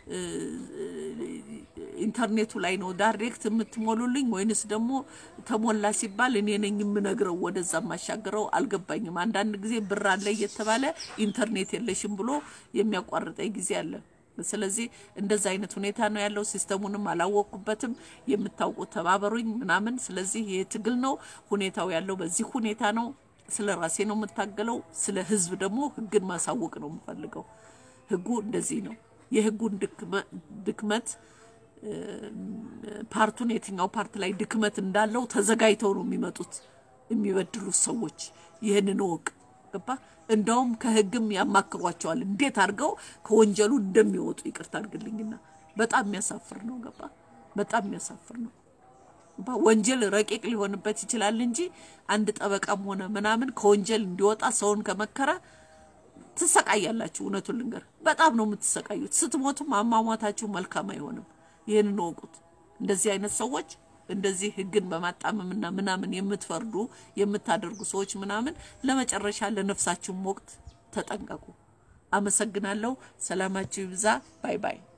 A: ኢንተርኔቱ ላይ ነው ዳይሬክት የምትሞሉልኝ ወይንስ ደግሞ ተሞላ ሲባል እኔ ነኝ የምነግረው ወደዛ የማሻገረው? አልገባኝም። አንዳንድ ጊዜ ብር አለ እየተባለ ኢንተርኔት የለሽም ብሎ የሚያቋርጠኝ ጊዜ አለ። ስለዚህ እንደዛ አይነት ሁኔታ ነው ያለው። ሲስተሙንም አላወቅኩበትም። የምታውቁት ተባበሩኝ ምናምን። ስለዚህ ይህ ትግል ነው ሁኔታው ያለው በዚህ ሁኔታ ነው። ስለ ራሴ ነው የምታገለው። ስለ ህዝብ ደግሞ ህግን ማሳወቅ ነው የምፈልገው። ህጉ እንደዚህ ነው። የህጉን ድክመት ፓርቱን የትኛው ፓርት ላይ ድክመት እንዳለው ተዘጋጅተው ነው የሚመጡት የሚበድሉት ሰዎች። ይህንን እወቅ። ገባ? እንደውም ከህግም ያማክሯቸዋል እንዴት አድርገው ከወንጀሉ እንደሚወጡ። ይቅርታ አድርግልኝና በጣም የሚያሳፍር ነው። ገባ? በጣም የሚያሳፍር ነው። ወንጀል ረቂቅ ሊሆንበት ይችላል እንጂ አንድ ጠበቃም ሆነ ምናምን ከወንጀል እንዲወጣ ሰውን ከመከረ ትሰቃያላችሁ። እውነቱን ልንገር፣ በጣም ነው የምትሰቃዩት። ስትሞቱም አሟሟታችሁ መልካም አይሆንም። ይህንን እወቁት። እንደዚህ አይነት ሰዎች እንደዚህ ህግን በማጣመምና ምናምን የምትፈርዱ የምታደርጉ ሰዎች ምናምን ለመጨረሻ ለነፍሳችሁም ወቅት ተጠንቀቁ። አመሰግናለሁ። ሰላማችሁ ይብዛ። ባይ ባይ